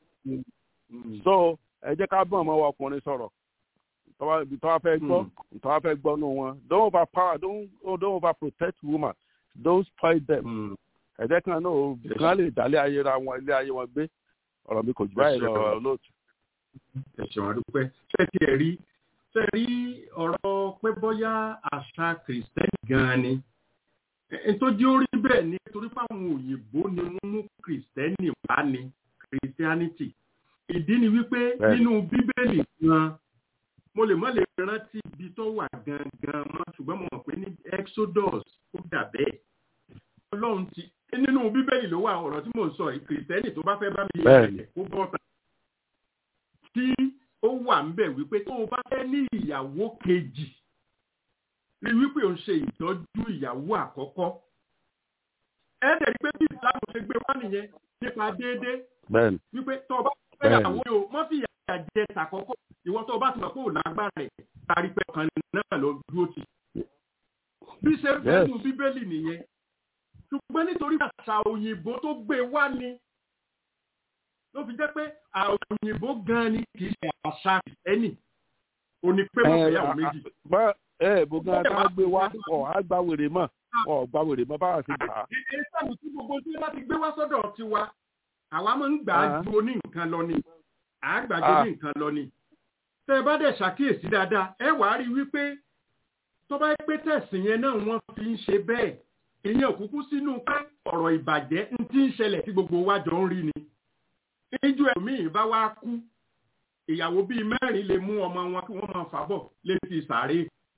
so ẹ jẹ́ ká bọ́ ọmọ wa ọkùnrin sọ̀rọ̀ tọ́wá fẹ́ gbọ́ tọ́wá fẹ́ gbọ́ nù wọn don't over power don't don't over protect women don't spoil them. ẹ jẹ́ kan náà kan lè dálé ayé ra wọn ilé ayé wọn gbé ọ̀rọ̀ mi kò jù báyìí lọ lóòtú. ẹ ṣeun àdúpẹ́ ṣé ti ẹ̀ rí ṣe rí ọ̀rọ̀ pé bóyá àṣà kìrìsìtẹ́nì gan-an ni nítorí ó rí bẹ́ẹ̀ ni torí fáwọn òyìnbó ni wọ́n mú kìrìsìtẹ́nì wá ní kìrìsìtẹ́nìtì ìdí ni wípé nínú bíbélì gan mo lè má lè rántí ibi tó wà gangan mọ́ ṣùgbọ́n mo mọ̀ pé ní exodus ó dà bẹ́ẹ̀ ọlọ́run ti nínú bíbélì ló wà ọ̀rọ̀ tí mò ń sọ kìrìsìtẹ́nì tó bá fẹ́ bá mi yẹ kó bọ́ta tí ó wà ń bẹ̀ wípé tó o bá fẹ́ ní ìyàwó kejì rí wípé o ń ṣe ìtọ́jú ìyàwó àkọ́kọ́ ẹ dẹ̀ rí pé bí ìsìlámù ṣe gbé wá nìyẹn nípa déédéé wípé tó o bá fẹ́ ìyàwó yìí o mọ́ fi ìyà jẹ tàkọ́kọ́ ìwọ tó o bá ti mọ̀ pé ò lágbára rẹ̀ tari pé ọkàn náà lọ dúró tì bí ṣe fẹ́ nu bíbélì nìyẹn ṣùgbọ́n nítorí àṣà òyìnbó tó gbé wá ni ló fi jẹ́ pé àwọn òyìnbó gan ni kì í ṣe àṣà ẹnì òní pé wọ́n fẹ́ yàwó méjì. ẹ bùgán tá a gbé wá ọ á gba wèrè mọ ọ gba wèrè mọ báwa ti gbà á. ìṣèlú tí gbogbo tí wọ́n ti gbé wá sọ́dọ̀ tiwa àwa máa ń gbà á ju oní nǹkan lọ ni à á gbà ju oní nǹkan lọ ni. tẹ́ ẹ bá dẹ̀ ṣàkíyèsí dáadáa ẹ wàá rí wípé tó bá pé tẹ̀sìn yẹn náà wọ́n fi ń ṣe bẹ́ẹ̀ ìyẹn òkúkú sínú pé ọ̀rọ̀ ìbàjẹ́ ń ti ń ṣẹlẹ̀ tí gbogbo wa jọ ń rí ni níjú ẹlòmíì bá wá kú ìyàwó bíi mẹ́rin lè mú ọmọ wọn kí wọ́n máa fà bọ̀ létí sàárè.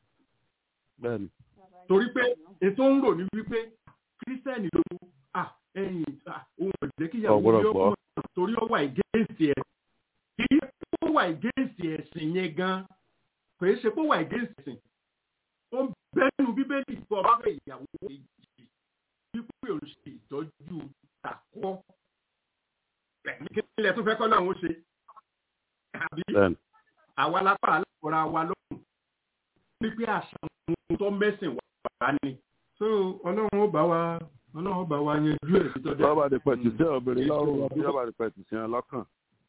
torí pé ètò ń rò ní wípé kírísítẹ́nì ló à ẹ̀yìn ohun ọ̀jẹ́ kí ìyàwó yóò kọ́ torí ó wà ìgéǹsì ẹ̀ kì í ó wà ìgéǹsì ẹ̀sìn yẹn gan kò í ṣe pé ó wà ìgéǹsì ẹ̀sìn ó ń bẹ́nu bíbélì kọ́ ọba fẹ́ ìyàwó kejì wípé òun ṣe ìtọ́jú tàkọ́ ilẹ̀ tó fẹ́ kọ́ lọ́hún ṣe àbí àwa lápá aláwòrán wa lọ́hùn wípé àṣà ohun tó mẹ́sìn wà ní. so ọlọ́run ó bá wa ọlọ́run ó bá wa yanjú ẹ̀ títọ́ dé. bọ́ọ̀bà di pẹ̀tù sí obìnrin lọ́rùn bọ́ọ̀bà di pẹ̀tù sí ẹ lọ́kàn.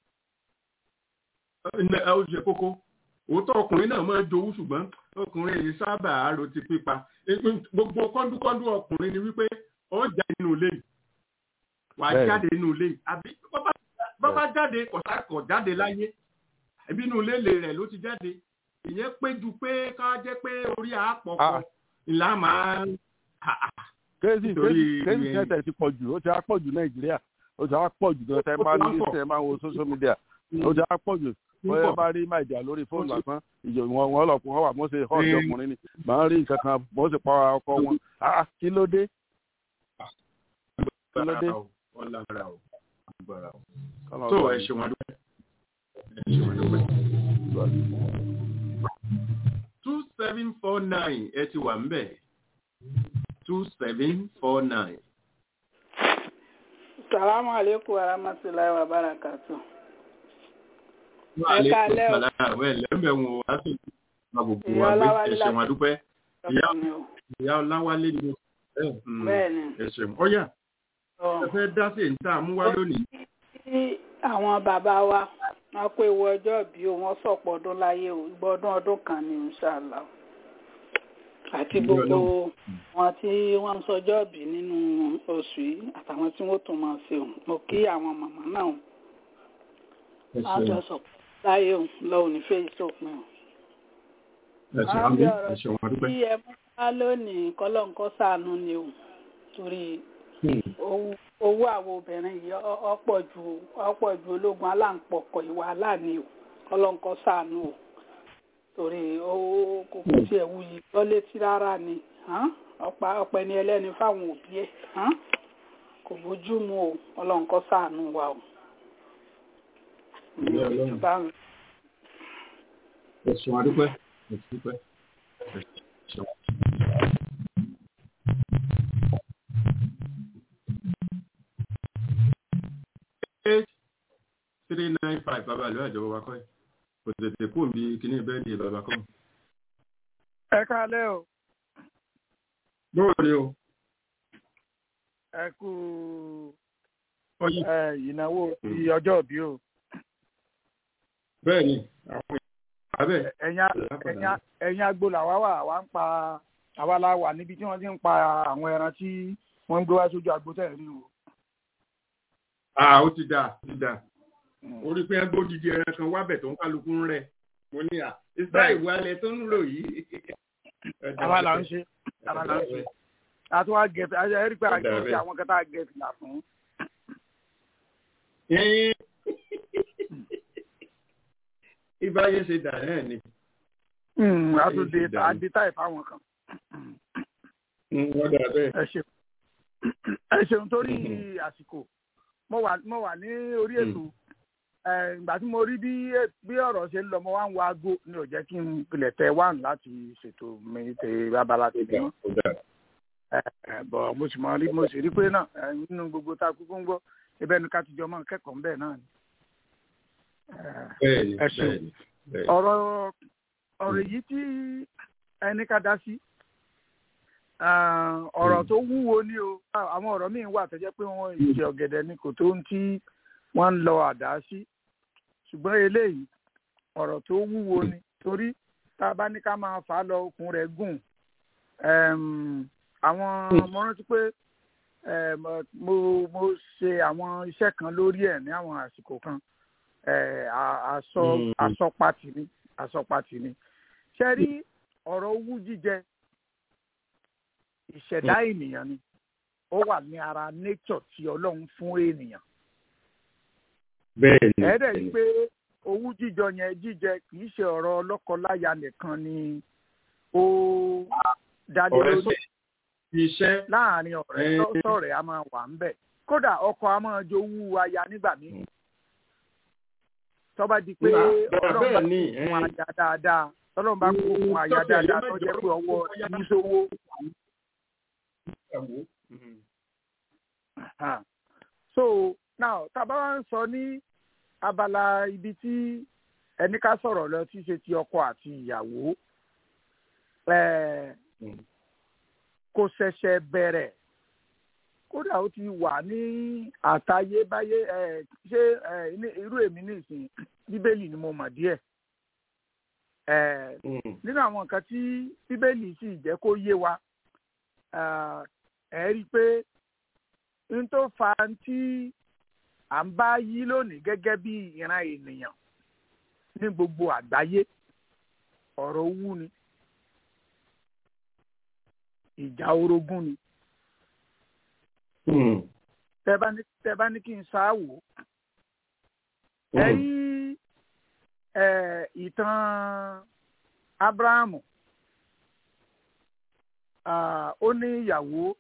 ẹ ó ṣe kókó òótọ́ ọkùnrin náà máa ń jowú ṣùgbọ́n ọkùnrin yìí sábà àárò ti pípa gbogbo kọ́ńdúkọ́ńdú ọkùnrin ni wípé ó jáde nínú ilé yìí wà á jáde nínú ilé yìí àbí bọ́bá jáde kọ̀sákọ̀ jáde láyé ẹbí inú ilé rẹ̀ ló ti jáde ìyẹn pé ju pé ká jẹ́ pé orí àpọ̀pọ̀ ìlà máa ń. kéèsì kéèsì kẹtẹ ti pọ̀ jù ó ti á pọ̀ jù nàìjíríà ó ti á pọ̀ jù gan tẹ máa ní tẹ máa wo social media ó ti á pọ̀ jù bóyá bá rí máìjà lórí fóònù lásán ìjọ wọn wọn lọ wọn wà mọ ṣe hàn ọjọ́ ọkùnrin ni màá rí nǹkan kan mọ ṣe pa ọkọ wọn kí ló dé. kí ló dé. tó ẹ ṣe wọn dúpẹ́ ẹ ṣe wọn dúpẹ́. two seven four nine ẹ ti wà ń bẹ̀ two seven four nine. salamu aleykum wa rahmatulahi wa barakatu. ẹ kálẹ́ o. àwọn ẹlẹ́mẹ̀ wọn wá sí ìgbà gbogbo wa gbé ẹ ṣe wọn dúpẹ́. ìyá ọláwálé ni bẹ́ẹ̀ni ẹ ṣe wọn. ọ̀yà ẹ fẹ́ dá sí èyí tá a mú wá lónìí. tí àwọn bàbá wa wọn pé ìwọ ọjọ́ bí o wọn sọ̀pọ̀ ọdún láyé o ìgbọ́dún ọdún kan ní ìṣàlá àti gbogbo wọn tí wọ́n ń sọjọ́ bí nínú oṣù yìí àtàwọn tí wọ́n tún máa ṣe o mo kí àwọn màmá náà o àjọ sọ̀pọ̀ láyé o lọ́wọ́ ní fèyí sópin o. àwọn bí ọ̀rọ̀ tí ẹ mú wá lónìí kọ́lọ́ǹkọ́ sànú ni o torí owó àwọn obìnrin yìí ọ̀pọ̀ ju ọ̀pọ̀ ju ológun aláǹpọ̀kọ̀ ìwà aláàní o ọlọ́nkọ́ sànù o torí owó kò kò tiẹ̀ wuyì lọ́létí rárá ni ọ̀pá ọ̀pẹ ni ẹlẹ́ni fáwọn òbí ẹ̀ kò bójú mu o ọlọ́nkọ́ sànù wa o. ẹ̀sùn àdúpẹ́ ẹ̀sùn àdúpẹ́. eight three nine five bàbá ìlú àjọ bàbá kọ́ ẹ̀ kò tètè kú bí kíní bẹ́ẹ̀ ni bàbá kọ́. ẹ káalẹ́ o. lóòrè o. ẹ kú ìnáwó ti ọjọ́ òbí o. bẹ́ẹ̀ ni àwọn abẹ́. ẹ̀yin agbo làwa wà wá ń pa àwa la wà níbi tí wọ́n ti ń pa àwọn ẹran tí wọ́n ń gbé wá sójú agbo tẹ̀ rí o ah ó ti dà ti dà orí pé ẹgbẹ́ òdìdí ẹran kan wábẹ̀ tó ń kálukú ń rẹ̀ mo ní à ìsá ìwálẹ̀ tó ń lò yìí. àwa là ń ṣe àwa là ń ṣe àti wá gẹ̀ẹ́fì àti ẹ̀rí pé àgbẹ̀ ṣe àwọn kẹta gẹ̀ẹ́fì là fún. ìbáyé ṣe dà náà ni. àtúndé àdìtà ìfáwọn kan. wọ́n dà bẹ́ẹ̀. ẹ ṣeun torí àsìkò mo wà mo wà ní orí ètò ìgbà tí mo rí bí bí ọ̀rọ̀ ṣe ń lọ mo wá ń wo aago ní ò jẹ́ kí n pilẹ̀ tẹ wán láti ṣètò mi tẹ abala tèmi mọ́ bọ̀ mo sì mọ rí mo sì rí pé náà nínú gbogbo tá a kúkú ń gbọ́ ibẹ̀ ni ká ti jọ mọ́ kẹ́kọ̀ọ́ bẹ́ẹ̀ náà ni. ẹ ṣeun ọ̀rọ̀ ọ̀rọ̀ èyí tí ẹni ká dá sí ọ̀rọ̀ tó wúwo ni o àwọn ọ̀rọ̀ míì wà tó jẹ́ pé wọ́n ìṣe ọ̀gẹ̀dẹ̀ ni kò tó ń tí wọ́n ń lọ àdá sí ṣùgbọ́n eléyìí ọ̀rọ̀ tó wúwo ni torí tá a bá ní ká máa fà á lọ okùn rẹ̀ gùn àwọn mo rántí pé mo mo ṣe àwọn iṣẹ́ kan lórí ẹ̀ ní àwọn àsìkò kan àsọpatì ni àsọpatì ni ṣe rí ọ̀rọ̀ owú jíjẹ ìṣẹ̀dá ènìyàn ni ó wà ní ara nature tí ọlọ́run fún ènìyàn. bẹ́ẹ̀ni ẹ̀ẹ́dẹ̀ yìí pé owú jíjọ yẹn jíjẹ kì í ṣe ọ̀rọ̀ ọlọ́kọ-láya nìkan ni ó dálé lórí iṣẹ́ láàrin ọ̀rẹ́ sọ̀rẹ́ a máa wà ń bẹ̀ kódà ọkọ a máa jowú aya nígbà míì tọ́ba di pé ọlọ́run bá kún aya dáadáa ọlọ́run bá kún aya dáadáa tó jẹ́ pé ọwọ́ ìṣòwò so now tàbá wa ń sọ ní abala ibi tí ẹni ká sọ̀rọ̀ lọ tí ṣe ti ọkọ àti ìyàwó kò ṣẹ̀ṣẹ̀ bẹ̀rẹ̀ kódà ó ti wà ní àtayébáyé ṣé irú èmi nìsín bíbélì ni mo mọ̀ díẹ̀ nínú àwọn nǹkan tí bíbélì sì jẹ́ kó yé wa ẹ rí i pé n tó fa tí à ń bá yí lónìí gẹ́gẹ́ bí ìran ènìyàn ní gbogbo àgbáyé ọ̀rọ̀ owú ni ìjà orogún ni tẹ́ bá ní kí n ṣáàwò ẹ rí ìtàn Ábúráhámù ó ní ìyàwó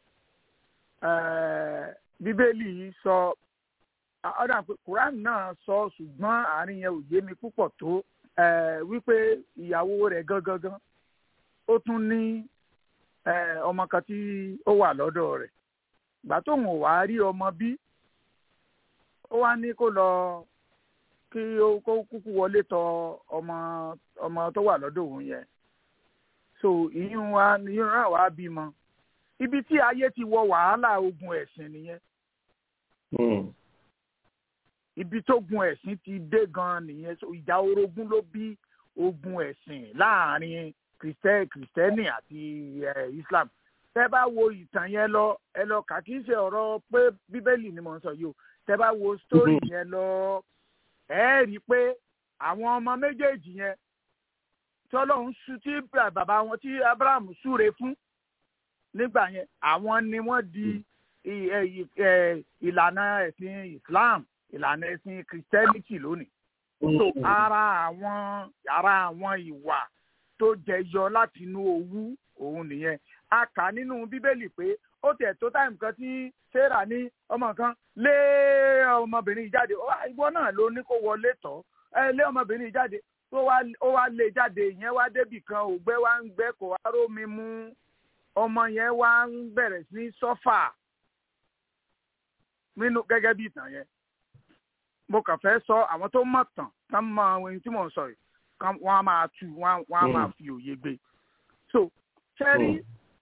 bíbélì sọ ọ̀dà pé quran náà sọ ṣùgbọ́n àárín yẹn ò yé mi púpọ̀ tó wípé ìyàwó rẹ̀ gangan ó tún ní ọmọ kan tí ó wà lọ́dọ̀ rẹ̀ ìgbà tóun ò wá rí ọmọ bí ó wá ní kó lọ kí ó kó kúkú wọlé tọ ọmọ ọmọ tó wà lọ́dọ̀ òun yẹn so ìyún wa ìyún náà wàá bímọ ibi tí ayé ti wọ wàhálà ogun ẹ̀sìn nìyẹn ibi tó gun ẹ̀sìn ti dé gan nìyẹn so ìjà orogún ló bí ogun ẹ̀sìn láàrin kìrìsìtẹ́nì àti Islam tẹ́ bá wo ìtàn yẹn lọ ẹ lọ kà kí n ṣe ọ̀rọ̀ pé bíbélì ni mo ń sọ yìí o tẹ́ bá wo sítórì yẹn lọ ẹ rí i pé àwọn ọmọ méjèèjì yẹn tí ọlọ́run sú tí bàbá wọn tí Abraham súre fún nígbà yẹn àwọn ni wọ́n di ìlànà ẹ̀sìn Islam ìlànà ẹ̀sìn Christianity lónìí. so ara àwọn ara àwọn ìwà tó jẹyọ láti inú owú òun nìyẹn a kà nínú bíbélì pé ó tẹ̀ tó táìmù kan tí sarah ní ọmọ kan lé ọmọbìnrin jáde ìwọ náà ló ní kó wọlé tọ́ ẹ lé ọmọbìnrin jáde ó wá lé jáde ìyẹn wá débì kan ògbẹ́ wá ń gbẹ́ kó wá rómi mú ọmọ yẹn wá ń bẹ̀rẹ̀ sí sọ́fà nínú gẹ́gẹ́ bí ìtàn yẹn mo kàn fẹ́ sọ àwọn tó mọ̀ tàn tán mọ ohun tí mò ń sọ yìí wọ́n á máa tu wọ́n á máa fi òye gbé so ṣẹ́rí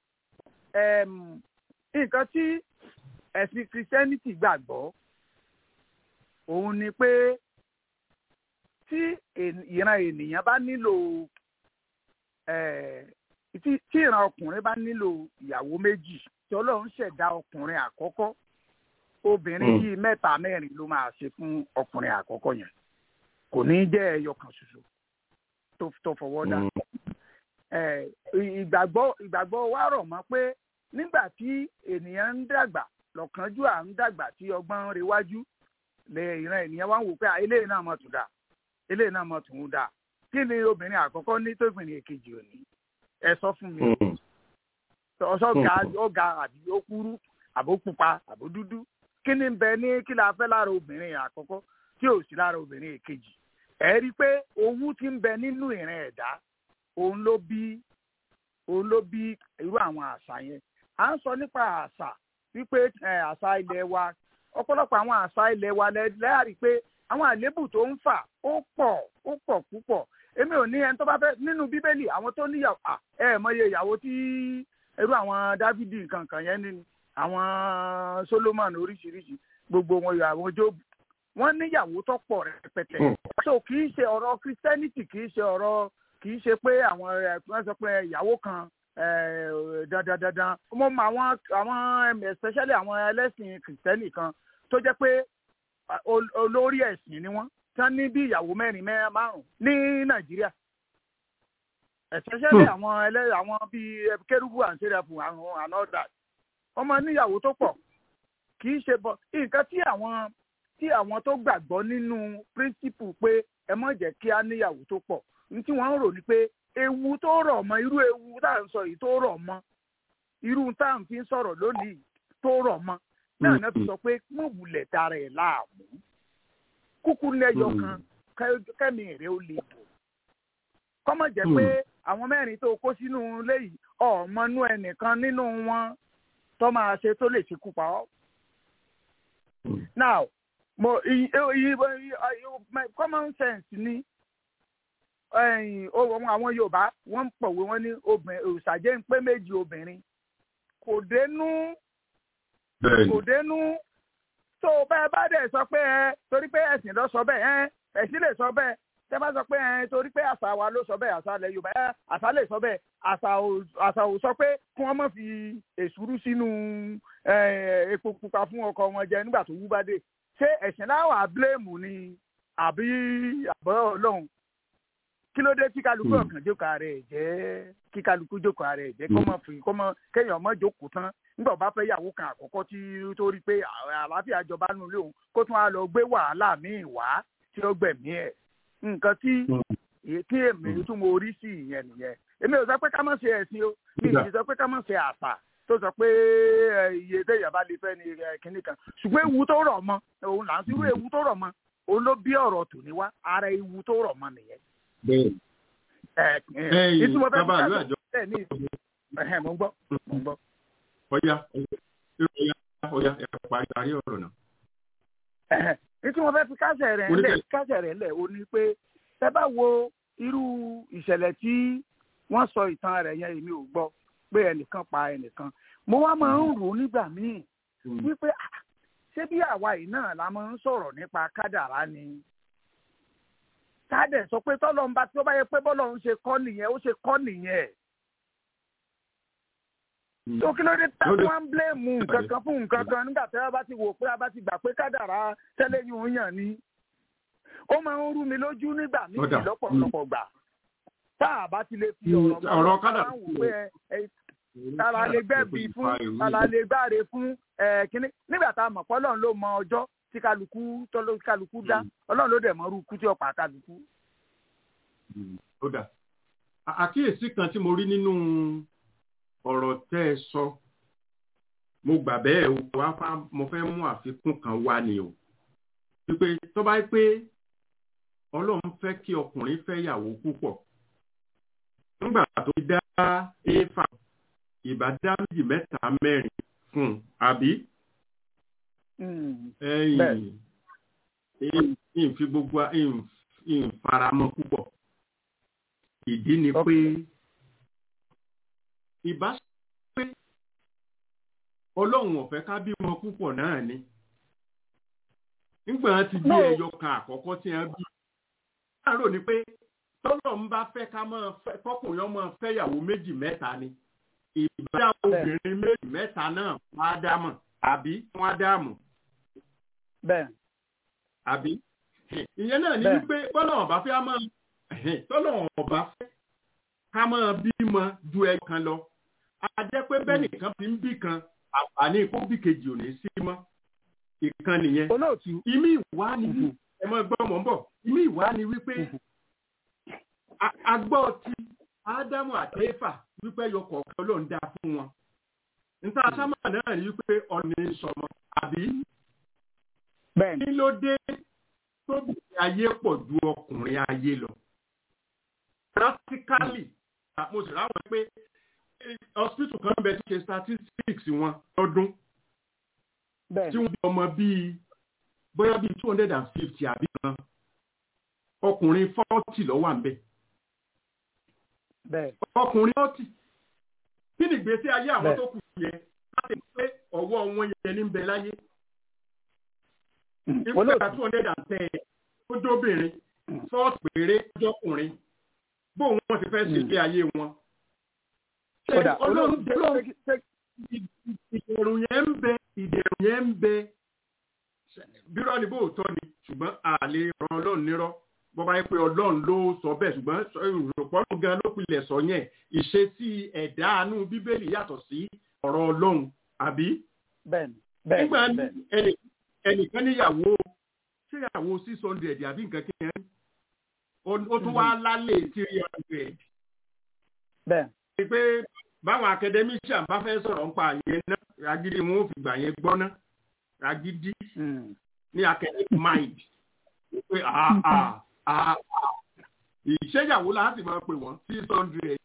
nǹkan tí ẹ̀sìn christianity gbàgbọ́ òun ni pé tí ìran ènìyàn bá nílò tí ìran ọkùnrin bá nílò ìyàwó méjì tí ọlọ́run ṣẹ̀dá ọkùnrin àkọ́kọ́ obìnrin yìí mẹ́ta mẹ́rin ló máa ṣe fún ọkùnrin àkọ́kọ́ yẹn kò ní jẹ́ ẹyọ kan ṣoṣo tó fọwọ́ dá ìgbàgbọ́ ìgbàgbọ́ wa rọ̀ mọ́ pé nígbà tí ènìyàn ń dàgbà lọ́kànjúà ń dàgbà tí ọgbọ́n ń rewájú lè ìran ènìyàn wá ń wò pé eléyìí náà mọ̀ tún dà eléyìí náà mọ̀ tún dà kí ni obìnrin àkọ́kọ́ ní tó ìpìnlẹ̀ èkejì òní ẹ sọ fún mi ọsọ ga ọga àbí ó kúrú àbó pupa àbó dúdú kí ni bẹ ní kí la fẹ́ lára obìnrin àkọ́kọ́ tí ò sí lára obìnrin èkejì ẹ rí i pé owú ti ń bẹ nínú ìran ẹ̀dá òun ló bí òun ló bí irú àwọn àṣà yẹn à ń sọ nípa àṣà wípé àṣà ilẹ̀ wa ọ̀pọ̀lọpọ̀ àwọn àṣà ilẹ̀ wa lẹ́yàrí pé àwọn àléébù tó ń fà ó pọ̀ ó pọ̀ púpọ̀ èmi ò ní ẹni tó bá fẹ́ nínú bíbélì àwọn tó níyàwó ẹ mọye ìyàwó tí irú àwọn dávidi nǹkan kan yẹn ní àwọn solomon oríṣiríṣi gbogbo wọn àwọn job wọn níyàwó tó pọ̀ rẹpẹtẹ so kì í ṣe ọ̀rọ̀ christianity kì í ṣe ọ̀rọ̀ kì í ṣe pé àwọn ẹ sọ pé ìyàwó kan dandan dandan mo mọ àwọn àwọn especially àwọn ẹlẹ́sìn kìrìsìtẹ́nì kan tó jẹ́ pé olórí ẹ̀sìn ni wọ́n tán ní bí ìyàwó mẹ́rin mẹ́rin márùn ní nàìjíríà especially àwọn ẹlẹ́ àwọn bíi kérúbù and sẹ́rẹ̀fù àwọn and all that wọ́n máa níyàwó tó pọ̀ kì í ṣe bọ́ nǹkan tí àwọn tí àwọn tó gbàgbọ́ nínú principle pé ẹ má jẹ́ kí á níyàwó tó pọ̀ ní tí wọ́n ń rò ní pé ewu tó rọ̀ mọ́ irú ewu tá à ń sọ yìí tó rọ̀ mọ́ irú tá à ń fi sọ̀rọ̀ lónìí tó rọ̀ mọ́ náà náà fi sọ pé mo wulẹ̀ dára ẹ̀ láàmú kúkú lẹ́yọ kan kẹ́mi rẹ̀ ó lè bò kọ́mọ̀ jẹ́ pé àwọn mẹ́rin tó kó sínú ilé yìí ọ̀mọ́nú ẹnìkan nínú wọn tó máa ṣe tó lè ṣekú pa ọ́. now mo common sense ni àwọn yorùbá wọ́n ń pọ̀wé wọ́n ní òṣàjẹ́ ń pé méjì obìnrin kò dénú kò dénú tó bẹ́ẹ̀ bá dẹ̀ sọ pé ẹ torí pé ẹ̀sìn lọ sọ bẹ́ẹ̀ ẹ ẹ̀sìn lè sọ bẹ́ẹ̀ tẹ́ bá sọ pé ẹ torí pé àṣà wa ló sọ bẹ́ẹ̀ àṣà ilẹ̀ yorùbá ẹ àṣà lè sọ bẹ́ẹ̀ àṣà ò sọ pé kí wọ́n má fi èsúrú sínú epo pupa fún ọkọ wọn jẹ nígbà tó wú bá dé ṣé ẹ̀sìn láwà bíléèmù ni àbí àbọ̀ ọlọ́run kí ló dé tí kálukú ọ̀kan jókòó rẹ̀ jẹ́ kí kálukú jókòó rẹ̀ jẹ́ kó mọ̀ fi kó mọ̀ kéèyàn mọ̀ jókòó tán nígbà bá fẹ́ yàwó kan àkọ́kọ́ tí tó rí pé àlàáfíà jọba nù lé òun kó tún á lọ gbé wàhálà míì wá tí ó gbẹ̀mí ẹ̀ nǹkan tí tí èmi tún mo rí sí ìyẹn nìyẹn èmi ò sọ pé ká má ṣe ẹ̀sìn o mi ì sọ pé ká má ṣe àṣà tó sọ pé iye téèyàn bá lè fẹ́ ni kinní kan ṣùgbọ́n ewu tó rọ̀ mọ́ òun là ń sírú ewu tó rọ̀ mọ́ òun ló bí ọ̀rọ̀ tòní wá ara ewu tó rọ̀ mọ́ nìyẹn bẹ́ẹ̀ ẹ̀yin bàbá àlọ́ àjọ. mo ń gbọ́ mo ń gbọ́. ọ̀ya ọ̀ya ọ̀ya ẹ̀ parí parí ọ̀rọ̀ náà. ní tí wọ́n fẹ́ fi kásẹ̀ rẹ̀ ńlẹ̀ kásẹ̀ rẹ̀ ńlẹ̀ o ní pé ẹ bá wo irú ìṣẹ̀lẹ̀ tí wọ́n sọ ìtàn rẹ̀ yẹn èmi ò gbọ́ pé ẹnìkan pa ẹnìkan mo wá máa ń rò nígbà míì wípé ṣé bí àwa yìí náà la máa ń sọ̀rọ̀ nípa kádàrá ni tádẹ̀ sọ pé tọ́lọ́ ń bá tí ó bá yẹ pé bọ́lọ̀ ń ṣe kọ́ nìyẹn ó ṣe kọ́ nìyẹn. tó kí ló dé tá wọ́n ń bléèmù nǹkan kan fún nǹkan kan nígbà tí wọ́n bá ti wò pé a bá ti gbà pé kádàrá tẹ́lẹ̀ yìí ń yàn ni. ó máa ń rú mi lójú nígbà míì lọ́pọ̀lọpọ̀ gbà tá a bá ti lè fi ọ̀rọ̀ ọ̀rọ̀ kádàrá wò pé tala lè gbẹ̀bí fún tala lè gbáre fún kínní nígbà tá a mọ̀ pé ọlọ́run ló mọ ọjọ́ tí kálukú tọ́lọ́ kálukú dá ọlọ́run ló dẹ̀ mọ irú ikú tí ó pa kálukú. ó dà àkíyèsí kan tí mo rí nínú ọ̀rọ̀ tẹ́ ẹ sọ mo gbà bẹ́ẹ̀ o wá fá mo fẹ́ mú àfikún kan wá ni o wípé tó bá pé ọlọ́run fẹ́ kí ọkùnrin fẹ́ yàwó púpọ̀ nígbà tó dá éfà ìbá dá méjì mẹ́ta mẹ́rin fún un àbí. ẹyìn ìfi gbogbo ìfaramọ́ púpọ̀ ìdí ni pé ìbá pé ọlọ́run ọ̀fẹ́ ká bímọ púpọ̀ náà ni nígbà tí bí ẹyọ kan àkọ́kọ́ tí wọ́n bí láàárọ̀ ni pé tọ́lọ́run bá fẹ́ ká máa fẹ́ kọkùnrin ọmọ fẹ́yàwó méjì mẹ́ta ni ìbájá obìnrin méjì mẹ́ta náà wọ́n á dámọ̀ àbí wọ́n á dámọ̀. bẹ́ẹ̀. àbí ìyẹn náà ni wípé tọ́lọ́run bá fẹ́ á máa tọ́lọ́run ọba fẹ́ ká máa bímọ ju ẹ kan lọ a jẹ́ pé bẹ́ẹ̀ nìkan fi ń bí kan àǹfààní kó bí kejì ò ní sí mọ́ ìkan nìyẹn. olóòtú. ìmí ìwá ni ẹ mọ gbọ́ mọ̀ ń bọ̀ ìmí ìwá ni wípé agbọ́ ti ádámù àti éfà wípé yọkọ̀ ọ̀kan ló ń dá fún wọn. níta sámà náà ni wípé ọ̀nà ìsọmọ àbí. bẹ́ẹ̀ni. kí ló dé tóbi ayé pọ̀ ju ọkùnrin ayé lọ. practically mo sì ráwọn pé hospital kan bẹ ti ṣe statistics wọn lọ́dún. tí wọ́n bí ọmọ bíi bóyá bíi two hundred and fifty àbí kan ọkùnrin forty ló wà ń bẹ̀ ọkùnrin ọtí kí ni ìgbésí ayé àwọn tó kù yẹ láti pé ọwọ́ wọn yẹn ní bẹ láyé nígbà two hundred and ten ó dóbìnrin fọ́ọ̀tì péré jọkùnrin bó wọn ti fẹ́ ṣe ilé ayé wọn. ọlọ́run ìdẹ̀rù yẹn ń bẹ ìdẹ̀rù yẹn ń bẹ bírọ̀ ni bóòtọ́ ni ṣùgbọ́n àlè ràn ọlọ́run nírọ́ bọ́bá yẹ pé ọlọ́run ló sọ bẹ́ẹ̀ ṣùgbọ́n ìrọ̀pọ̀lọ́ gan ló pilẹ̀ sọ yẹn ìṣesí ẹ̀dá àánú bíbélì yàtọ̀ sí ọ̀rọ̀ ọlọ́run àbí. bẹ́ẹ̀ni bẹ́ẹ̀ni nígbà ẹnìkan níyàwó ṣéyàwó six hundred àbí nǹkan kẹ́hìn ó tún wá lálẹ́ three hundred. bẹ́ẹ̀. pé báwọn academician bá fẹ́ sọ̀rọ̀ nípa àyẹn náà agídí wọn ò fi gbà yẹn gbọ́ ná agídí ní academic mind pé àà ìṣẹ́yàwó láti máa pè wọ́n six hundred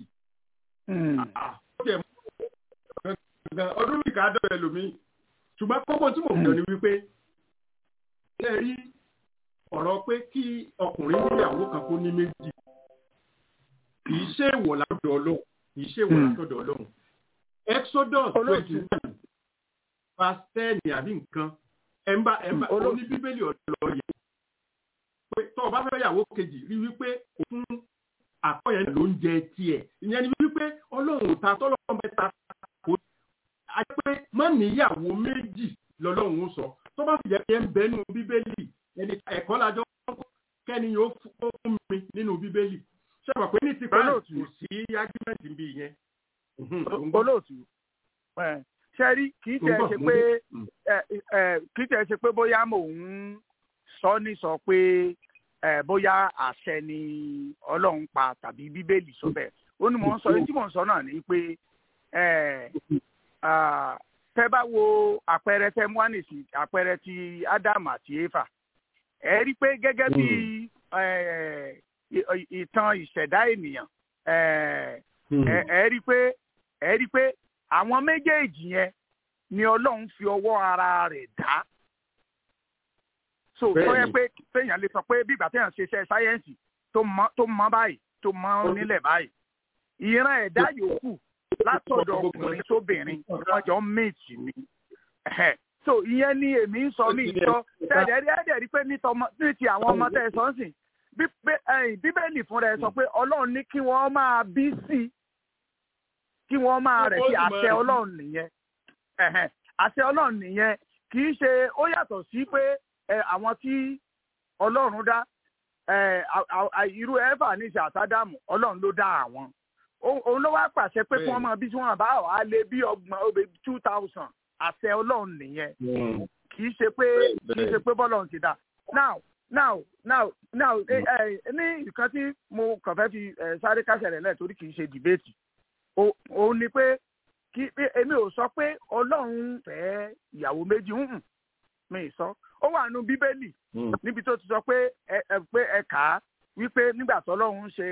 ọdún nìkan adọ́ ẹlòmíì ṣùgbọ́n kọ́kọ́ tí mò ń sọ ni wípé ṣe rí ọ̀rọ̀ pé kí ọkùnrin níyàwó kan kó ní méjì kì í ṣe ìwọ̀ látọ̀dọ̀ ọlọ́run kì í ṣe ìwọ̀ látọ̀dọ̀ ọlọ́run exodus twenty one verse ten àbí nǹkan ẹ̀mbà ẹ̀mbà oní bíbélì ọ̀dọ́ yẹn pé tó o bá fẹ́ yàwó kejì rí wípé òfin àkọ́yẹ̀ ló ń jẹ tiẹ̀ ìyẹn ni wípé ọlọ́run ta tọ́lọ́run mẹ́ta kò á jẹ́ pé má níyàwó méjì lọ́lọ́run sọ tó bá sì jẹ́ pé ń bẹ́nu bíbélì ẹni ẹ̀kọ́ lájọ́ kẹ́ni yóò fún mi nínú bíbélì ṣé wà pé ní ti pa kò sí ágímẹ́ǹtì bí yẹn. olóòtú ṣe rí kì í tẹ̀ ṣe pé kì í tẹ̀ ṣe pé bóyá mò ń sọ ní sọ pé bóyá àṣẹ ni ọlọ́run pa tàbí bíbélì sọ bẹ́ẹ̀ ó ní mò ń sọ tí mò ń sọ náà ni pé tẹ bá wo àpẹẹrẹ tẹ mú ànìsí àpẹẹrẹ ti ádámù àti éfà ẹ rí i pé gẹ́gẹ́ bí ìtàn ìṣẹ̀dá ènìyàn ẹ rí i pé ẹ rí i pé àwọn méjèèjì yẹn ni ọlọ́run fi ọwọ́ ara rẹ̀ dá so tó yẹ pé téèyàn lè sọ pé bí ìgbà téèyàn ṣe iṣẹ́ sáyẹ́ǹsì tó mọ báyìí tó mọ nílẹ̀ báyìí ìran ẹ̀dá yòókù látọ̀dọ̀ ọkùnrin sóbìnrin wọ́n jọ ń méjì ni so ìyẹn ni èmi ń sọ mí sọ tẹ̀lé ẹ̀dẹ̀ rí pé ní ti àwọn ọmọ tẹ̀ sọ ń sìn bíbélì fúnra ẹ̀ sọ pé ọlọ́run ní kí wọ́n máa bí sí kí wọ́n máa rẹ̀ sí àṣẹ ọlọ́run nìyẹn àṣẹ ọlọ́run nìyẹn kì í ṣe ó yàtọ̀ sí pé àwọn tí ọlọ́run dá irú ẹ̀fà ní ṣe àtàdàmù ọlọ́run ló dá àwọn òun ló wá pàṣẹ pé kí wọ́n máa bí tí wọ́n bá wà á lé bí ọgbọ̀n obè two thousand àṣẹ ọlọ́run nìyẹn kì í ṣe pé kì í ṣe pé bọ́lọ̀ ti dà now now now now ní nǹkan tí mo kàn fẹ́ fi sáré kásẹ̀ rẹ̀ lẹ̀ torí kì í ṣe dìbéètì òun ni pé kí èmi ò sọ pé ọlọ́run fẹ́ ìyàwó méjì ń mi sọ ó wà nù bíbélì níbi tó ti sọ pé ẹ pé ẹ kà á wípé nígbà tó ọlọ́run ṣe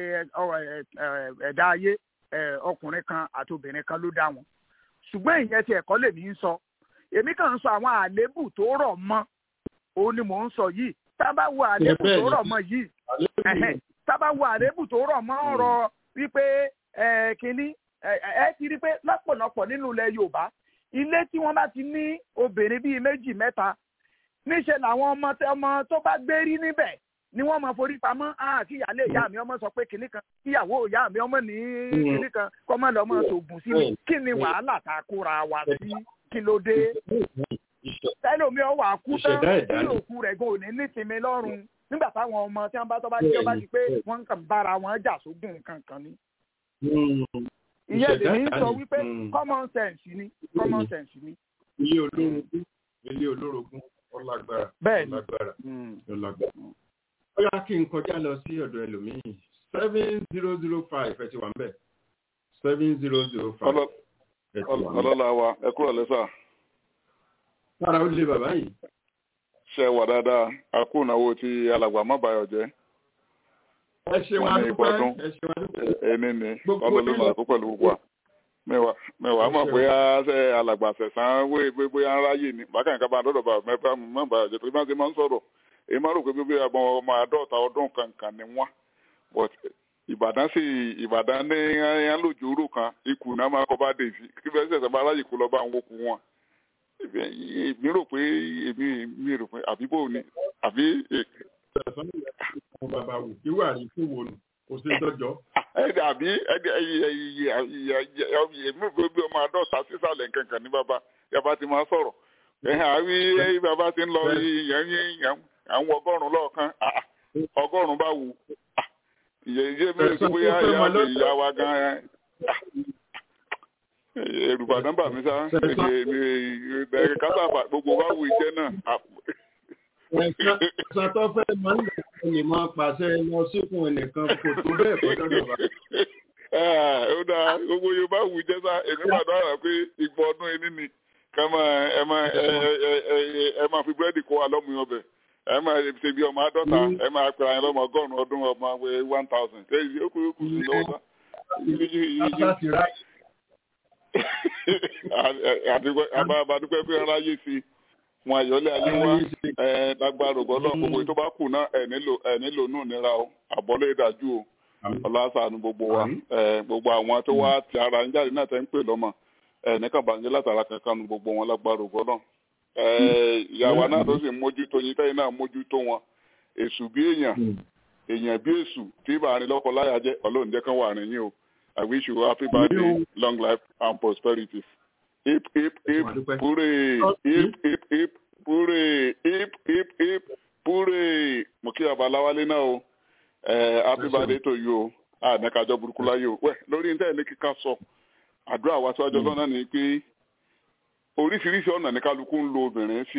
ẹ̀dá ayé ọkùnrin kan àti obìnrin kan ló dá wọn ṣùgbọ́n ìyẹn ti ẹ̀kọ́ lèmi ń sọ èmi kàn ń sọ àwọn àléébù tó rọ̀ mọ́ òun ni mò ń sọ yìí tá a bá wo àléébù tó rọ̀ mọ́ yìí tá a bá wo àléébù tó rọ̀ mọ́ ọ̀rọ̀ wípé kínní ẹ ti rí pé lọ́pọ̀lọpọ̀ nínú ilẹ̀ yorùbá ilé tí wọ́n bá ti ní obìnrin bíi méjì mẹ́ta níṣẹ́ làwọn ọmọ ọmọ tó bá gbé rí níbẹ̀ ni wọ́n máa forí pamọ́ kí ìyáálé ìyá mi ọmọ sọ pé kìnnì kan kíyàwó ìyá mi ọmọ ní kìnnì kan kọ́mọ lọ́mọ sògùn sí mi kí ni wàhálà tá a kóra wa sí kí ló dé. tẹ́lómi ọ wà kú tán tí òkú rẹ̀ gan ò ní nísinmi lọ́rùn nígbà táwọn ọmọ tí wọ́n bá tọ́ bá jẹ́ ọba di pé wọ́n kàn bára wọn jà sógun kankan ni ìyẹn lèmi ń sọ wípé common sense ni common sense ni. ilé olórogún ilé olórogún ọlágbára ọlágbára ọlágbára. ó yá kí n kọjá lọ sí ọ̀dọ̀ ẹlòmíì seven zero zero five ẹ ti wà ń bẹ̀ seven zero zero five. ọlọ́lá wa ẹ kúrò lẹ́sà. sára ó lé bàbá yìí. ṣe wà dáadáa a kú ìnáwó tí alàgbà má bàyọ̀ jẹ́ ẹ ṣe wá dúpẹ́ ẹ ṣe wá dúpẹ́. ẹni ni ọlọ́lọ́mọ àkó pẹ̀lú gbogbo wa mẹ́wàá mẹ́wàá mọ̀ bóyá ṣe alàgbà sẹ̀sán wé bóyá ń ráyè ni bákan nǹkan bá dọ́dọ̀ bá mẹ́fà mọ́ bá jẹ́ tó bá ṣe máa ń sọ̀rọ̀ èyí máa rò pé bíbí ọmọ ọmọ àádọ́ta ọdún kankan ni wọ́n but ìbàdàn sì ìbàdàn ní ẹyàn lójú oró kan ikú náà máa kọ́ bá dé sí kí fẹ́ sẹ̀sẹ̀ bá ráyè kó lọ bá ń wókù wọn èmi rò pé èmi mi rò pé àbí bò ní àbí àwọn bàbá wò kí wà ní fún wo nù kò sí dọjọ. ẹdí àbí ẹdí èmi ò bí ọmọ àádọ́ta sísàlẹ̀ nkankan ní bàbá yàbá ti máa sọ̀rọ̀ ẹ̀hìn àbí bàbá ti ń lọ yẹn àwọn ọgọ́rùn-ún lọ́ọ̀kan ọgọ́rùn-ún bá wù ìyẹ́ mẹ́rin tó bóyá ìyá mi ìyá wa gan èrùbàdàn bà mí sá kásáfà gbogbo wa wù ìjẹ́ náà ẹ̀sán tó fẹ́ máa ń lè lè máa pàṣẹ lọ síkùn ẹnìkan kò tó bẹ́ẹ̀ kọ́ dọ́dọ̀ bá. ó dáa gbogbo yorùbá wù jẹ́ sá èmi pàdé àrà pé ipò ọdún ẹni ni ká máa ẹ máa ẹ máa fi búrẹ́dì kó wa lọ́mú ọbẹ̀ ẹ máa ṣe bí ọmọ àádọ́ta ẹ máa pera ẹ lọ́mọ ọgọ́rùn-ún ọdún ọmọ one thousand ṣé ó kú ó kú sí lọ́wọ́ sá. àbádúpẹ́ pé ara yé sí i wọn àyọlé ayé wa ẹ lágbára ògbọ́nà gbogbo tó bá kù náà ẹ nílò ẹ nílò nù nira o àbọ̀lé ìdájú o ọlọ́sàánú gbogbo wa ẹ gbogbo àwọn tó wá ti ara ń jáde náà tẹ́ ń pè lọ́mọ ẹ nìkan bàjẹ́ látara kankan nu gbogbo wọn lágbára ògbọ́nà ẹ ìyàwó náà tó sì mójútó yín tẹ́yìn náà mójútó wọn èṣù bí èèyàn èèyàn bí èṣù tí ìbáraẹni lọ́kọ láyà jẹ́ ọlọ́run jẹ́ kán wà rìn yín o I wish you happy birthday long life and prosperity hip hip hip hooray hip hip hip hooray hip hip hip hooray mo kí abaláwálé náà o ẹ happy birthday to you o àdàkàjọ burúkú láyé o wẹ lórí ní tẹ́lẹ̀ kíkà sọ àdúrà wa síwájú ọlọ́nà ni pé oríṣiríṣi ọ̀nà ní kálukú ń lo obìnrin sí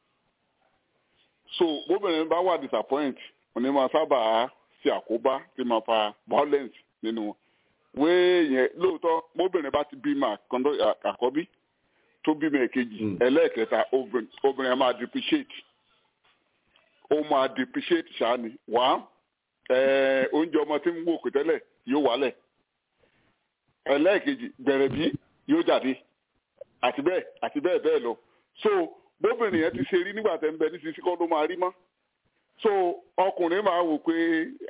so bóbìnrin bá wà disappoint òní máa sábà ṣe àkóbá tí máa fa violence nínú wọn wéé yẹn lóòótọ́ bóbìnrin bá ti bímọ àkọ́bí tó bímọ èkejì ẹlẹ́ẹ̀kẹta obìnrin máa depreciate ó máa depreciate ṣáni wá oúnjẹ ọmọ tí ń wò kò tẹ́lẹ̀ yóò wálẹ̀ ẹlẹ́ẹ̀kejì bẹ̀rẹ̀ bí yóò jáde àti bẹ́ẹ̀ àti bẹ́ẹ̀ bẹ́ẹ̀ lọ so bóbìnrin yẹn ti ṣe rí nígbà tẹ́ ń bẹ ní sisi kọ́ ló máa rí mọ́ so ọkùnrin máa wò pé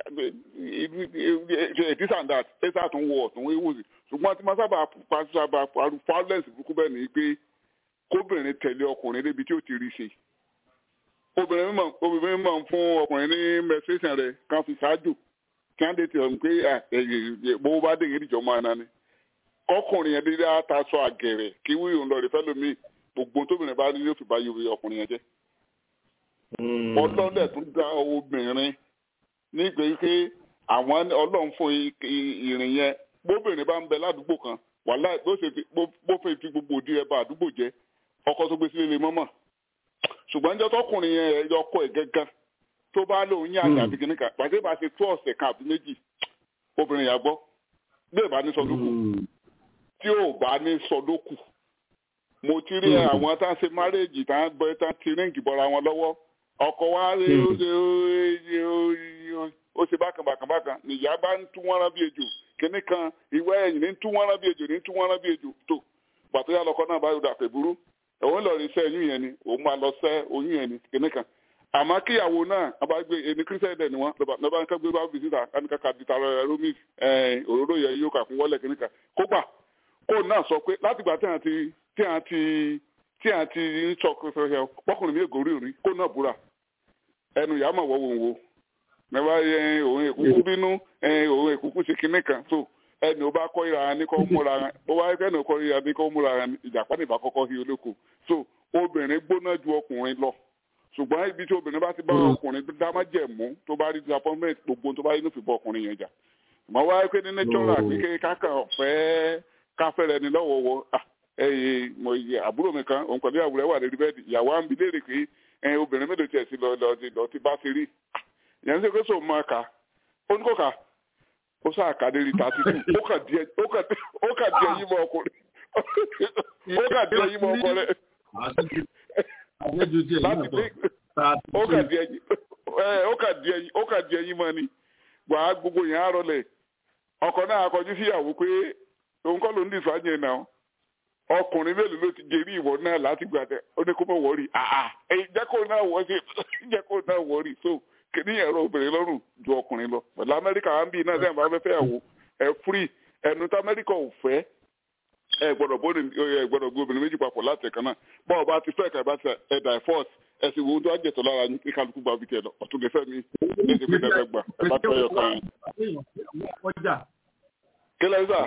this and that ẹ sáà tún wọ ọ̀tún ewu sí ṣùgbọ́n tí máa sábà sábà paru violence burúkú bẹ́ẹ̀ ni pé kóbìnrin tẹ̀lé ọkùnrin débi tí ó ti rí ṣe obìnrin mímọ obìnrin mímọ ń fún ọkùnrin ní menstruation rẹ̀ kan fi ṣáájú kí wọ́n tètè ọ̀hún pé bó bá dé ìrìjọ máa nání ọkùnrin yẹn dídá aṣọ àgẹ̀rẹ̀ kí wíwò ń lọ rí fẹ́lómi gbogbo tóbìnrin bá rí yóò fi bá yóò ọkùnrin yẹn jẹ́ ọlọ́dẹ̀ tún dá obìnrin nígbà pé àwọn ọlọ́run fún ìrìn yẹn bóbìnrin bá ń bẹ ládùúgbò kan wàhálà bó ṣe fi bó fẹ́ fi gbogbo òdi ẹ bá àdúgbò jẹ ọkọ tó gbé sílé lè mọ́mọ́ ṣùgbọ́n jọ́ tọkùnrin yẹn ẹ̀yọ ọkọ ẹ̀ gẹ́gẹ́ tó bá lóun yín àjà àbí kìnnìkan pàṣẹ bá ṣe tó ọ̀sẹ̀ kan àbí méjì obìnrin yà gbọ́ bí ò bá ní sọdókù tí ò bá ní sọdókù mo ti rí àwọn tá a ṣe márèèjì tá a bọ tá a ti ríǹgì bọra wọn lọ́wọ́ ọkọ wa rí ó ṣe ó ṣe bákan bákan bákan nìyá bá ń tú wọn rán bí ejò kínní kan ìwé ẹ̀yìn ní tú wọn rán bí ejò ní tú wọn rán bí ejò tó pàtó yà lọkọ náà bá yọdọ àpè burú òun lọ rí sẹ oyún yẹn ni òun máa lọ sẹ oyún yẹn ni kínní kan àmọ́ kíyàwó náà a bá gbé ẹni kírísítẹ́nì dẹ̀ ni wọ́n lọ́ba nǹkan gbé bá bìsítà káníkà kàdí tààrà romis òróró yẹn yóò kà fún wọlé kínní kan kó gbà kó náà sọ pé látìgbà tí a ti tí a ti tí a ti ń sọ pọkùnrin mi ègò rí rí kó náà búra ẹnu ìyá mọ̀ wọ́wọ́ wo nígbà yẹn òun èkúkú bínú òun èkúkú ṣe kinní kan so ẹni ò bá kọ́ ìra ní kọ́ múra rẹ̀ bó wáyé fẹ́ẹ́ ní kọ́ ìra ní kọ́ múra rẹ̀ ìjàpá nìbá kọ́kọ́ sí olóko so obìnrin gbóná ju ọkùnrin lọ ṣùgbọ́n ibi tí obìnrin bá ti bá ọkùnrin dá má jẹ̀ mú tó bá rí disappointment gbogbo tó bá rí ní fi bọ́ ọkùnrin yẹn jà mọ̀ wáyé pé ní natural pé kákan fẹ́ káfẹ́rẹ́ ni lọ́wọ́wọ́ ẹyẹ mo yẹ àbúrò mi kan òun pẹ̀lú ìyàwó rẹ̀ wà lórí bẹ́ẹ̀dì ìyàwó à ń bi léèrè pé ẹ obìnrin mélòó tiẹ̀ sí lọ lọ ti lọ ti bá ti rí ìyẹn ń ṣe pé sọ ma kà ó ní kò kà ó sáà kà dérí tààtì tù ó kà díẹ̀ ó kà ó kà díẹ̀ yí mọ ọkùnrin ó kà díẹ̀ yí mọ ọkọ rẹ̀ láti dé ó kà díẹ̀ yí ó kà díẹ̀ yí ó kà díẹ̀ yí mọ ni wàá gbogbo yẹn á rọlẹ̀ ọkọ náà kọjú síyàwó pé òun kọ́ ló ń dìfà yẹn náà ọkùnrin mélòó ló ti jẹrí ìwọ náà láti gbà tẹ ó ní kó mọ̀ wọ́ọ̀rì àà ẹ̀yìn jẹ́ kó náà wọ́ sí jẹ́ kó náà wọ́ọ̀rì so kìíní ẹ̀rọ obìnrin lọ́rùn ju ọkùnrin lọ pẹ̀lú amẹ́ríkà á ń bí iná sẹ́yìn bá fẹ́ fẹ́ àwò ẹ̀ fúrì ẹnu tí amẹ́ríkà ò fẹ́ ẹ gbọ́dọ̀ bó ẹ gbọ́dọ̀ gbé obìnrin méjì papọ̀ láti ẹ̀kan náà bọ́ọ̀ bá ti fẹ́ ẹ̀ka bá ti ẹ̀ divorce ẹ sì wo tó á jẹ̀tọ̀ lára ní kálukú gba bí tiẹ̀ lọ ọ̀tún lè fẹ́ mi ní ti pé ẹ gbà ẹ bá tẹ́ ọkàn yẹn. kí lẹ́yìn sà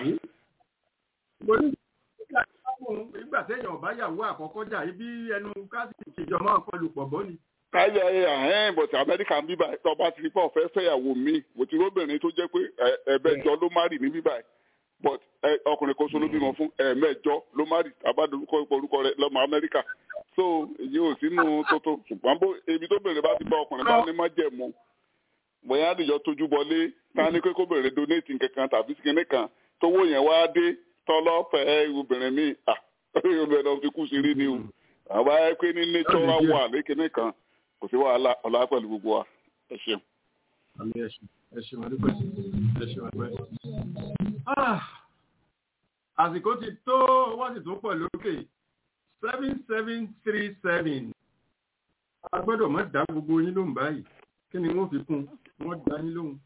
nígbà téèyàn ọba yàwó àkọ́kọ́ jà ibi ẹnu káàsì ìṣèjọ máa ń kọlù pọ̀ bọ́ ni. káyọ̀ ẹ̀ ahẹ́n bọ̀tì amẹ́ríkà ń bíbá tọba ti pọ̀ fẹ́ fẹ́yàwó mi mo ti róbìnrin tó jẹ́ pé ẹ̀ẹ̀mẹjọ ló má rì ní bíbá but ọkùnrin kan so ló bímọ fún ẹ̀ẹ̀mẹjọ ló má rì abádorúkọ ipò orúkọ rẹ lọ́mọ amẹ́ríkà so èyí ò sínú tótó ṣùgbọ́n bó ebi tó bèrè bá ti bá ọkùnrin bá ní má jẹ̀ mú bóyá àdìjọ tójú bọlé tá ní pé kó bèrè donate nǹkan tàbí kinní kan tówó yẹn wá dé tọlọfẹ obìnrin mi olùwẹ̀ lọ fi kú sí rí ni o àwa ẹ pé ní natural wà lékiní kan kò sí wàhálà ọ̀la pẹ̀lú gbogbo wa ẹ ṣeun. ẹ ṣeun adúpẹ́ ẹ ṣeun adúpẹ́. àsìkò ti tó wọ́n sì tún pọ̀ lókè seven seven three seven a gbọ́dọ̀ má dá gbogbo yín lóhùn báyìí kí ni wọ́n fi kún wọ́n dá yín lóhùn.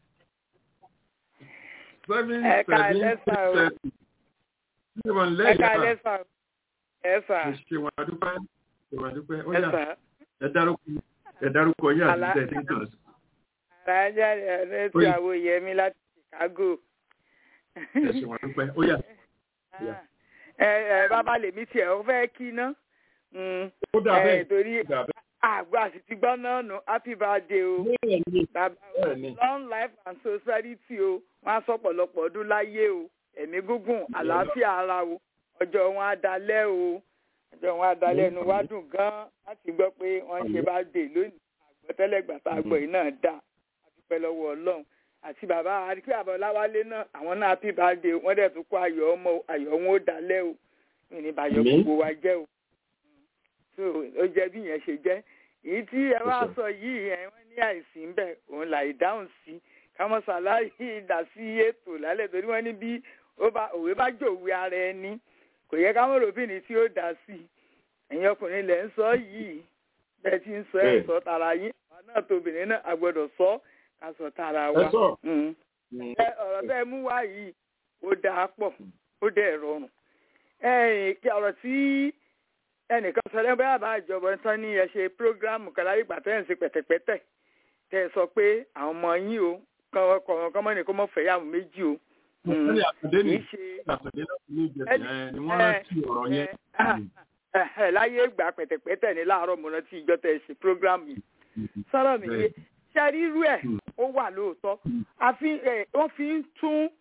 seven seven three seven ẹ̀ka lẹ́sà ẹ̀sà. ṣèwọ̀n adúpẹ́ ṣèwọ̀n adúpẹ́ ó yà ẹ dárúkọ ẹ dárúkọ yà sí tẹ̀sí kan. alájà rẹ̀ ti àwọ̀ yẹmi láti Chicago. ẹ ṣèwọ̀n adúpẹ́ ó yà. ẹ ẹ bàbá lèmi tiẹ̀ ó fẹ́ kí ná. ó dà bẹ́ẹ̀ torí àgbà sì ti gbọ́ náà nù happy birthday o. bàbá o long life and prosperity o wọ́n á sọ pọ̀lọpọ̀ ọdún láyé o ẹ̀mí gúngùn àlàáfíà ara o ọjọ́ wọn á dalẹ̀ o ọjọ́ wọn á dalẹ̀ ẹnu wá dùn gan-an láti gbọ́ pé wọ́n ṣe bá dé lónìí àgbọ̀tẹ́lẹ̀gbà tá a gbọ́ yìí náà dà àdúpẹ́ lọ́wọ́ ọlọ́run àti bàbá àdìpẹ́ àbọ̀láwálé náà àwọn náà happy birthday wọ́n dẹ̀ tún kó ayọ̀ ọmọ ayọ̀ wọn ó dalẹ̀ o ìní bàyọ̀ gbogbo wa jẹ́ o so ó jẹ́ bí yẹn ṣe jẹ́ èyí tí ẹ wá sọ yìí ẹ wọ́n ní àìsí ń bẹ̀ òun là ìdáhùn sí kámọ́sálá yìí dà sí ètò lálẹ́ torí wọ́n ní bí òwe bá jòwe ara ẹni kò yẹ ká mọ̀rọ̀ bí ni tí ó dá sí i ẹ̀yin ọkùnrin lẹ̀ ń sọ yìí bẹ́ẹ̀ tí ń sọ ẹ̀ sọ tara yín àwọn náà tóbìnrin náà a gbọ́dọ̀ sọ ká sọ tara wa ọ̀rọ̀ tẹ́ ẹ mú wá yìí ó dáa pọ̀ ó dẹ̀ rọrùn ọ̀rọ̀ tí ẹnìkan sọ lẹ́yìn bóyá àbá ìjọba tán ní ẹ ṣe prógráàmù kan láyé ìgbà tẹ́ ẹ̀ ń ṣe pẹ̀tẹ̀pẹ̀tẹ̀ tẹ́ ẹ sọ pé àwọn ọmọ yín o kọ̀ọ̀kan kọ́mọ́ ní kó mọ̀ fẹ́yàwó méjì o Ìṣẹ́lẹ̀ àtọ̀dé ní àtọ̀dé láti ní ìjẹsẹ̀ ni wọ́n rántí ọ̀rọ̀ yẹn. Láyé ìgbà pẹ̀tẹ̀pẹ̀tẹ̀ ní láàárọ̀ mo rántí ìjọ tẹ̀ ṣe program yìí. Sọ́rọ̀ mi yé ṣe rírú ẹ̀ ó wà lóòótọ́. Wọ́n fi ń tún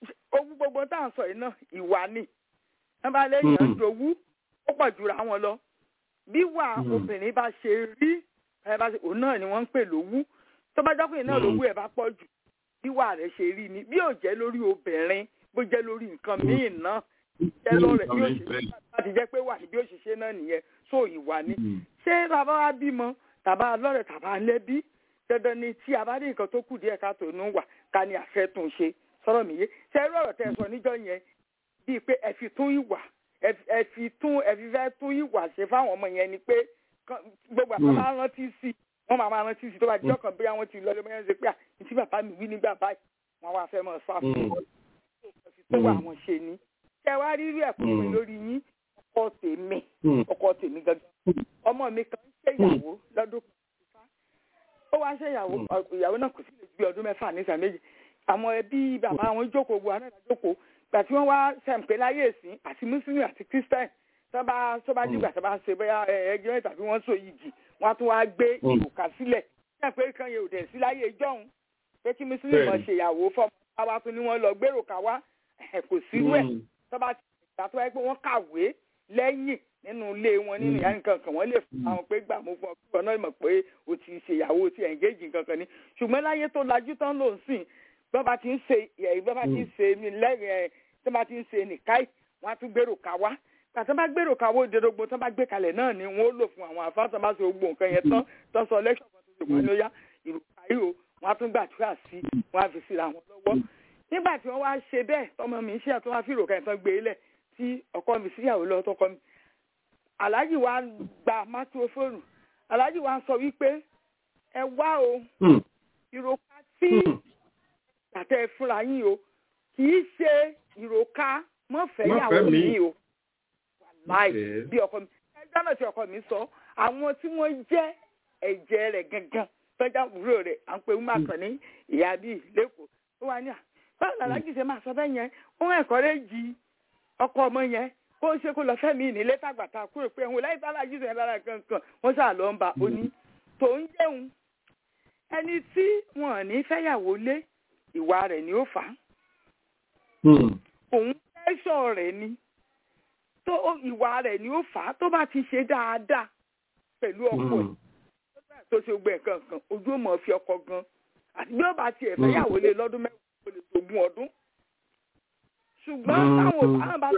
owó gbogbo tá à ń sọ yìí náà ìwà ni wọn bá léèyàn ń jowú ó pọ̀ jura wọn lọ bí wà obìnrin bá ṣe rí ẹ bá ṣe òun náà ni wọ́n ń pè lówú tó bá jọ́kùnrin náà lówú ẹ̀ bá pọ̀ jù bí wà rẹ̀ ṣe rí ni bí ò jẹ́ lórí obìnrin bó jẹ́ lórí nǹkan míì náà jẹ́ lọ́rẹ̀ bí ó ṣe láti jẹ́ pé wà ní bí ó ṣe ṣe náà nìyẹn so ìwà ni ṣé bàbá wa bímọ tàbá lọ́rẹ̀ tàbá lẹ́bí dandan ni tí a bá rí nǹkan tó kù díẹ̀ ká tó nù wà ká ní àfẹ́tún ṣe sọ̀rọ̀ mi yé ṣe irú ọ̀rọ̀ tẹ́ ẹ sọ níjọ́ yẹn bíi pé ẹ fi tún ìwà ẹ fi tún ẹ fi fẹ́ tún ìwà ṣe fáwọn ọmọ yẹn ni pé gbogbo àpá máa rántí sí wọ́n máa máa rántí sí tó bá dijọ́ kan bí àwọn ti lọ lé mọ́yán ṣe pé àti bàbá mi wí nígbà báyìí wọ́n wá fẹ́ mọ̀ sá fún wọn tó wà wọn ṣe ni ṣe wá rí rí ẹ̀kọ́ mi lórí yín ọkọ tèmi ọkọ tèmi gangan ọmọ mi kan ṣèyàwó lọ́dún kan ó wá ṣèyàwó ìyàwó náà kò sí lè gbé ọdún mẹ́fà ní ìsàn méjì àwọn ẹbí bàbá àwọn jókòó gbogbo àwọn ẹ̀dá jókòó gbà tí wọ́n wá sẹ̀ǹpé láyé ìsìn àti mùsùlùmí àti kírísítẹ́nì tó bá tó bá dìgbà tó bá ṣe bóyá ẹgbẹ́ tàbí wọ́n so yìgì wọ́n á tún wá gbé ìwòkà sílẹ̀ sẹ̀ǹpé kan yẹn ò dẹ̀ sí láyé ìjọ́hun pé kí mùsùlùmí mọ̀ ṣèyàwó fọmọ àwa tún ni wọ́n lọ gbèrò ká wá kò sírú ẹ̀ tó bá ti gbà tó wáyé pé wọ́n kàwé lẹ́yìn nínú ilé wọn nínú ìyá nǹkan kan wọ́n lè fún àwọn pé gbà mú fún ọ kí wọn náà mọ̀ pé o ti ṣèyàwó o ti ẹ̀ǹgéjì nǹkan kan ní ṣùgbọ́n láyé tó lajú tán ló ń sìn bọ́ba ti ń ṣe bọ́ba ti ń ṣe lẹ́yìn ẹ̀ tó bá ti ń ṣe nìkáì wọ́n á tún gbèrò ká wá tàtí wọ́n bá gbèrò ká wó ìdẹ́dógbò tó bá gbé kalẹ̀ náà ni wọ́n ó lò fún àwọn àfáà tó bá ṣe gbogbo nǹkan yẹn tán tó sọ lẹ́kṣọ̀ kan tó ṣe wọ́n lóyá ìrùkà yìí o wọ́n á tún gbàdúrà sí wọ́n á fi síra wọn lọ́wọ́ nígbà tí wọ́n wá ṣe bẹ́ẹ̀ tọmọ mi ṣe àtúnwá fi ìròkà ìtàn gbé lẹ̀ tí ọkọ mi síyàwó lọ tọkọ mi aláàjì wa gba mátírófóònù aláàjì wa sọ wípé ẹ wá o ìròkà tí àtẹ fúnra yín o kì í ṣe ìròkà mọ́fẹ́yàwó mi o wàláì bí ọkọ mi ẹjọ́ náà tí ọkọ mi sọ àwọn tí wọ́n jẹ́ ẹ̀jẹ̀ rẹ̀ gangan tọ́jà wúrò rẹ̀ à ń pe wúmà kan ní ìyá bíi lẹ́kọ̀ọ́ ó wà ní à báwo làlájì ṣe máa sọ bẹ́ẹ̀ yẹn ó ń ẹ̀kọ́ rẹ̀ jí ọkọ ọmọ yẹn kó ń ṣe kó lọ fẹ́mi nílé tàgbàtà kúrò pé òun láì bá alájí sọ yẹn lára kankan wọ́n ṣáà lọ ń ba oní tó ń jẹun ẹni tí wọn ò ní fẹ́yàwó lé ìwà rẹ̀ ni ó fà á òun fẹ́ṣọ̀ rẹ̀ ni tó ìwà rẹ̀ ni ó fà á tó bá ti ṣe dáadáa pẹ̀lú ọkọ ẹ̀ tó ṣe gbẹ kankan ojú ò mọ̀ fi ọkọ gan àti bí ó bá tiẹ̀ fẹ́yàwó lé lọ́dún mẹ́wàá kò lè tó gún ọdún ṣùgbọ́n táwọn òbá bá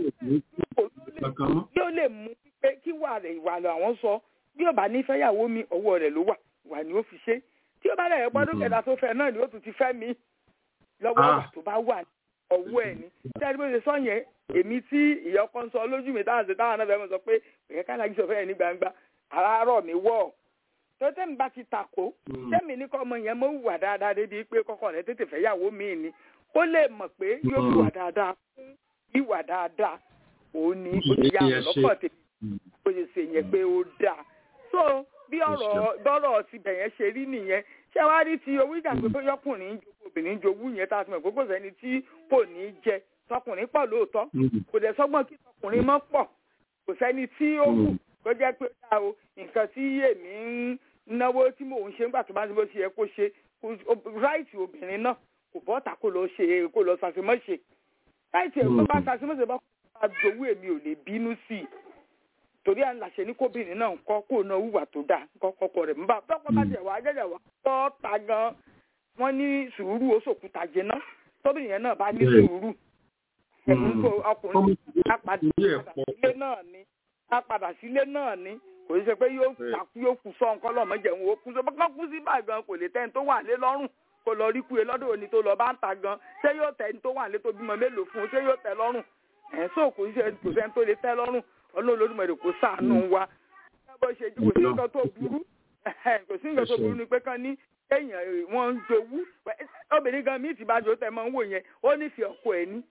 tẹ̀ yóò lè mú pé kí wà rẹ̀ ìwà lọ àwọn sọ bí ó bá ní fẹ́yàwó mi ọwọ́ rẹ̀ ló wà wà ní ó fi ṣe tí ó bá rẹ̀ gbọ́dọ̀ kẹta tó fẹ́ náà ni ó tún ti fẹ́ mi lọ́wọ́ ìwà tó bá wà ọwọ́ ẹ̀ ni tẹ́lẹ̀ bó ṣe sọ yẹn èmi tí ìyá ọkọ ń sọ lójú mi táwọn ṣe táwọn náà fẹ́ mọ̀ sọ pé òyìn ká lájú sọ fẹ́ ní gbangba àràárọ̀ mi wọ̀ tó tẹ́mi bá ti takò tẹ́mi ní kọ́ ọmọ yẹn mọ́ wùwà dáadáa débi pé kọ́kọ́ rẹ̀ tètè fẹ́yàwó mi ni ó lè mọ̀ pé yóò fi wà dáadáa fún ìwà dáadáa òun ni ó ti yà wọ́n lọ́kọ̀ tèmi ó ṣe ṣe yẹn pé ó dáa so bí ọ̀rọ̀ bọ́rọ̀ ti bẹ̀yẹn ṣe rí nìyẹn ṣé wàá rí ti owó ìjà pé bóyá ọkùnrin ń jogún obìnrin ń jogún yẹn tá a ti mọ̀ gbogbo sẹ́ni tí kò ní jẹ tọkùnrin pọ̀ lóòótọ́ kò dẹ̀ sọ́gbọ́n kí tọkùnrin mọ́ pọ̀ kò sẹ́ni tí ó kù kó jẹ́ pé ó dá o nǹkan tí èmi ń náwó tí mò ń ṣe nígbà tó bá ti bó ṣe yẹ kó ṣe ráìtì obìnrin náà kò bọ́ta kó lọ ṣe kó lọ ṣàṣemọ́ṣe láìsí ẹ̀ tó bá ṣàṣemọ́ṣe bá kó bá jowú èmi ò lè bínú sí i torí à ń làṣẹ ní kóbìnrin náà ń kọ́ kó náà wùwà tó dáa kọ́ kọ́kọ́ rẹ̀ ń bá tọ́kọ́ bá jẹ̀ wá jẹ́jẹ̀ wá tọ́ ta gan wọ́n ní sùúrù ó sòkúta jẹná tóbìnrin yẹn náà bá ní sùúrù ẹ̀mú kó ọkùnrin á padà sílé náà ni á padà sílé náà ni kò ní ṣe pé yóò takú yóò kú sọ nǹkan lọ́mọ jẹun ó kú sọ bá kú sí báyìí gan kò lè tẹ́ni tó wà lé lọ́rùn kó lọ rí kúye lọ́dọ̀ òní tó lọ bá ń ta gan ṣé yóò tẹ́ ẹni tó wà lé tó bímọ mélòó fún un ṣé yóò tẹ́ lọ́rùn ẹ̀ sọ kò sí kò sẹ́ni tó lè tẹ́ lọ́rùn ọlọ́run olódùmarè kò ṣàánú wa bó ṣe kò sí nǹkan tó burú kò sí nǹkan tó burú ni pé kán ní èèyàn wọn ń jowú obìnrin gan míì tí bá jò tẹ́ máa ń wò yẹn ó nífẹ̀ẹ́ ọkọ ẹ̀ ní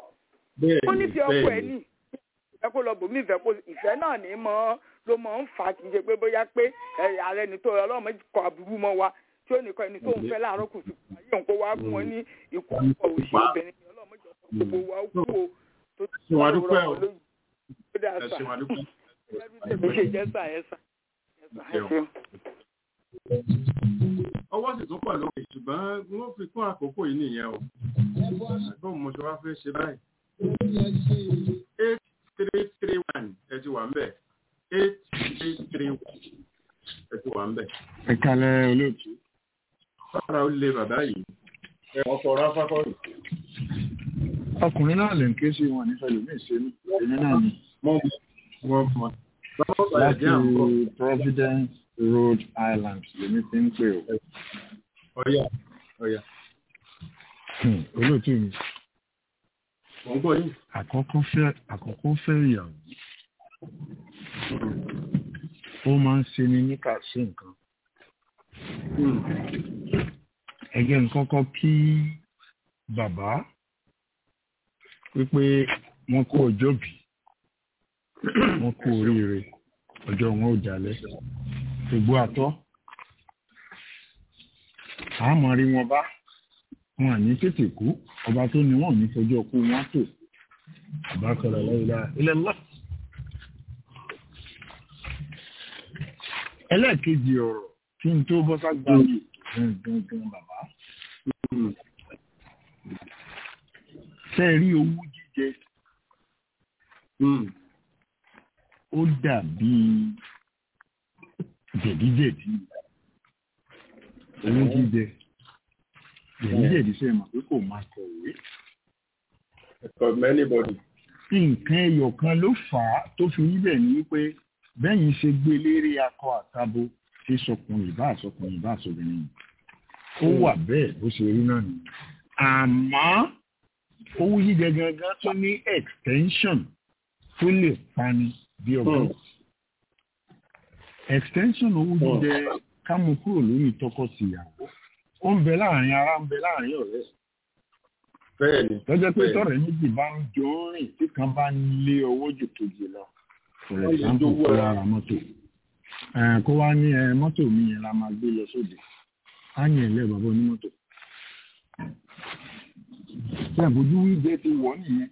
ó nífẹ̀ẹ́ ọkọ ẹ̀ ní ìfẹ́ kó lọ bòmí ìfẹ́ kó ìfẹ́ náà ní mọ́ ló mọ̀ ń fà kì í ṣe pé bóyá pé ààrẹ ni tó ọlọ́run kọ àbúrú mọ́ wa tí ó nìkan ẹni tó ń fẹ́ láàárọ̀ kùtù ayé òun kó wá fún wọn ní ikú ọkọ̀ òṣì obìnrin ni ọlọ́run jọ gbogbo wa kú o tó ti wá rọrùn lóyún ó dà sà ẹbí ṣe jẹ́ sà ẹ sà ẹ sà ẹ ṣeun. ọwọ́ ọwọ́ sì tún pọ̀ lókè ṣùgbọ́n wọ́n fi kún àkókò yìí nìyẹn o bó mo ṣe wá fẹ́ ṣe báyìí eight three three one ẹ ti wà ń bẹ̀ eight three three one ẹ ti wà ń bẹ̀. ẹ kalẹ̀ olóòtú. fara ó lé bàbá yìí ẹ ọkọ̀ ráfákọ́ yìí. ọkùnrin náà lè ń ké sí wọn nífẹ̀ẹ́ lómi ìṣẹ́nu èmi náà ni. wọ́n mọ. láti Providence Rhode Island lèmi ti ń pè o. ọ̀yà ọ̀yà. olóòtú mi. mo ń gbọ́ yìí. àkọ́kọ́ fẹ́ àkọ́kọ́ fẹ́ ìyàwó ó máa ń ṣe ni níkà sí nǹkan. ẹgẹ́ nǹkan kan kí bàbá wípé wọ́n kó ọjọ́ bí wọ́n kó oríire ọjọ́ wọn ò jalẹ̀ gbogbo àtọ́ àmọ́ rí wọn bá wọn àní tètè kú ọba tó ní wọn ò ní fọjọ́ kú wọn tó bàbá sọ̀rọ̀ lọ́wọ́ ilẹ̀ ńlá. ẹlẹ́ẹ̀kejì ọ̀rọ̀ kí n tó bọ́ ságbá mi gangan bàbá. ṣe rí owó jíjẹ ó dàbí jẹ̀díjẹ̀dí owó jíjẹ jẹ̀díjẹ̀dí ṣe mọ̀ pé kò máa kọ̀wé. nǹkan ẹyọ kan ló fà á tó fi níbẹ̀ ní wípé bẹ́yìn ṣe gbé lérí akọ àtabo tí sọkùnrin ìbá àsọkùnrin ìbá àsọbìnrin ó wà bẹ́ẹ̀ bó ṣe rí náà nìyí àmọ́ owó jíjẹ gangan tó ní extension tó lè pani bí ọgbọ́n extension owó jíjẹ ká mú kúrò lórí tọkọ-tìyàwó ó ń bẹ láàrin ara ń bẹ láàrin ọ̀rẹ́ bẹ́ẹ̀ni tọ́jọ́ pé tọ̀rẹ́ méjì bá ń jọ ń rìn tí kan bá ń lé owó jù kejì lọ for example kó wá ra mọ́tò kó wá ní mọ́tò mi yẹn la máa gbé lọ sóde á yẹn ilé bàbá onímọ́tò tí àbójú wíjẹ ti wọ̀ nìyẹn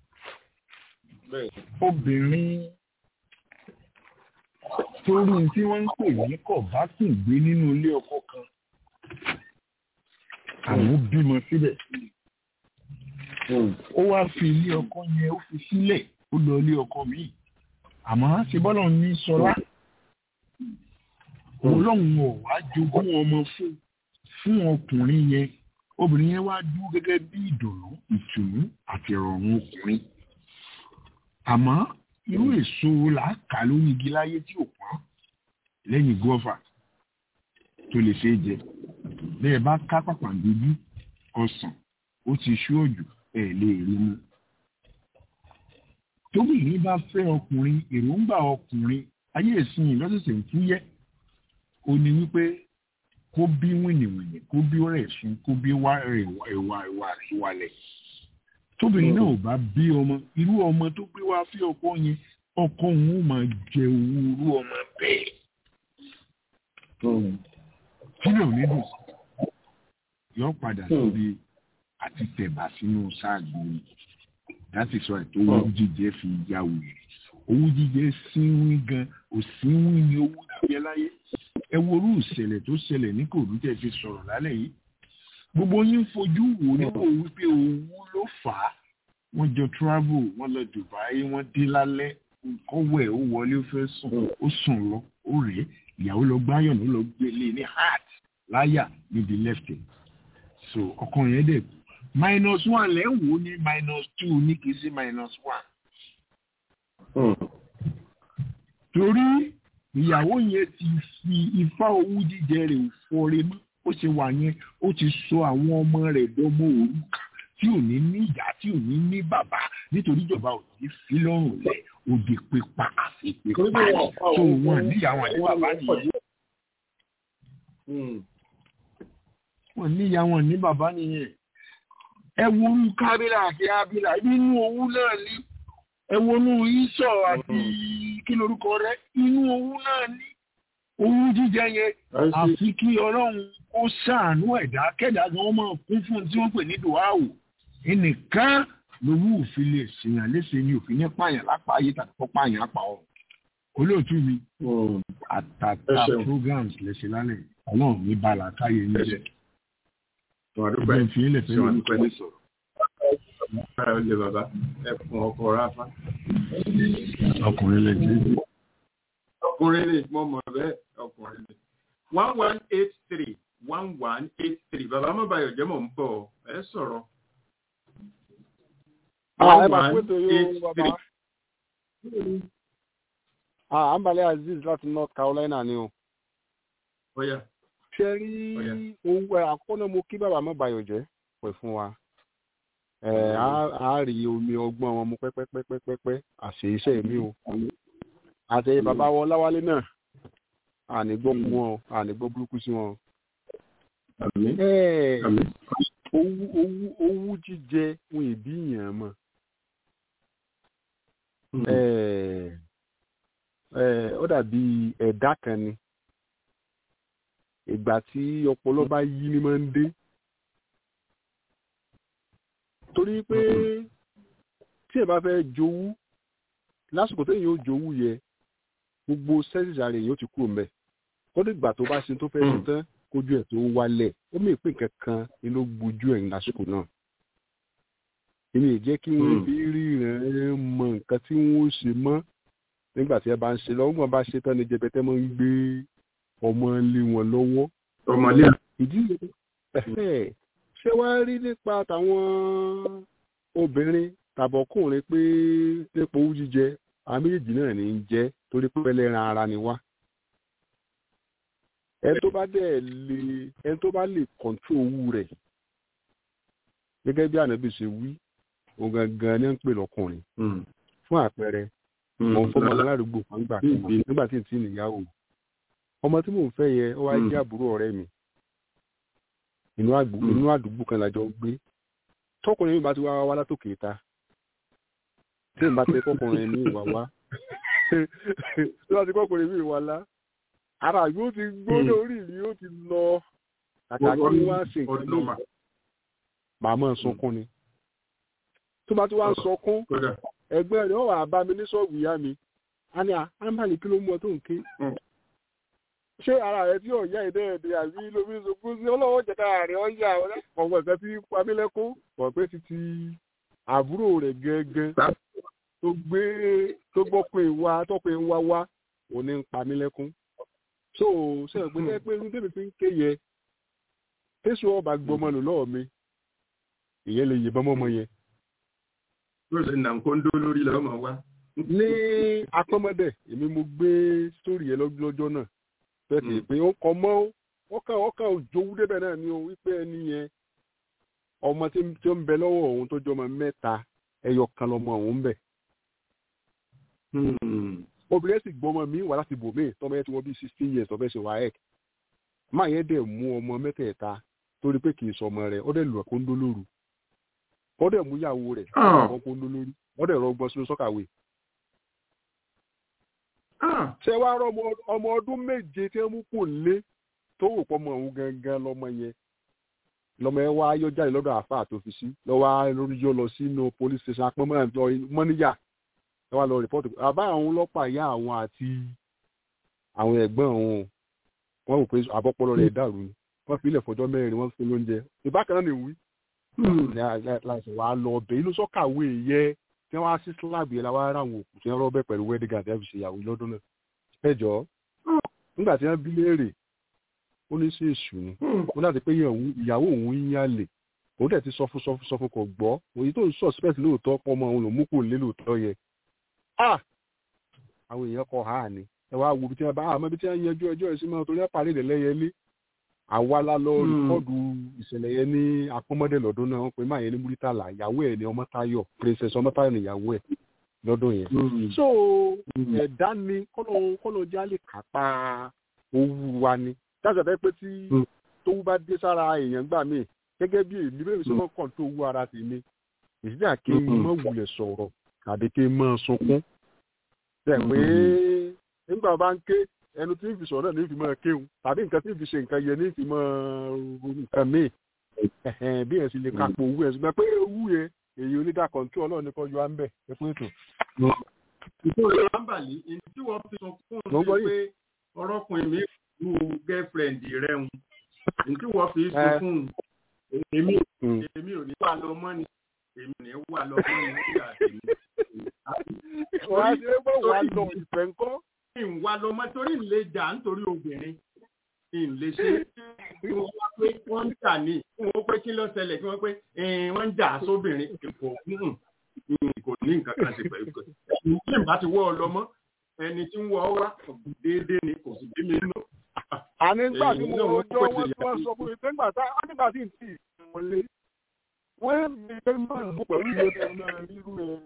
obìnrin torí tí wọ́n ń pè ní kọ̀bátùn gbé nínú ilé ọkọ kan àwọn bímọ síbẹ̀ ó wá fi ilé ọkọ yẹn ó fi sílẹ̀ ó lọ ilé ọkọ míì àmọ́ ṣe bọ́lọ̀ ní sọlá ọlọ́run ò wá jogún ọmọ fún fún ọkùnrin yẹn obìnrin yẹn wá dúró gẹ́gẹ́ bí ìdùnnú ìtùnú àti ìrọ̀rùn ọkùnrin àmọ́ irú èso làákà lórí igi láyé tí ò pọ́n lẹ́yìn gọ́fà tó lè ṣe é jẹ bẹ́ẹ̀ bá ká pàpàǹdojú ọsàn ó ti ṣú òjò ẹ̀ lè rí mú tóbìnrin bá fẹ́ ọkùnrin èròǹgbà ọkùnrin ayé ìsìn lọ́sẹ̀sẹ̀ ń fúyẹ́ ó ní wípé kó bí wìnìwìnì kó bí rẹ̀ sùn kó bí wá ẹ̀wà ẹ̀wà ìwàlẹ̀ tóbìnrin náà ò bá bí ọmọ irú ọmọ tó gbé wá fí ọkọ yẹn ọkọ òun ó máa jẹ owó irú ọmọ bẹ́ẹ̀ kílẹ̀ ò ní dùn yọ padà síbi àti tẹ̀bà sínú sáàgbó yìí láti sọ ètò owó jíjẹ fi ya wèrè owó jíjẹ sínwín gan òsínwín ni owó jíjẹ láyé ẹ worú ìṣẹ̀lẹ̀ tó ṣẹlẹ̀ ní kòrú tẹ́ fi sọ̀rọ̀ lálẹ́ yìí gbogbo yín fojú wò nípò wípé owó ló fà á wọ́n jọ travel wọ́n lọ Dubai wọ́n dé lálẹ́ kọ́wọ́ ẹ̀ ó wọlé ó fẹ́ sùn ó sùn lọ ó rèé ìyàwó lọ gbáyàn ló lọ gbélé ní heart láyà níbi left ẹ̀ so ọkàn yẹn dẹ̀ minus one lẹ́ ń wò ní minus two ní kìí sí minus one. torí ìyàwó yẹn ti fi ifá owó jíjẹ rẹ̀ fọre mọ́ ó ṣe wà yẹn ó ti sọ àwọn ọmọ rẹ̀ dọ́mọ òrùka tí ò ní ní ìyá tí ò ní ní bàbá nítorí ìjọba ò ní fi lọ́rùn lẹ̀ òde pípa àfi pípa tó wọn níyàwó àti bàbá nìyẹn. wọn níyàwó ní bàbá nìyẹn ẹ wonú kábílà àti ábílà nínú owó náà ní ẹ wonú ìṣọ àti kí lorúkọ rẹ inú owó náà ní owó jíjẹ yẹn àfi kí ọlọ́run ó ṣàánú ẹ̀dá kẹ́dà gan máa kún fún tí wọ́n pè ní dùháwò ẹnìkan lówó òfin lè ṣèyàn léṣe ní òfin ní pààyàn lápá ayé tàbí kọ́ pààyàn àpà ọ̀run olóòtú mi àtàtà programs lẹ́sẹ̀ lálẹ́ ọlọ́run ní bala káyé ń jẹ Tọ́wádúpẹ́ ẹgbẹ́ fi ilẹ̀ fẹ́ Ṣé wàá lórí dúpẹ́? kọ́lé sọ̀rọ̀ Bára ó lè bàbá ẹ̀fọn ọkọ̀ ráfá. ọkùnrin lè jẹ́ Ọkùnrin ni mo mọ̀ bẹ́ẹ̀ ọkùnrin ni. one one eight three one one eight three bàbá Mọ́báyọ̀ jẹ́ mọ̀ ń bọ̀ ẹ sọ̀rọ̀. Ah, ẹ máa pé tó yóò bàbá. Ah, Ambale Aziz láti North Carolina ni o. Bóyá. Ṣé rí owó ẹ̀ àkọ́nà mo kí bàbá Mọ́báyọ̀ jẹ́ pẹ̀ fún wa. Ẹ̀ á rí omi ọgbọ́n wọn mu pẹ́pẹ́pẹ́pẹ́pẹ́ àṣẹ iṣẹ́ mi o. Àtẹ̀yẹ bàbá wọn Láwálé náà. Àní gbọ́ fún wọn o, àní gbọ́ burúkú sí wọn o. Ẹ̀ owú owú owú jíjẹ wọn ìbí yàn mọ́. Ẹ̀ ẹ̀ ó dàbí ẹ̀dá kan ni ìgbà tí ọpọlọ bá yí ni máa ń dé torí pé tí ẹ bá fẹ́ jowú lásìkò téèyàn ó jowú yẹ gbogbo sẹ́sìsì ara èèyàn ó ti kúrò mbẹ́ ó dìgbà tó bá ṣe tó fẹ́ ṣe tán kójú ẹ̀ tó wálẹ̀ ó mì pé kankan ni ló gbojú ẹ̀ lásìkò náà èmi ì jẹ́ kí wọ́n fi ríran mọ nǹkan tí wọ́n ṣe mọ́ nígbà tí ẹ bá ń ṣe lọ́wọ́ wọn bá ṣe tán ni jẹbẹtẹ máa ń gbé ọmọ lé wọn lọ́wọ́. ọmọlé. ìdí yẹn ṣé wàá rí nípa tàwọn obìnrin tàbọ̀kùnrin pé nípa owó jíjẹ àwọn méjèèjì náà ní í jẹ́ torí pé ẹlẹ́ran ara ni wá. ẹni tó bá dẹ̀ lè ẹni tó bá lè kọ̀ǹtró owó rẹ̀ gẹ́gẹ́ bí ànábì ṣe wí òun gangan ni ń pè lọ́kùnrin fún àpẹẹrẹ mo fọmọ aládùúgbò kan gbà kan nígbà tí n ti níyàwó ọmọ tí mò ń fẹ́ yẹ ọ wá jẹ́ àbúrò ọ̀rẹ́ mi inú àdúgbò kan lájọ gbé tọkùnrin mi bá ti wá wá látòkè ta tí n bá tẹ kọkùnrin mi wá wá tí wọ́n ti kọkùnrin mi wá lá ara yóò ti gbóná orí mi yóò ti lọ kàkà kí wọ́n á ṣe nǹkan lóyún màmá sunkún ni tó bá ti wá ń sọkún ẹgbẹ́ rẹ̀ wà bá mi ní ṣọ́ọ̀bù ìyá mi a ní àmàlì kí ló mú ọ tó ń ké ṣé ara rẹ tí ọ̀yá ìdẹ́ẹ̀dẹ́ àbí lómi sunkún sí ọlọ́wọ́ jẹ́ kára rẹ̀ ọ̀yà ọ̀gbọ̀n kan tí pamílẹ́kún wọ̀ pé títí àbúrò rẹ̀ gẹ́gẹ́ tó gbé tó gbọ́ pé wá tó pé wá wá òní ń pamílẹ́kún so ṣe é pé jẹ́ pé irú tèmi fi ń ké yẹ tẹ́sù ọba gbọmọ lò lọ́ọ̀ mi ìyẹn lè yìnbọn mọ́mọ yẹn ló ṣe nà ń kó ń dó lórí lọ́mọ wa. ní apọ́mọdé èmi mo gbé sórí yẹn lọ́jọ́ náà bẹ́ẹ̀ pé ó kọ mọ́ ó kàn ó kàn òjòwú débẹ̀ náà ni o wípé ẹni yẹn ọmọ tí ó ń bẹ lọ́wọ́ òun tó jọmọ mẹ́ta ẹyọ kan lọmọ òun bẹ̀. obìnrin sì gbọ́mọ mi wà láti bò mí tọ́mọ yẹn ti wọ́n bí sixteen years ọ̀fẹ́ ṣe wáyẹ̀ máa yẹn dẹ̀ mú ọmọ mẹ́tẹ̀ẹ̀ta torí pé kì í sọ ọmọ rẹ̀ ó dẹ̀ lù ẹ̀kọ́ ń dó lóru wọ́n dẹ̀ mú ìyàwó rẹ̀ wọ́n kó ló lórí wọ́n dẹ̀ rọgbọ́n sínú sọ́kàwé. ṣé wàá rọ ọmọ ọdún méje tí wọ́n mú kò lé tó wò pọ̀ mọ́ òun gangan lọ́mọ yẹn lọ́mọ yẹn wá yọ jáde lọ́dọ̀ àáfàá tó fi sí lọ́wọ́ lórí yọ lọ sínú police station apọ́nmọ́ mọ́níyà ẹ wá lọ rìpọ́tù àbá àwọn ọlọ́pàá ìyá àwọn àti àwọn ẹ̀gbọ́n òun wọ́n rò pé àbọ̀pọ̀lọ rẹ̀ dàrú ni wọ́n fi ilẹ̀ fọjọ́ mẹ́rin wọ́n fún lóúnjẹ ìbákan náà nìwí láti wàá lọ ọbẹ̀ inú sọ́kàwé yẹ tí wọ́n á sí slab yẹn láwọn ará àwọn òkú tí wọ́n rọ́bẹ̀ pẹ̀lú wedding guard ẹ̀ fi ṣe ìyàwó lọ́dún náà. ẹ jọ nígbà tí wọ́n bí léèrè ó ní sí èṣù ni ó láti pé ìyàwó òun ń yálè òun dẹ̀ ti sọ fún sọ fún sọ fún kò gbọ́ òyìn tó ń suspect lóòótọ́ ọmọ òun ló mú kò lé lóòótọ́ yẹ. àwọn èèyàn kọ ha ni ẹ wá wo bí tí wọ́n bá àmọ́ bí tí wọ́n yanjú ẹjọ́ ẹ̀ sí mọ́ torí ẹ̀ parí ìdẹ̀lẹ́yẹlé àwa la lọ rìkọ́dù ìṣẹ̀lẹ̀ yẹn ní akọ́mọdé lọ́dún náà wọ́n pe máa yẹn ní múrítàlá ìyàwó ẹ̀ ní ọmọtayọ princess ọmọtayọ ní ìyàwó ẹ̀ lọ́dún yẹn. so ẹ̀dá ni kọ́lọ́ já lè kápá owó wa ni dáṣà fẹ́ pé tí tówó bá dé sára èèyàn gbà mí gẹ́gẹ́ bí èmi bẹ́ẹ̀ sọ mọ́ kàn tó owó ara tèmi ìsídà kí n mọ̀ wulẹ̀ sọ̀rọ̀ àbí kí n mọ̀ sunkún. bẹ́ẹ̀ pé nígbà bá ń ké ẹnu tí ń fi sọ̀rọ̀ náà ní fi máa kéwù tàbí nǹkan tí ń fi ṣe nǹkan yẹn ní fi máa nǹkan míì bí ẹ̀ sì lè kápò owó ẹ̀ ṣùgbọ́n pé owó yẹn èyí onídà kọ̀ǹtú ọlọ́run nìkan yọ á ń bẹ̀ ẹ fún ètò. ìfowópamọ́ àǹbàlí tí wọ́n fi sọ fún un ṣe pé ọ̀rọ̀kùnrin mi pẹ̀lú girlfriend rẹ̀ ń tí wọ́n fi sọ fún un èmi èmi ò ní wà lọ mọ́ ni èmi ò ní wà lọ mọ́ ni nígbà tèmi. wàá ṣe é bọ̀ wá lọ ìfẹ́ ńkọ́. ìwà lọ mọ́ torí ìlé jà nítorí obìnrin ìlé ṣe kí wọ́n wá pé wọ́n ń jà ní kí wọ́n pé kí ló ṣẹlẹ̀ kí wọ́n pé wọ́n ń jà sóbìnrin kò kò ní nǹkan kan ṣe pẹ̀lú pé ní ìbá ti wọ́ ọ lọ mọ́ ẹni tí ń wọ ọ wá déédéé ni kò sì bí mi nù. àní nígbà tí mo rọjò wọn tí wọn sọ fún mi pé nígbà tá a nígbà tí n tì wọlé wọ́n mi pé máa ń bọ̀ pẹ̀lú ìwé ẹ̀rọ náà rírú ẹ̀.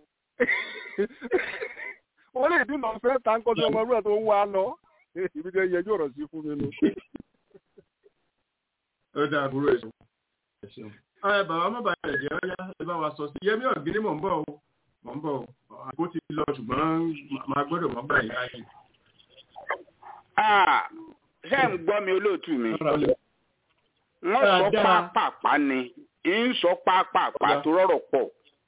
wọ́n lè dín náà fẹ́ ta ń kọ́jú ọmọ rẹ̀ tó ń wá lọ ibi tẹ́ yẹjú ọ̀rọ̀ sí fún mi nù. ó dáa burú èso. ẹ bàbá má bàa ẹ̀jẹ̀ ọ̀yá ẹ bá wa sọ sí yẹmí ọ̀gíní mò ń bọ̀ o mò ń bọ̀ o àgbo ti lọ ṣùgbọ́n máa gbọ́dọ̀ mọ́ báyìí láàyè. ṣé ń gbọ́ mi olóòtú mi wọ́n sọ pápápá ni ń sọ pápápá tó rọ̀rọ̀ pọ̀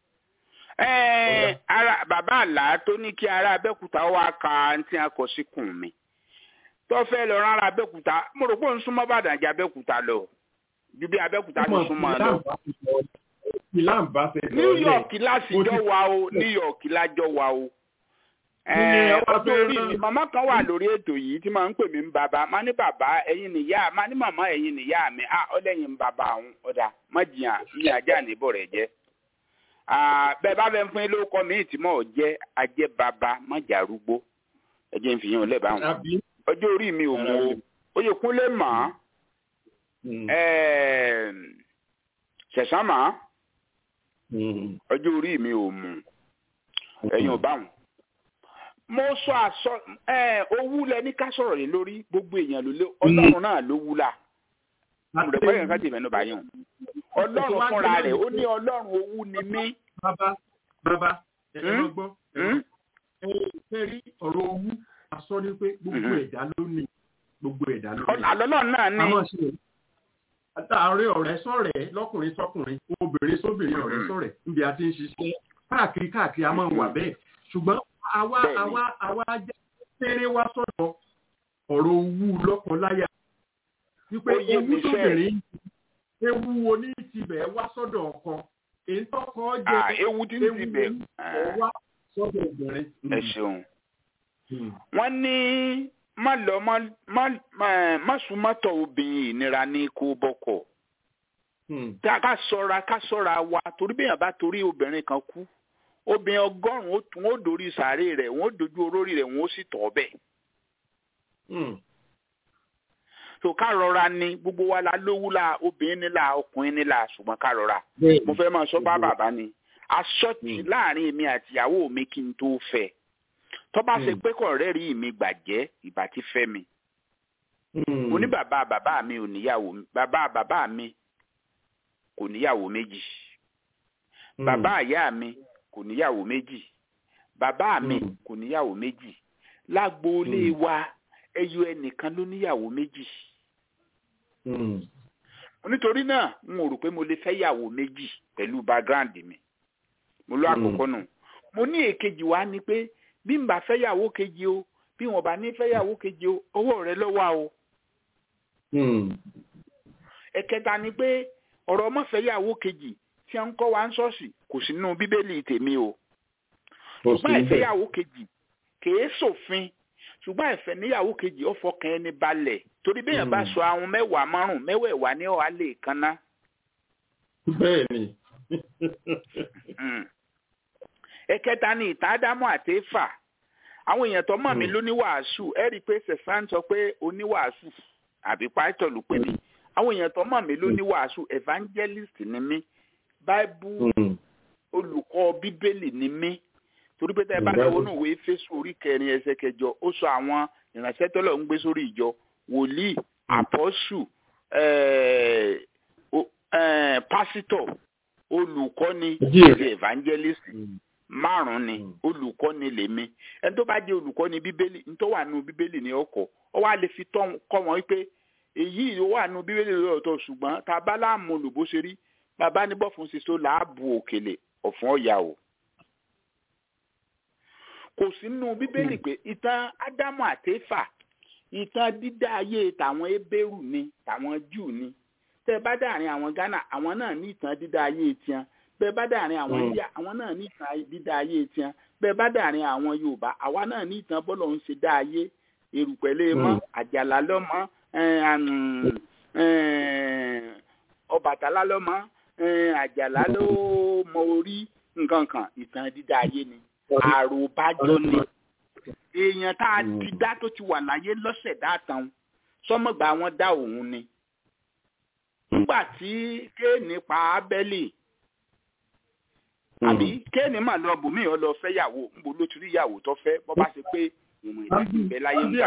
ara bàbá àlá tó ní kí ará abẹ́kúta wá ka àǹtí akọ̀síkùn mi tó fẹ́ lọ rán ará abẹ́kúta mo rò pé ó ń súnmọ́ bàdàn jẹ́ abẹ́kúta lọ ju bí abẹ́kúta ti súnmọ́ lọ. new york láti jọ wa o new york lájọ wa o. ọjọ́ orí mi màmá kan wà lórí ètò yìí tí màá ń pè mí ń bàbá má ní bàbá ẹ̀yin nìyá má ní màmá ẹ̀yin nìyá mi à ọlẹ́yìn ń bàbá àwọn ọ̀dà má jìyàn ní ajá níbọ̀ rẹ̀ jẹ́ bẹ́ẹ̀ bá fẹ́ fún yín lórúkọ mi tí mò ń jẹ́ ajẹ́ bàbá má jà arúgbó ẹ jẹ́ ń fi yín lẹ́bàá wọn ọjọ́ orí mi ò mú o oyè kúnlé mọ́ ṣẹ̀sán mọ́ ọjọ́ orí mi ò mú ẹ̀yin ò bá wọn. mo sọ àsọ owú lẹ ní ká sọ̀rọ̀ lé lórí gbogbo èèyàn ló lé ọlọ́run náà ló wú la àmọ̀dẹ́gbẹ́ yẹn ká tì mẹ́nu báyìí o ọlọ́run fúnra rẹ̀ ó ní ọlọ́run owú ni mí. bàbá bàbá ẹ lọ gbọ́ ẹ rí ọ̀rọ̀ owú asọ ni pé gbogbo ẹ̀dá ló ní gbogbo ẹ̀dá ló ní. àlọ́lọ́ náà ní. àtàrí ọ̀rẹ́ sọ̀rẹ́ lọ́kùnrin sọ́kùnrin obìnrin sóbìnrin ọ̀rẹ́ sọ̀rẹ́ níbi a ti ń ṣiṣẹ́ káàkiri káàkiri a máa ń wà bẹ́ẹ̀ ṣùgbọ́n àwa àwa àwa jẹ́ péré wá sọ̀dọ̀ ọ̀rọ̀ owú lọ́kọláya wípé ewu tóbìnrin ewu oní tibẹ̀ wá sọ́dọ̀ ọkọ èyí tọkọ jẹ ewu tí ń tibẹ̀ wá sọ́dọ̀ obìnrin. ẹ ṣeun wọ́n ní má lọ má súnmọ́tọ̀ obìnrin ìnira ní kó bọ́kọ̀ ká sọ́ra ká sọ́ra wa torí bẹ́ẹ̀ bá torí obìnrin kan kú obìnrin ọgọ́rùn-ún wọn ó dorí sàárè rẹ̀ wọn ó dojú olórí rẹ̀ wọn ó sì tọ̀ bẹ́ẹ̀ so ká rọra ni gbogbo wa la lówó la obìnrin nílà ọkùnrin nílà ṣùgbọ́n ká rọra mo fẹ́ máa sọ bá bàbá ni aṣọ́tì láàrin èmi àtìyàwó mi kí n tó fẹ́ tó bá ṣe pé kọ̀ọ̀rẹ́ rí mi gbàjẹ́ ìbá ti fẹ́ mi mo ní bàbá bàbá mi ò níyàwó bàbá bàbá mi kò níyàwó méjì bàbá ìyá mi kò níyàwó méjì bàbá mi kò níyàwó méjì lágboolé wa ẹyọ ẹnìkan ló níyàwó méjì nítorí náà n ò rò pé mo lè fẹ́ yàwó méjì pẹ̀lú background mi mo lọ àkọ́kọ́ nù mo ní èkejì wa ni pé bí n bá fẹ́ yàwó kejì o bí wọn bá ní fẹ́ yàwó kejì o ọwọ́ rẹ lọ́wọ́ o. ẹ̀kẹta ni pé ọ̀rọ̀ ọmọfẹ́ yàwó kejì tí a ń kọ́ wa ń ṣọ́ọ̀ṣì kò sí nínú bíbélì tèmi o. ṣùgbọ́n ìfẹ́ yàwó kejì kèé sòfin ṣùgbọ́n ìfẹ́ níyàwó kejì ó fọkàn ẹni balẹ̀ torí bẹ́ẹ̀ bá sọ àwọn mẹ́wàá márùn-ún mẹ́wẹ̀ẹ̀wá ní ọ̀hà lè kanná. bẹ́ẹ̀ni. ẹ̀kẹta ni ìtàn ádámù àti éfà àwọn èèyàn tó mọ̀ mí lóníwàásù ẹ rí i pé sẹ̀sán sọ pé oníwàásù àbí pásítọ̀ ló pè mí àwọn èèyàn tó mọ̀ mí lóníwàásù evangelist ni mí báíbù olùkọ́ bíbélì ni mí torí pé tẹ́ bá lọ́wọ́ náà wé fésù orí kẹrin ẹsẹ̀ kẹjọ ó sọ àwọn ìránṣẹ́ tọ́lọ̀ ń gbé sórí ìjọ wòlíì àpọ́sù pásítọ̀ olùkọ́ni àti evangelist márùn ni olùkọ́ni lèmi ẹni tó bá jẹ́ olùkọ́ni bíbélì nítorí wà nù bíbélì ní ọkọ̀ ọ wá lè fi kọ́ wọn wípé èyí ló wà nù bíbélì lọ́tọ̀ ṣùgbọ́n tá a bá láàmú olùbó ṣe rí bàbá ní bọ́fun ṣiṣó làábù òkèlè ọ̀fun ọ̀yà o. kò sí nù bíbélì pé ìtàn ádámù àtẹ́fà ìtàn dídá ayé tàwọn ebéèrú ni tàwọn jù ni tẹ bá dàrin àwọn ghana àwọn náà ní ìtàn dídá ayé tiẹn bẹ bá dàrin àwọn india àwọn náà ní ìtàn dídá ayé tiẹn bẹ bá dàrin àwọn yorùbá àwa náà ní ìtàn bọ́lọ̀ ń ṣe dá ayé erùpẹ̀lẹ̀ mọ́ àjàlá lọ́mọ ọbàtálá lọ́mọ àjàlá ló mọ orí nǹkan kan ìtàn dídá ayé ni àròbájọ ni èèyàn tá a ti dá tó ti wà láyé lọ́sẹ̀ dáàtàn sọmọgbà wọn dá òun ni nígbà tí kéènì pa ábẹ́lì àbí kéènì mà lọ bùnmí ọ lọ fẹ́ yàwó níbo ló ti rí ìyàwó tó fẹ́ bọ́ bá ṣe pé ìwọ̀n ìdájọ́ ìbẹ́ láyé ń gbà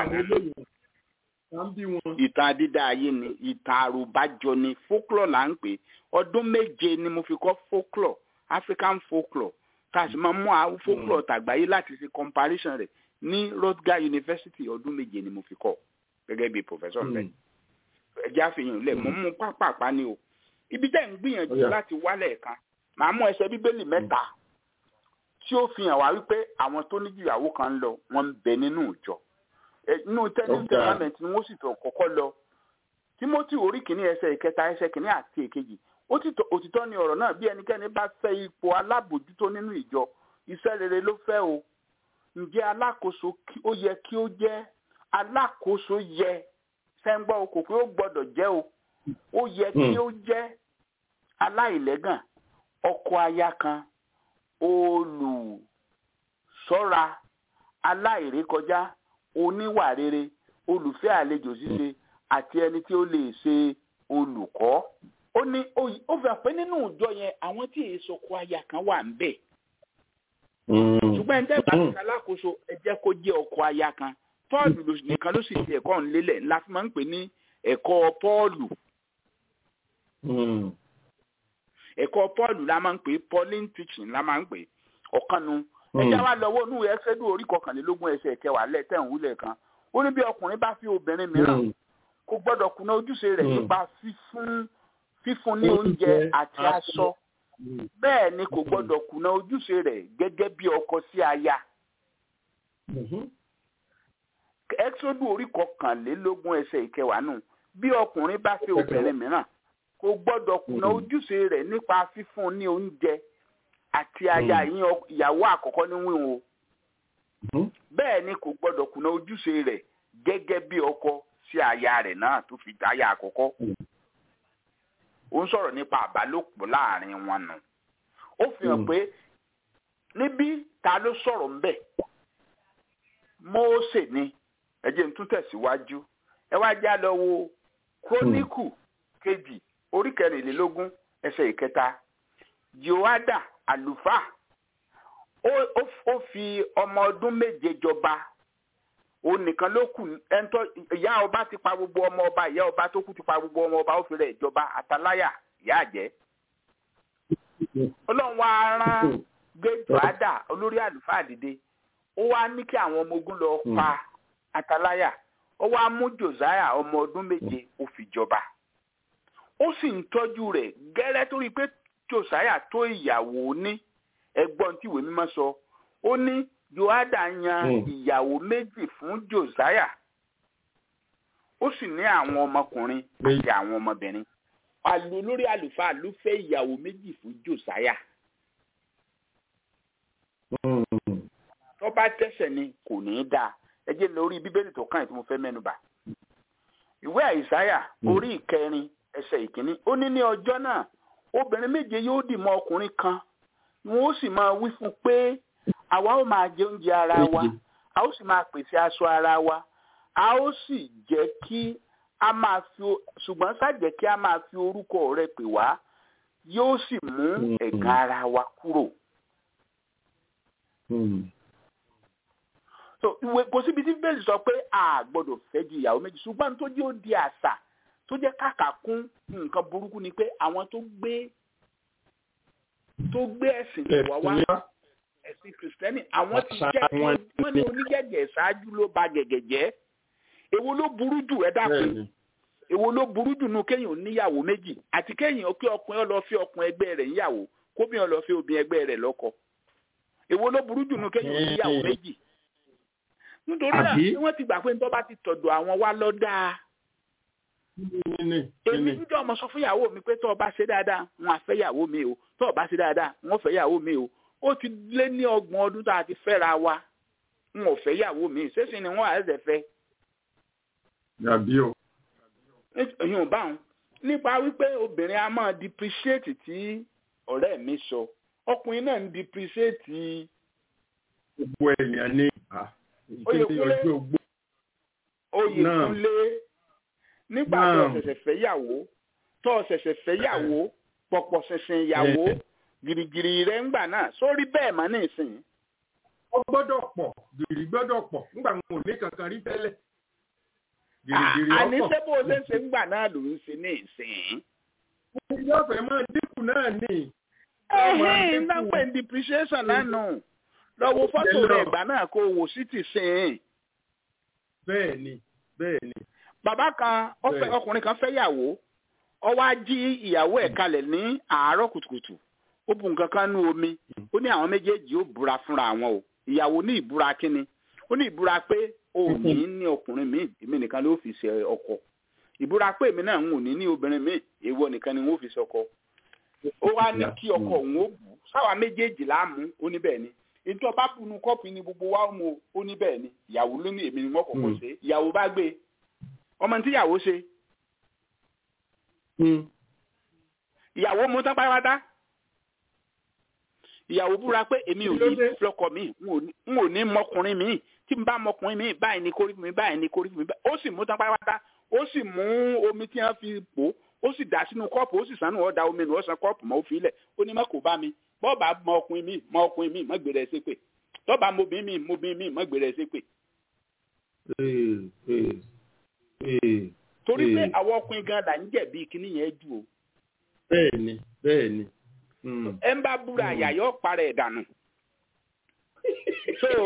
náà ìtàn dídá ayé ni ìtàn àròbájọ ni folklore là ń pè ọdún méje ni mo fi kọ́ folklore african folklore tá a sì máa mú àwọn folklore tàgbáyé láti ṣe comparison rẹ̀ ní Rutgers University ọdún méje ni mo fi kọ́ gẹ́gẹ́ bí professor bẹ́ẹ̀ ẹjẹ́ àfihàn lẹ̀ mọ́ mú pápápá ni o ibi tẹ́ ń gbìyànjú láti wálẹ̀ kan màá mú ẹsẹ̀ bíbélì mẹ́ta tí ó fi hàn wá wípé àwọn tó ní ìyàwó kan ń lọ wọ́n ń bẹ nínú ìjọ nínú tẹ́lẹ̀ tẹ́lámẹ̀tì ni wọ́n sì tọ̀ kọ́kọ́ lọ Timothy orí kìíní ẹsẹ̀ ìkẹta ẹsẹ̀ kìíní àti èkejì òtítọ́ ni ọ̀rọ̀ náà bí ẹnikẹ́ni bá fẹ́ ipò alábòjútó nínú ìjọ iṣẹ́ rere ló fẹ́ o ǹjẹ́ alákòóso ó yẹ kí ó jẹ́ alákòóso yẹ sẹ́ńgbọ́ o kò pé ó gbọ́dọ̀ jẹ́ o ó yẹ kí ó jẹ́ aláìlẹ́gàn ọkọ aya kan olùṣọ́ra aláìrékọjá oníwà rere olùfẹ́ àlejò ṣíṣe àti ẹni tí ó lè ṣe olùkọ́ ó ní ó fẹ́ pé nínú ìjọ yẹn àwọn tí èso ọkọ aya kan wà ń bẹ̀ ṣùgbọ́n ẹni tẹ́gbà ní alákòóso ẹ jẹ́ kó jẹ́ ọkọ aya kan pọ́ọ̀lù nìkan ló sì fi ẹ̀kọ́ ńlélẹ̀ ńlá fi máa ń pè ní ẹ̀kọ́ pọ́ọ̀lù ẹ̀kọ́ pọ́ọ̀lù la máa ń pè pauline teaching la máa ń pè ọ̀kanu ẹjẹ́ wa lọ́wọ́ inú ẹsẹ́dù orí kọkànlélógún ẹsẹ̀ kẹwàá lẹ́tẹ̀ ń wúlẹ̀ kan ó ní bí ọkùnrin bá fi obìnrin mìíràn kò gbọ́dọ̀ kùnà ojúṣe rẹ̀ nípa fífún fífún ní oúnjẹ àti aṣọ bẹ́ẹ̀ ni kò gbọ́dọ̀ kùnà ojúṣe rẹ̀ gẹ́gẹ́ bí ọkọ sí aya. ẹ́sọ́dù orí kọkànlélógún ẹsẹ̀ ìkẹwàá nù bí ọkùnrin bá fẹ́ obìnrin mìíràn kò gbọ́dọ̀ kùnà ojúṣe rẹ̀ nípa fífún ní oúnjẹ àti aya ìyàwó àkọ́kọ́ ní wíwọ̀n o bẹ́ẹ̀ ni kò gbọ́dọ̀ kùnà ojúṣe rẹ̀ gẹ́gẹ́ bí ọkọ sí aya rẹ̀ náà tó fi aya àkọ́kọ́ ó ń sọ̀rọ̀ nípa àbálòpọ̀ láàrin wọn nù ó fi hàn pé níbí ta ló sọ̀rọ̀ ń bẹ̀ Mósè ni ẹ jẹ́ n tún tẹ̀síwájú ẹ wá já lọ wo króníkù kejì orí kẹrìnlélógún ẹsẹ̀ ìkẹta Jèhóádà àlùfáà ó fi ọmọ ọdún méje jọba òun nìkan ló kù ẹntọ ìyá ọba ti pa gbogbo ọmọ ọba ìyá ọba tó kù ti pa gbogbo ọmọ ọba ó fi rẹ̀ ìjọba àtàláyà ìyá àjẹ́ ọlọ́run wa rán gbé jòádà olórí àlùfáà dìde ó wá ní kí àwọn ọmọ ogun lọ pa àtàláyà ó wá mú josiah ọmọ ọdún méje ó fi jọba ó sì ń tọ́jú rẹ̀ gẹ́rẹ́ torí pé josiah tó ìyàwó ní ẹgbọ́n tí ìwé mímọ́ sọ ó ní joada yan ìyàwó méjì fún josiah ó sì ní àwọn ọmọkùnrin àti àwọn ọmọbìnrin àlù olórí àlùfáà ló fẹ́ ìyàwó méjì fún josiah tó bá tẹ̀sẹ̀ ni kò ní í dáa ẹ jẹ́ lórí bíbélì tó kàn tí mo fẹ́ mẹ́nu bà ìwé àìsáyà orí ìkẹrin ẹsẹ̀ ìkíní ó ní ní ọjọ́ náà obìnrin méje yóò dì mọ́ ọkùnrin kan wọn ó sì máa wí fún pé àwa ó máa jẹ oúnjẹ ara wa a ó sì máa pèsè aṣọ ara wa a ó sì jẹ́ kí a máa fi ṣùgbọ́n ṣàjẹ́ kí a máa fi orúkọ rẹ pè wá yóò sì mú ẹ̀gàn ara wa kúrò. so ìwé kò síbi tí bẹ́ẹ̀ sọ pé a gbọ́dọ̀ fẹ́ ju ìyàwó méjì ṣùgbọ́n tó jẹ́ ó di àṣà tó jẹ́ kàkà kún nǹkan burúkú ni pé àwọn tó gbé tó gbé ẹ̀sìn wá wá ẹ̀sìn kìrìsìtẹ́nì àwọn ti jẹ́ kí wọ́n ní onígẹ̀gẹ̀ ṣáájú ló ba gẹ̀gẹ̀ jẹ́ èwo ló burú jù ẹ dákun èwo ló burú jù nu kéèyàn níyàwó méjì àti kéèyàn kí ọkùnrin lọ fi ọkùnrin ẹgbẹ́ rẹ̀ níyàwó kóbìnrin lọ fi obìnrin ẹgbẹ́ rẹ̀ lọ́kọ èwo ló burú jù nu kéèyàn níyàwó méjì nítorí náà tí wọ́n ti gbà pé nítorí bá ti tọ̀dọ̀ àwọn wá lọ dáa. èmi níjọ́ ọmọ sọ fún ìyàwó mi pé tó o bá ṣe dáadáa wọn á fẹ́ ìyàwó mi o tó o bá ṣe dáadáa wọn fẹ́ ìyàwó mi o ó ti lé ní ọgbọ̀n ọdún tá a ti fẹ́ra wa wọn ò fẹ́ ìyàwó mi ṣéṣin ni wọ́n á ẹ̀sẹ̀ fẹ́. yàbí o. èyí ò bá wọn nípa wípé obìnrin a máa depreciate tí ọ̀rẹ́ mi sọ ọkùnrin náà ń depreciate. gbogbo èèyàn ní oyèkúnlé oyèkúnlé nígbà tó o ṣẹ̀ṣẹ̀ fẹ́ yàwó tó o ṣẹ̀ṣẹ̀ fẹ́ yàwó pọ̀pọ̀ ṣẹ̀ṣẹ̀ ìyàwó gìrìgìrì rẹ̀ ń gbà náà sórí bẹ́ẹ̀ mọ́ ní ìsìn. ó gbọ́dọ̀ pọ̀ gìrì gbọ́dọ̀ pọ̀ nígbà wọn ò ní kankan rí tẹ́lẹ̀. àní ṣé bó o ṣe ń ṣe ń gbà náà ló ń ṣe ní ìsìn. yóò fẹ́ máa dínkù náà ní. ẹ̀hìn náà pé depreciation lánàá lọ́wọ́ fọ́tò rẹ̀ ìgbà náà kó wò sí ti sìn. bẹ́ẹ̀ ni bẹ́ẹ̀ ni. bàbá kan ọkùnrin kan fẹ́ yàwó ó wá jí ìyàwó ẹ̀ kalẹ̀ ní àárọ̀ kùtùkùtù ó bu nǹkan kan nú omi ó ní àwọn méjèèjì ó búra fúnra àwọn o ìyàwó ní ìbúra kínni ó ní ìbúra pé o ò ní ní ọkùnrin míì èmi nìkan ló fi ṣe ọkọ ìbúra pé èmi náà ń ò ní ní obìnrin míì èèwọ̀ nìkan ni wọ́n fi ṣe ọkọ ó wá ní kí ọkọ òun ó bù sáwa méjèèjì láàmú ó ní bẹ́ẹ̀ ni ètò ọba bùnú kọ́ọ̀pù ni gbogbo wa mú ó ní bẹ́ẹ̀ ni ìyàwó ló ní èmi ni wọ́n kọ́kọ́ ṣe ìyàwó bá gbé ọmọ tí ìyàwó ṣe ìyàwó mú tán pátápátá ìyàwó búra pé èmi ò ní flọkọ mi n ò ní mọkùnrin mi tí n bá mọkùnrin mi báyìí ní kórìí mi báyìí ní kórìí mi ó sì mú tán pátápátá ó sì mú omi tí wọ́n fi pò ó sì dà sínú kọ́ọ̀pù ó sì sànù ọ̀dà omi nù ó san kọ́ọ̀pù mọ́ ó fi lẹ̀ ó ní má kó bá mi bọ́ọ̀bà mọ ọkùnrin mi mọ ọkùnrin mi mọ gbèrè ẹsẹ̀ pé tọ́ba mobìnrin mi mobìnrin mi mọ gbèrè ẹsẹ̀ pé. torí pé àwọn ọkùnrin gan là ń jẹ̀bi kíní yẹn jù o. bẹ́ẹ̀ni bẹ́ẹ̀ni. ẹ ń bá búra àyàyọ́ parẹ́ ìdànù. so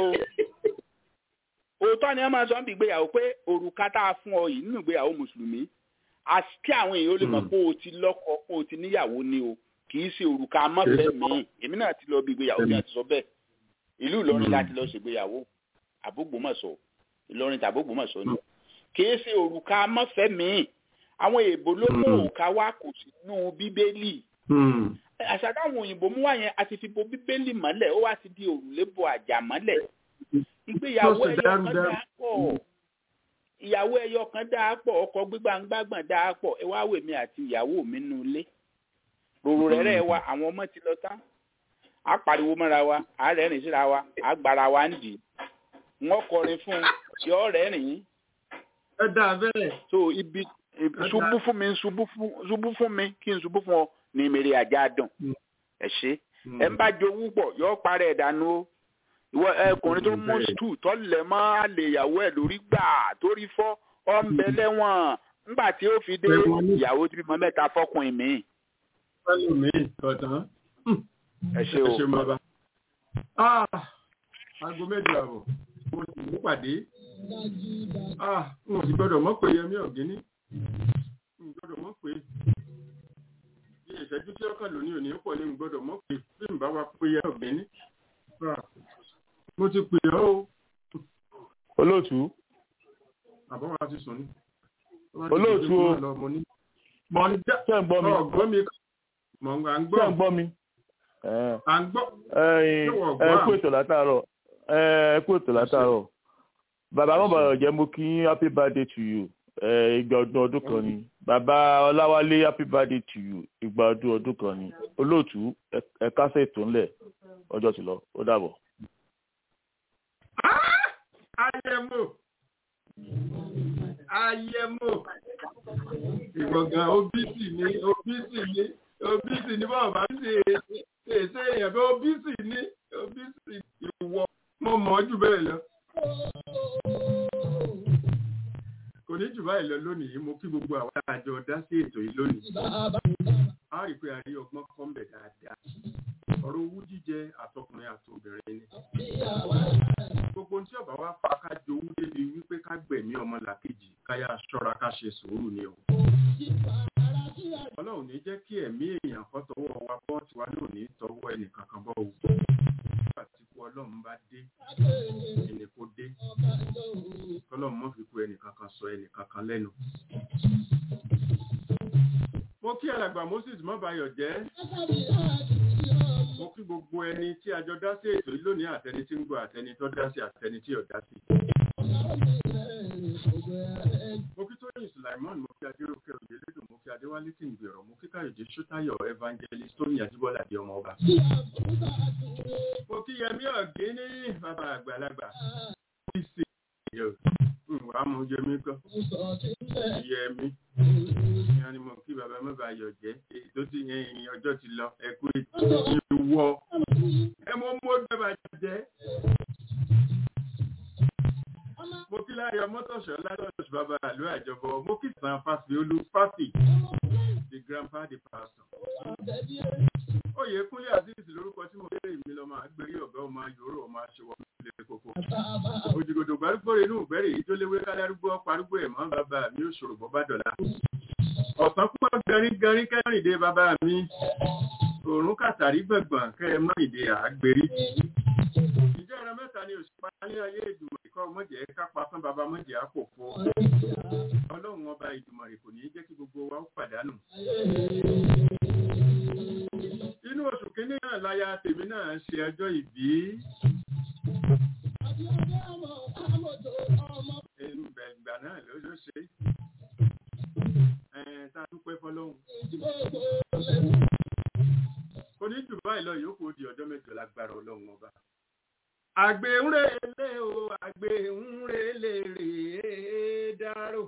òótọ́ ni wọ́n máa sọ ń bí ìgbéyàwó pé òrùka tá a fún ọ yìí nínú ìgbéyàwó mùsùlùmí kí àwọn èèyàn ó lè mọ̀ pé o ti lọ́kọ pé o ti níyàwó ni o kì í ṣe òrùka amọ́fẹ́ mi èmi náà ti lọ bí ìgbéyàwó bí a ti sọ bẹ́ẹ̀ ìlú ìlọrin láti lọ ṣègbéyàwó àbógbòmọ̀ṣọ́ ìlọrin tàbógbòmọ̀ṣọ́ ni kì í ṣe òrùka amọ́fẹ́ mi àwọn èèbò ló mú òrùka wá kò sínú bíbélì àṣà táwọn òyìnbó mú wá yẹn a ti fi bo bíbélì mọ́lẹ̀ ó wá ti di òrùlé bo àjà mọ́lẹ̀ ìgbéyàwó ẹyọ kan dáa pọ̀ ìyàwó ẹyọ kan dáa pọ̀ ọkọ gbígbàngbàgbọ̀n dáa pọ̀ ẹ wá wèmí àti ìyàwó mi nù ilé ròrò rẹ̀rẹ̀ wa àwọn ọmọ ti lọ tán a pariwo mọ́ra wa a rẹ́rìn síra wa a gbára wa ń dì wọ́n kọrin fún yọ rẹ́rìn. ẹ dà bẹ́ẹ̀. so ibi ṣubú fún mi ṣubú fún mi kí n ṣubú fún ọ ní mèrè àjà dùn ẹ ṣe ẹ ń bá jowú pọ̀ yọ parẹ́ ìdánù o ìwọ ẹkùnrin tó mú stúù tọ́lẹ̀ mọ́ àlè ìyàwó ẹ̀ lórí gbà torí fọ́ ọ́ ń bẹ lẹ́wọ̀n ńgbà tí ó fi dé ìyàwó tí bímọ mẹ́ta fọ́kùnrin mi pẹ̀lú mi ọ̀tán. ẹ ṣe o. ẹ ṣe bàbá. aago méjì àbọ̀ mo sì mú pàdé. n ò sì gbọ́dọ̀ mọ̀ pé yẹmí ọ̀gíní. n ò gbọ́dọ̀ mọ̀ pé. bí ìṣẹ́jú tí ọkàn lóní òní pọ̀ ní n gbọ́dọ̀ mọ̀ pé bí n bá wa pé yẹmí ọ̀gíní. mo ti pè ọ́ o. olóòtú. àbọ̀ wa ti sùn ní. olóòtú o. mo ń dá. ṣé ń gbọ́ mi. ọ̀gbọ́n mi mọ̀ ń gbọ́. ṣé ń gbọ́ mi. à ń gbọ́. ẹ kú ètò látàárọ̀ ẹ kú ètò látàárọ̀ bàbá mọ̀bàrọ̀ jẹ́ mo kí happy birthday to you ìgbà ọdún ọdún kan ni bàbá ọláwálé happy birthday to you ìgbà ọdún ọdún kan ni olóòtú ẹ kásẹ̀ ètò ńlẹ̀ ọjọ́ ti lọ ó dàbọ̀. ayẹmo ayẹmo ìgbọ̀ngàn obisi ni obisi ni obisi ni bọ́ọ̀ bá ṣe ṣe èèyàn bí obisi ni obisi ìwọ mo mọ̀ ọ́ jù bẹ́ẹ̀ lọ. kò ní jù báyìí lọ lónìí mo kí gbogbo àwọn àjọ dá sí ètò yìí lónìí. a rí i pé a rí ọgbọ́n kọ́ńbẹ̀ dáadáa ọ̀rọ̀ owú jíjẹ àtọkùnrin àtobìnrin ni. gbogbo tí ọba wa fa ká jowú débi wípé ká gbẹ̀mí ọmọ làkejì káyà ṣọ́ra ká ṣe sùúrù ni o. ọlọ́run ní jẹ́ kí ẹ̀mí èèyàn kan tọwọ́ wa bọ́ tiwa náà ní tọwọ́ ẹnìkankan bọ́ o. àtìkú ọlọ́run bá dé ẹni kó dé kọ́lọ́run mọ́ fi kú ẹnìkankan sọ ẹnìkankan lẹ́nu. mo kí alàgbà moses mọ́bayọ̀ jẹ́ mo kí gbogbo ẹni tí a jọ dá sí ètò yìí lónìí àtẹni tí ń gbọ́ àtẹni tó dá sí àtẹni tí ò dá sí. mo kí tóyìn sulaimon mo kí adéròkè òyìnlẹ́dùn mo kí adéwálé tí ń gbèrò mo kí káyọ̀dé sọ́tayọ̀ evangelist tóyìn àjíbọ́lá di ọmọ ọba. mo kí yẹmí ọ̀gẹ́ ní bàbá àgbàlagbà ìsì wàá mú yẹmí kọ́ yẹmí ìyá ni mo kí bàbá mọ́ba ayọ̀ jẹ́ èyí tó ti yẹn ìyìn ọjọ́ ti lọ ẹ̀kú ètò ìwọ ẹ mọ́ mọ́ dábàá jẹ́ mo kí láyọ̀ mọ́tòṣọ́ látọ̀ṣọ́ bàbá àlú àjọbọ mo kí sàn fásitì olú fásitì the grandpa the pastor. oyè kúnlé azeez lórúkọ tí mo béèrè mi lọ máa gbé ọ̀gá ọmọ yòóró ọmọ aṣọwọ́ ilé koko. òjìgòdò gbárùgbò rẹ̀ inú ìgbẹ́rẹ̀ yìí tó léwé kálárúgbó parúgbó ẹ̀ mọ́ bàbá mi ò ṣòro bọ́ bá dọ̀la. ọ̀sán púpọ̀ garin garin kẹrìndé bàbá mi òórùn kàtàrí gbẹ̀gbọ̀n kẹ́ ẹ mọ́ ìdè àgbèrí ìjẹ́ ẹran mẹ́ta ni òṣùpá ní ayé ìdùmọ̀ ìkọ́ mọ̀jẹ̀ kápá fún baba mọ̀jẹ̀ àpòfo ọlọ́run ọba ìdùmọ̀ rẹ̀ kò ní jẹ́ kí gbogbo wa ó pàdánù. inú oṣù kínní náà láya tèmi náà ṣe ọjọ́ ìbí. ìgbà náà ló ló ṣe tá a dúpẹ́ fọlọ́hún. kò ní jù báyìí lọ yòókù di ọjọ́ mẹ́jọ lágbára ọlọ́run ọba àgbéhùnrèlè o àgbéhùnrèlè rèé dárò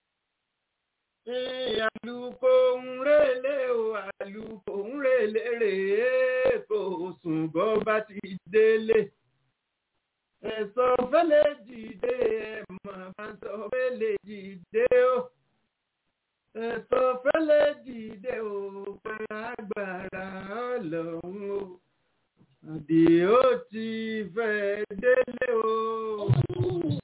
àlùkò ńrèlè o àlùkò ńrèlè rèé kò sùn bọ́ bá ti délé ẹ̀sọ́ fẹ́lẹ́ dìde ẹ̀mọ̀ bá sọ fẹ́lẹ́ dìde o ẹ̀sọ́ fẹ́lẹ́ dìde o pẹ̀lú agbára ọlọ́run o àdìó ti fẹ́ délé o.